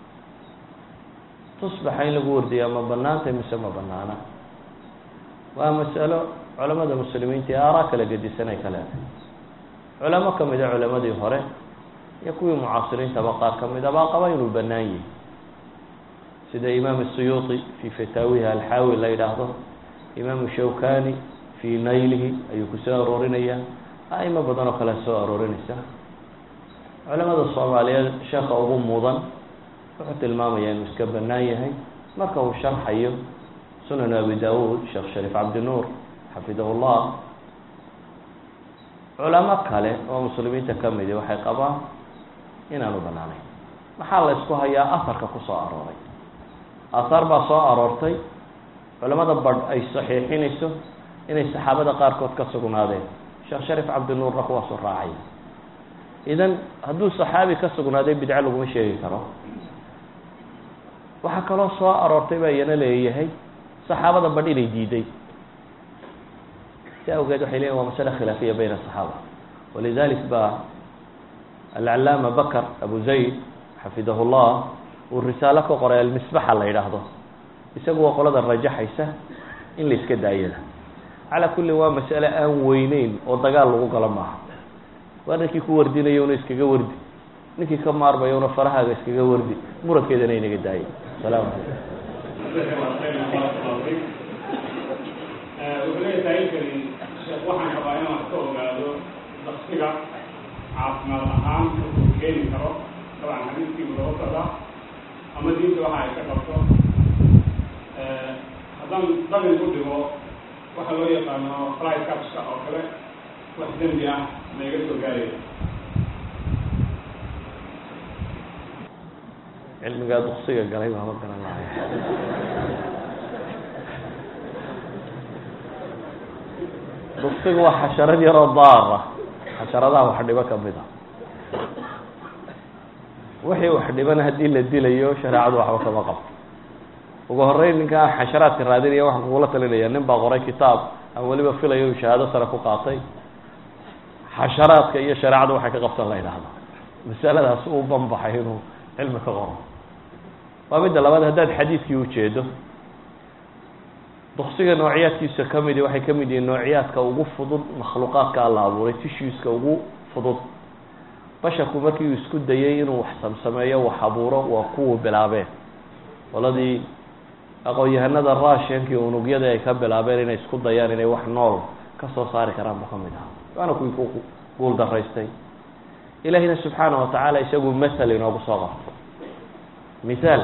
tusbaxa in lagu wardiyaa ma banaantay mise ma banaana waa masalo culamada muslimiinta ee aaraa kala gedisan ay ka leedahay culamo kamid a culamadii hore iyo kuwii mucaasiriintaba qaar kamid a baa qaba inuu banaan yahi sida imaam الsuyuطi fi fataawihi alxaawi la yidhaahdo imaamu shawkani fi naylihi ayuu kusoo aroorinaya aimo badan oo kale soo aroorinaysa culamada soomaaliyeed sheeka ugu mudan wuxuu tilmaamaya inuu iska banaan yahay marka uu sharxayo sunan abi dawud sheekh shariif cabdinuur xafidahu llah culamo kale oo muslimiinta kamidi waxay qabaan inaanu banaanayn maxaa la isku hayaa aharka kusoo arooray ahaar baa soo aroortay culamada badh ay saxiixinayso inay saxaabada qaarkood ka sugnaadeen sheekh shariif cabdinuurna kuwaasu raacay idan hadduu saxaabi ka sugnaaday bidco laguma sheegi karo waxaa kaloo soo aroortay baa iyana leeyahay saxaabada badh inay diiday si awgeed waxay leeyihin waa masale khilaafiya bayna asaxaaba walidalik ba alcalaama bakr abu zayd xafidahu llah uu risaalo ka qoray almisbaxa la yidhaahdo isagu waa qolada rajaxaysa in la iska daayada calaa kulli waa masale aan weyneyn oo dagaal lagu galo maaha waa ninkii ku wardinayo una iskaga wardi ninkii ka maarmayo una farahaaga iskaga wardi murankeedana inaga daaya salaam wuxuu leeyahay saaiilkani sheekh waxaan rabaa inaan wax ka ogaado daksiga caafimaad ahaan wuxuu keeni karo dabcan xadiiskiibu laba socda ama diinta waxa ay ka qabto haddaan dabin ku dhigo waxa loo yaqaano fly capska oo kale wax dembi ah ma iga soo gaaraya cilmigaa duksiga galay baama garan lahay duksigu waa xasharad yaroo daara xasharadaha wax dhibo kamid a wixii wax dhibana haddii la dilayo shareecadu waxba kama qabto ugu horeyn ninkaa xasharaadka raadinaya waxaan kugula talinaya nin baa qoray kitaab aan weliba filayo uu shahaado sare ku qaatay xasharaadka iyo shareecadu waxay ka qabtan la yidhaahdo masaladaas uu banbaxay inuu cilmi ka qoro waa midda labaad haddaad xadiidkii ujeedo duksiga noociyaadkiisa kamidi waxay kamid yihiin noociyaadka ugu fudud makhluuqaadka alla abuuray tishueska ugu fudud basharku markii uu isku dayay inuu wax samsameeyo wax abuuro waa kuwuu bilaabeen qoladii aqoon-yahanada russiankii unugyadii ay ka bilaabeen inay isku dayaan inay wax nool ka soo saari karaan buu kamid ahaa waana kuwii ku guul daraystay ilahina subxaana watacaala isagu mathal inoogu soo qabto mithaal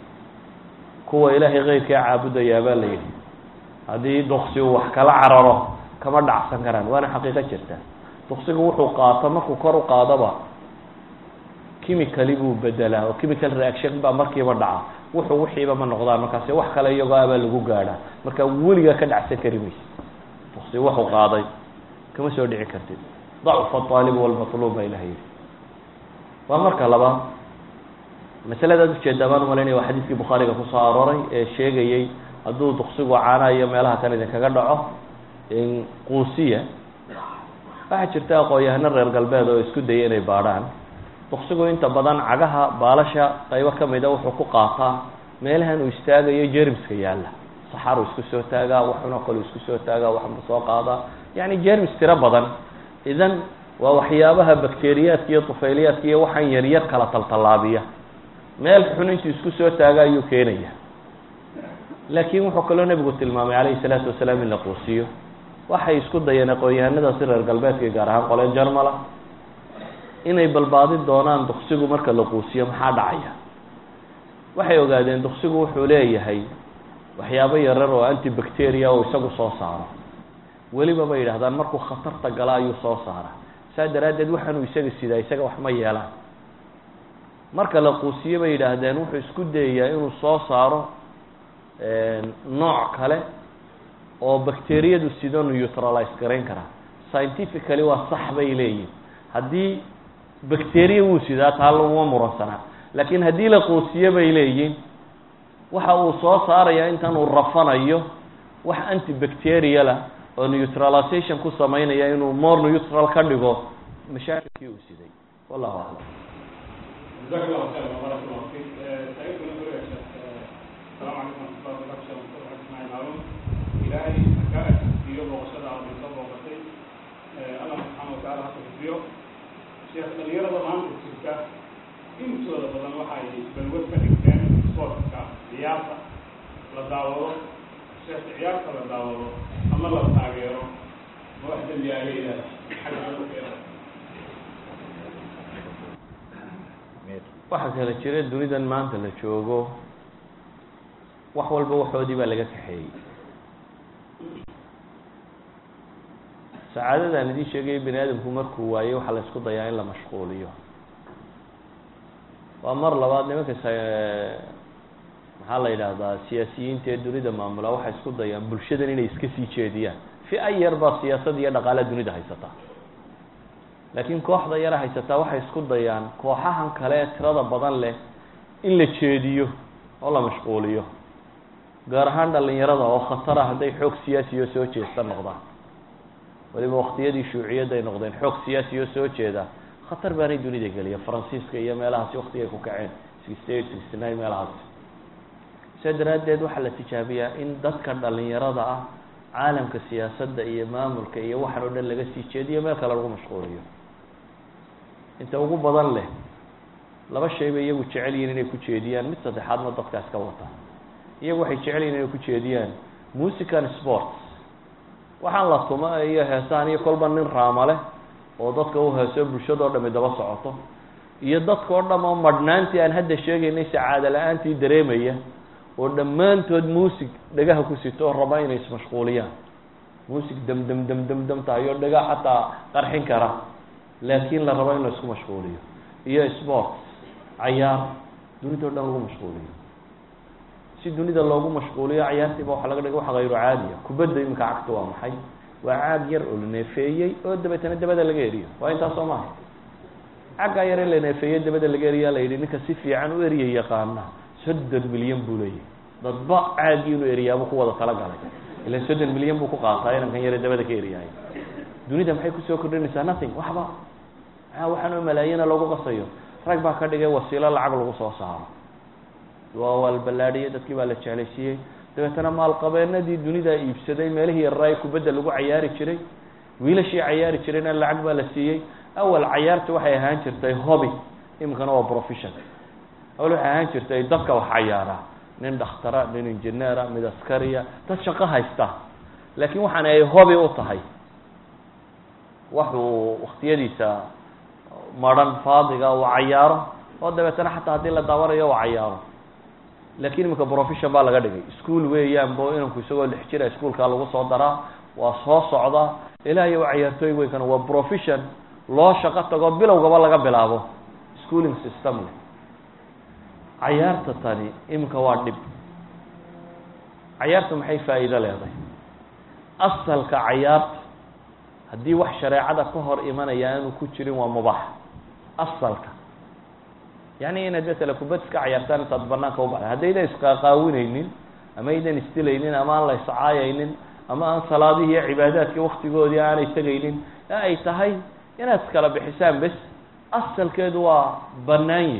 kuwa ilaahay keyrkaa caabudayaa baa la yidhi haddii duksi uu wax kala cararo kama dhacsan karaan waana xaqiiqo jirta duksigu wuxuu qaato markuu kor u qaadaba chemicali buu bedelaa oo chemical reaction baa markiiba dhaca wuxuu wixiiba ma noqdaan markaasi wax kale iyagoo abaa lagu gaadhaa marka weligaa ka dhacsan kari mayse duksi wuxuu qaaday kama soo dhici kartid dacfa aalibu walmatluub baa ilaha yidhi waa marka labaad masaladaad ujeedaa baan umalaynaya waa xadiiskii bukhaariga kusoo arooray ee sheegayey hadduu duksigu caana iyo meelaha kan idinkaga dhaco quusiya waxaa jirta aqoon-yahano reer galbeed oo isku daya inay baadhaan duksigu inta badan cagaha baalasha qaybo kamida wuxuu ku qaataa meelahan uu istaagayo jermiska yaalla saxaru isku soo taagaa waxunoo kale isku soo taagaa waxbu soo qaadaa yani jermis tiro badan idan waa waxyaabaha bakteriyaadka iyo tufayliyaadka iyo waxaan yaryar kala taltallaabiya meel xun intuu isku soo taaga ayuu keenaya laakiin wuxuu kaloo nebigu tilmaamay calayhi salaatu wasalaam in la quusiyo waxay isku dayeen aqoon-yahanadaasi reer galbeedka gaar ahaan qoleen jarmala inay balbaadin doonaan duksigu marka la quusiyo maxaa dhacaya waxay ogaadeen duksigu wuxuu leeyahay waxyaabo yarar oo antibacteria oo isagu soo saaro weliba bay yidhahdaan markuu khatarta gala ayuu soo saara saa daraaddeed waxaanuu isaga sidaa isaga wax ma yeelaan marka la quusiyo bay yidhaahdeen wuxuu isku dayayaa inuu soo saaro nooc kale oo bacteriyadu sido neutralize garayn karaa scientifically waa sax bay leeyihin haddii bacteria wuu sidaa taa laguma muransanaa laakiin haddii la quusiyo bay leeyihin waxa uu soo saaraya intan uu rafanayo wax antibacterialah oo neutralization ku samaynaya inuu more neutral ka dhigo mashaakilkii uu siday wallahu aclam جزاك الله خيرا وبارك الله فيك سعيد بن يا شيخ السلام عليكم ورحمه الله وبركاته اسماعيل هارون ilaahay ka asiiyo booqashada aad soo booqatay allah subxaana watacaala ha kuxufiyo sheekh dhalinyarada maanta jirta intooda badan waxay balwad ka dhigteen sportka ciyaarta la daawado sheekh ciyaarta la daawado ama la taageero ma wax dembi aa leedahay xagga dadkeeda waxaa kala jira dunidan maanta la joogo wax walba waxoodii baa laga kaxeeyey sacaadadaan idiin sheegaya bani aadamku markuu waayey waxaa la isku dayaa in la mashquuliyo waa mar labaad nimanka maxaa la yidhaahdaa siyaasiyiinta ee dunida maamula waxay isku dayaan bulshadan inay iska sii jeediyaan fi-a yar baa siyaasad iyo dhaqaalaha dunida haysataa laakiin kooxda yara haysataa waxay isku dayaan kooxahan kale ee tirada badan leh in la jeediyo oo la mashquuliyo gaar ahaan dhalinyarada oo khatara hadday xoog siyaasiyo soo jeesta noqdaan waliba waktiyadii shuuciyadda ay noqdeen xoog siyaasi oo soo jeeda khatar baanay dunida geliya faransiiska iyo meelahaasi waktigay ku kaceen sixty eight sixty nine meelahaasi saa daraaddeed waxaa la tijaabiyaa in dadka dhalinyarada ah caalamka siyaasadda iyo maamulka iyo waxan oo dhan laga sii jeediyo meel kale lagu mashquuliyo inta ugu badan leh laba shay bay iyagu jecel yihin inay ku jeediyaan mid saddexaadna dadkaas ka wata iyagu waxay jecel yihin inay ku jeediyaan musican sports waxaan la tuma iyo heesahan iyo kolba nin raama leh oo dadka u heeso bulshadao dhami daba socoto iyo dadka oo dham oo madhnaantii aan hadda sheegaynay sacaado la-aantii dareemaya oo dhammaantood muusig dhagaha ku sito oo raba inay ismashquuliyaan muusig dam dam dam dam dam tahay oo dhaga xataa qarxin kara laakiin la rabo in la isku mashquuliyo iyo sports cayaar dunida o dhan lagu mashquuliyo si dunida loogu mashquuliyo cayaartiiba waxa laga dhiga wax hayru caadiya kubadda iminka cagta waa maxay waa caag yar oo la neefeeyey oo dabeetana dabada laga eriyo waa intaas soo maaha caggaa yar ee la neefeeyey dabada laga eriyaa la yidhi ninka si fiican u eriya yaqaana soddon milyan buu leeyahy dadba caagii inuu eriyaabuu ku wada talagalay ilan soddon milyan buu ku qaataa inankan yare dabada ka eriyahay dunida maxay kusoo kordhinaysaa nothing waxba maxaa waxaan oo malaayina lagu qasayo rag baa ka dhigay wasiilo lacag lagu soo saaro waa waalballaadhiyey dadkii baa la jeclaysiiyey dabeetana maalqabeenadii dunidaa iibsaday meelihii yarraa ee kubadda lagu cayaari jiray wiilashii cayaari jirayna lacag baa la siiyey awal cayaarta waxay ahaan jirtay hobby iminkana waa profession awal waxay ahaan jirtay dadka wax cayaaraa nin dhakhtara nin injineera mid askariya dad shaqo haysta laakiin waxaan ay hobby u tahay waxuu waktiyadiisa maran faadiga uu cayaaro oo dabeetana xataa haddii la daawanayo uu cayaaro lakin iminka profession baa laga dhigay school weeyaan bo inanku isagoo lix jira ischoolkaa lagu soo daraa waa soo socdaa ilaa iyo cayaartooy weynkan waa profession loo shaqo tago bilowgaba laga bilaabo schooling system le cayaarta tani iminka waa dhib cayaarta maxay faa'iido leedahay asalka cayaarta haddii wax shareecada ka hor imanaya aanu ku jirin waa mubaax asalka yani inaad matala kubad iska cayaartaan intaad banaanka u baxda haddaydan isqaaqaawinaynin ama aydan isdilaynin ama aan la iscaayaynin ama aan salaadihii iyo cibaadaadkii waktigoodii aanay tegaynin ee ay tahay inaad iskala bixisaan bes asalkeedu waa banaanyi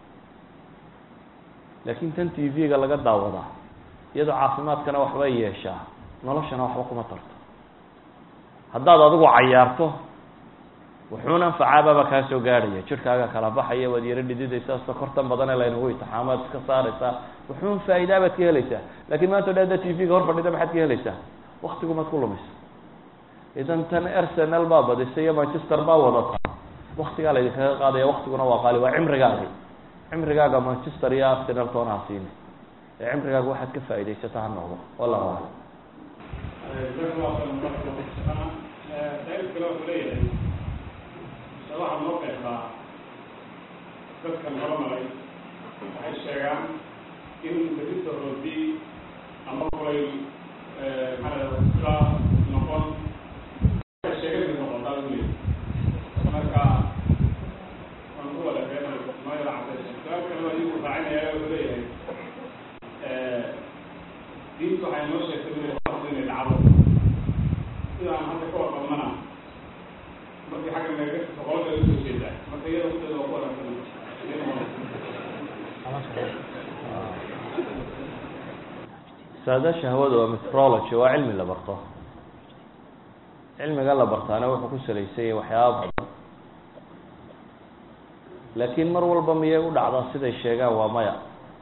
laakin tan t v-ga laga daawadaa iyadoo caafimaadkana waxbay yeeshaa noloshana waxba kuma tarto haddaad adigu cayaarto wuxuuna anfacaababa kaa soo gaadhaya jirkaaga kala baxaya waad yaro dhididaysaa sokortan badane laynagu itixaamaad iska saaraysaa wuxuun faa'idaa baad ka helaysaa lakin maanta o dhan haddaad t v-ga hor fadhida maxaad ka helaysaa waktigumaad ku lumaysa idan tan arsenal baa badisay iyo manchester baa wadata waktigaa laydinkaga qaadaya waktiguna waa qaali waa cimrigaagi cimrigaaga manchester iyo arsenal toona ha siini ee cimrigaaga waxaad ka faa'idaysata ha noqdo wallahu aclam waxaa noo qeexdaa dadkan horamaray waxay sheegaan in berita roodi ama kulay maxaa noqon sheegadi noqotaa uli marka waan ku wada beenay mayra cabdi su-aal kale waa igu raacinaya wuxuu leeyahay diintu waxay noo sheegtay uli waxdu inay dhacdo sida aan hadda ka warqabnana markii xagga naga boqolka usoo jeedaa marka iyada uteeda waa ku wanaagsan saadaasha hawada waa metrology waa cilmi la barto cilmiga la bartaana wuxuu ku salaysan yahay waxyaaba badan laakiin mar walba miyay u dhacdaa siday sheegaan waa maya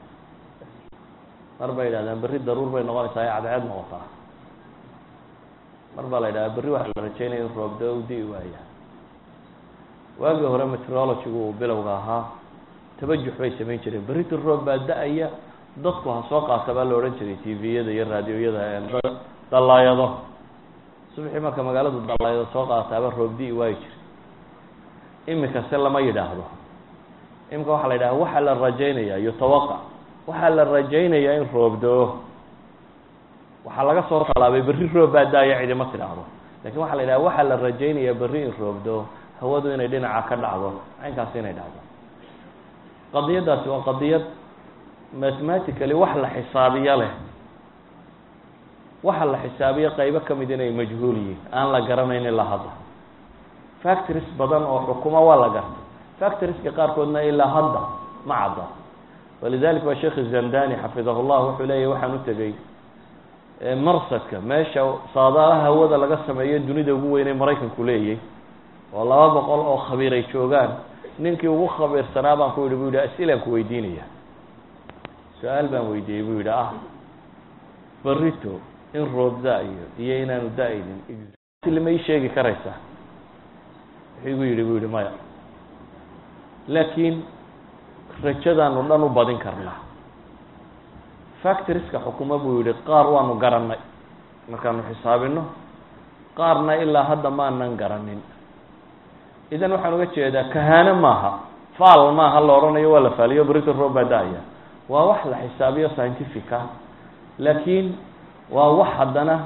mar bay yidhahdaan berri daruur bay noqonaysaa ee cadceed noqotaa mar baa la yidhahdaa berri waxaa la rajeynaya in roobda u di'i waaya waagii hore meteorologygu uu bilowga ahaa tabajux bay samayn jireen berrita roob baa da-aya dadku ha soo qaata baa la odhan jiray t v-yada iyo raadioyada dallaayado subaxii marka magaaladu dallaayado soo qaataaba roob di'i waayi jiray imika se lama yidhaahdo imika waxaa la yidhahda waxaa la rajaynaya yutawaqa waxaa la rajaynayaa in roob do-o waxaa laga soo talaabay berri roob baa da-aya cidima tidhaahdo lakin waxaa la yidhaha waxaa la rajaynayaa berri in roob do-o hawadu inay dhinaca ka dhacdo caynkaasi inay dhacdo qadiyaddaasi waa qadiyad mathematically wax la xisaabiyo leh waxa la xisaabiyo qaybo kamid inay majhuul yihiin aan la garanayn ilaa hadda factories badan oo xukuma waa la gartay factorieska qaarkoodna ilaa hadda ma cadda walidalika waa sheekh zandani xafidahu llah wuxuu leeyahy waxaan u tegey marsadka meesha saadaalaha hawada laga sameeyo dunida ugu weynay maraykanku leeyay oo laba boqol oo khabiir ay joogaan ninkii ugu khabiirsanaa baan ku yidhi bu yidhi asilaan ku weydiinaya su-aal baan weydiiyey bu yidhi ah barito in roob da-yo iyo inaanu da-aynin exactly ma ii sheegi karaysaa wuxuu igu yidhi bu yidhi maya laakiin rajadaanu dhan u badin karnaa factorieska xukuma buu yihi qaar waanu garannay markaanu xisaabino qaarna ilaa hadda maanan garanin idan waxaan uga jeedaa kahaano maaha faal maaha la odhanayo waa la faaliyo brito rob baa da-aya waa wax la xisaabiyo scientifica laakiin waa wax haddana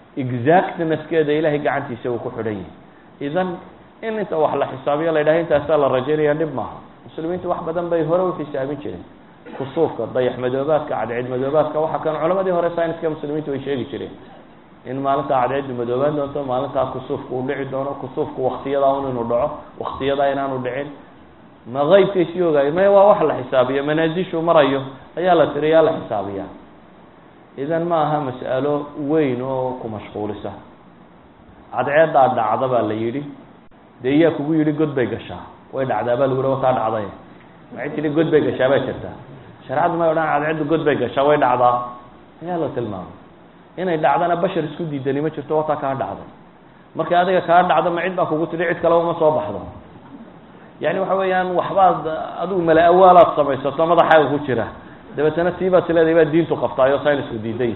exactnesskeeda ilahay gacantiisa uu ku xidhan yahay idan in inta wax la xisaabiyo la yidhaha intaasaa la rajaynaya dhib maaha muslimiintu wax badan bay hore u xisaabin jireen kusuufka dayax madoobaadka cadceed madoobaadka waxa kan culamadii hore scienska muslimiintu way sheegi jireen in maalintaa cadceeddu madoobaan doonto maalintaa kusuufka uu dhici doono kusuufku waktiyadaa un inuu dhaco waktiyadaa inaanu dhicin ma qeybkaysii ogaayo maya waa wax la xisaabiyo manaasishu marayo ayaa la tiriyaa la xisaabiyaa idan ma aha mas'alo weyn oo ku mashquulisa cadceeddaa dhacda baa la yidhi dee iyaa kugu yidhi god bay gashaa way dhacdaa baa lagu yihi wataa dhacday maxay tidhi god bay gashaa baa jirtaa shareecadu may odhan cadceeddu god bay gashaa way dhacdaa ayaa la tilmaamay inay dhacdana bashar isku diidani ma jirto wataa kaa dhacday markay adiga kaa dhacdo ma cid baa kugu tidhi cid kale uma soo baxdo yani waxa weeyaan waxbaad adigu mala awaalaad samaysato madaxaaga ku jira dabeetana tii baad sileedahay baa diintu qabtaayo saynisku diiday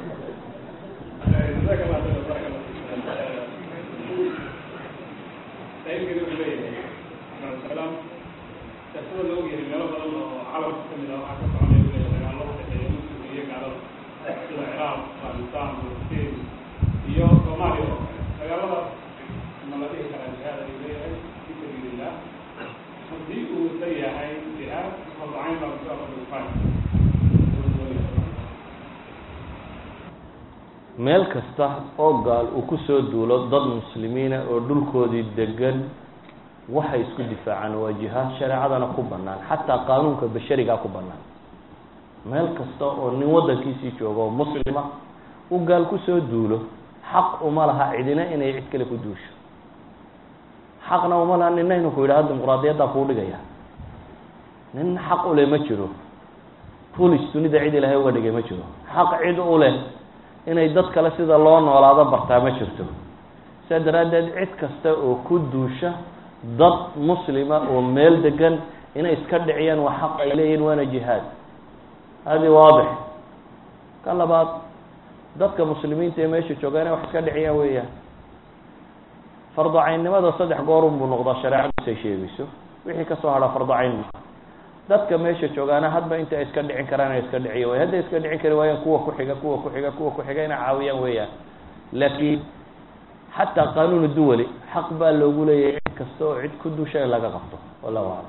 iyo soomaaliya oo kale dagaalada ma la dhihi karaa jihaad ay leeyahay fi sabiilillah haddii uu sa yahay jihaad farducayn baa kusaafadufaan meel kasta oo gaal uu kusoo duulo dad muslimiina oo dhulkoodii degan waxay isku difaacaan waa jihaad shareecadana ku banaan xataa qaanuunka basharigaa ku banaan meel kasta oo nin waddankiisii joogo oo muslima u gaal kusoo duulo xaq uma laha cidina inay cid kale ku duusho xaqna uma laha nina inuu ku yidhaha dimuqraadiyaddaa kuu dhigaya nin xaq uleh ma jiro police dunida cid ilaahay uga dhigay ma jiro xaq cid u leh inay dad kale sida loo noolaado bartaa ma jirto saa daraaddeed cid kasta oo ku duusha dad muslima oo meel degan inay iska dhiciyaan waa xaq ay leeyihin waana jihaad hadi waadix ka labaad dadka muslimiinta ee meesha jooga inay wax iska dhiciyaan weeyaan fardu caynnimada saddex goorun buu noqdaa shareecadiis ay sheegayso wixii kasoo hadha fardu cayn ma dadka meesha joogaana hadba inta ay iska dhicin karaan ay iska dhiciya way hadday iska dhicin kari waayaan kuwa kuxiga kuwa kuxiga kuwa kuxiga inay caawiyaan weeyaan laakiin xataa qaanuun duwali xaq baa loogu leeyahay cid kasta oo cid ku dusha in laga qabto wallahu aclam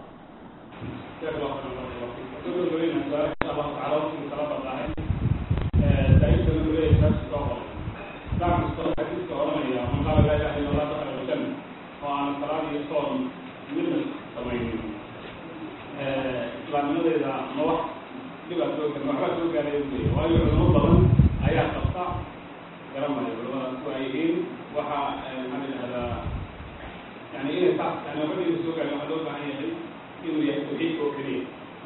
islaamnimadeeda ma wax dhibaa soo gaar waxbaa soo gaaray uleeya waayo culamo badan ayaa qabta garamayo culamadaas ku ay yihiin waxa maxaa la yidhahdaa yani inay saas yani waxba dhiba soo gaarin waxaa loo baahan yahay inuu yahay tawxiidka oo keliya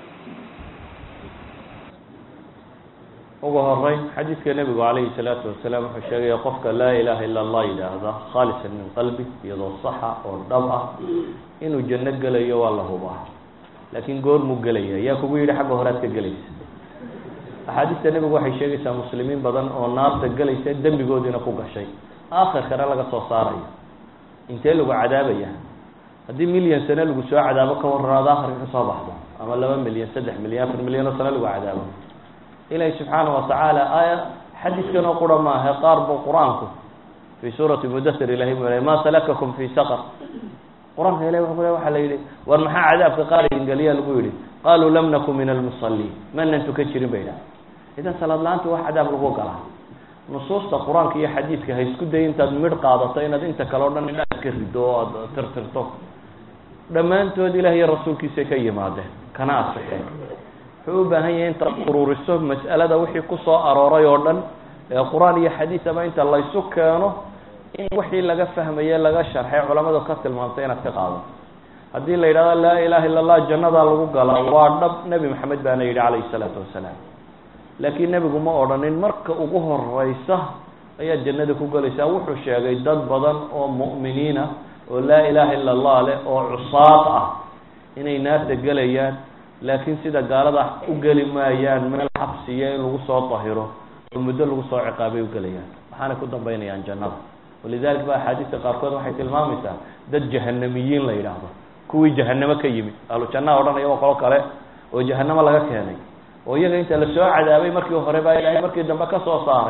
ugu horeyn xadiidka nebigu calayhi salaatu wasalaam wuxuu sheegaya qofka laa ilaha ila allah yidhaahda khaalisan min qalbi iyadoo saxa oo dhab ah inuu janno gelayo waa la hubaa laakiin goor muu gelaya yaa kugu yidhi xagga horead ka gelaysa axaadiista nebigu waxay sheegaysaa muslimiin badan oo naarta gelaysa dembigoodiina ku gashay aakhirkana laga soo saarayo intee lagu cadaabaya haddii milyan sane lagu soo cadaabo ka waranaado akhirka kasoo baxdo ama laba milyan saddex milyan afar milyan oo sane lagu cadaabo ilaahi subxaana watacaala aaya xadiidkan oo qura maaha qaar bu qur-aanku fii suurati mudasir ilahay mu ma salakakum fi saqar qur-aanka ilahi wuxuu le waxa la yidhi war maxaa cadaabka qaar ingeliya lagu yihi qaluu lam naku min almusaliin manan tukan jirin ba yidhaha idan salaad la-aanta wax cadaab lagu galaa nusuusta qur-aanka iyo xadiidka ha isku day intaad midh qaadato inaad inta kale o dhan indhaad ka rido oo aad tirtirto dhammaantood ilah iyo rasuulkiisay ka yimaadeen kana asixeen wuxuu u baahan yahay intaad ururiso mas'alada wixii kusoo arooray oo dhan ee qur-aan iyo xadiis ama inta laysu keeno in wixii laga fahmaye laga sharxay culamadu ka tilmaamtay inaad ka qaado haddii la yidhahdo laa ilaha illa allah jannadaa lagu galaa waa dhab nebi maxamed baana yidhi calayhi salaatu wasalaam laakiin nebigu ma odhanin marka ugu horeysa ayaad jannada ku gelaysaa wuxuu sheegay dad badan oo mu'miniina oo laa ilaha illa allah leh oo cusaad ah inay naarta gelayaan laakiin sida gaalada u geli maayaan meel xabsiya in lagu soo dahiro oo muddo lagu soo ciqaabay u gelayaan waxaanay ku dambaynayaan jannada walidalik ba axaadiista qaarkood waxay tilmaamaysaa dad jahanamiyiin la yidhaahdo kuwii jahanamo ka yimid ahlu jannaha odhanaya waa qolo kale oo jahanamo laga keenay oo iyaga inta lasoo cadaabay markii hore baa ilaahay markii dambe ka soo saaray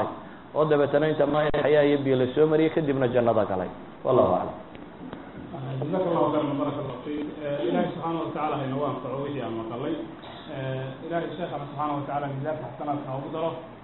oo dabeetana inta ma xayaa iyo biyo lasoo mariyay kadibna jannada galay wallahu aclam جزاك الله خيرا بارك الله فيك إلهي سبحانه وتعالى هينوان فعوه يا مقلي إلهي الشيخ سبحانه وتعالى جزاك حسنات هاو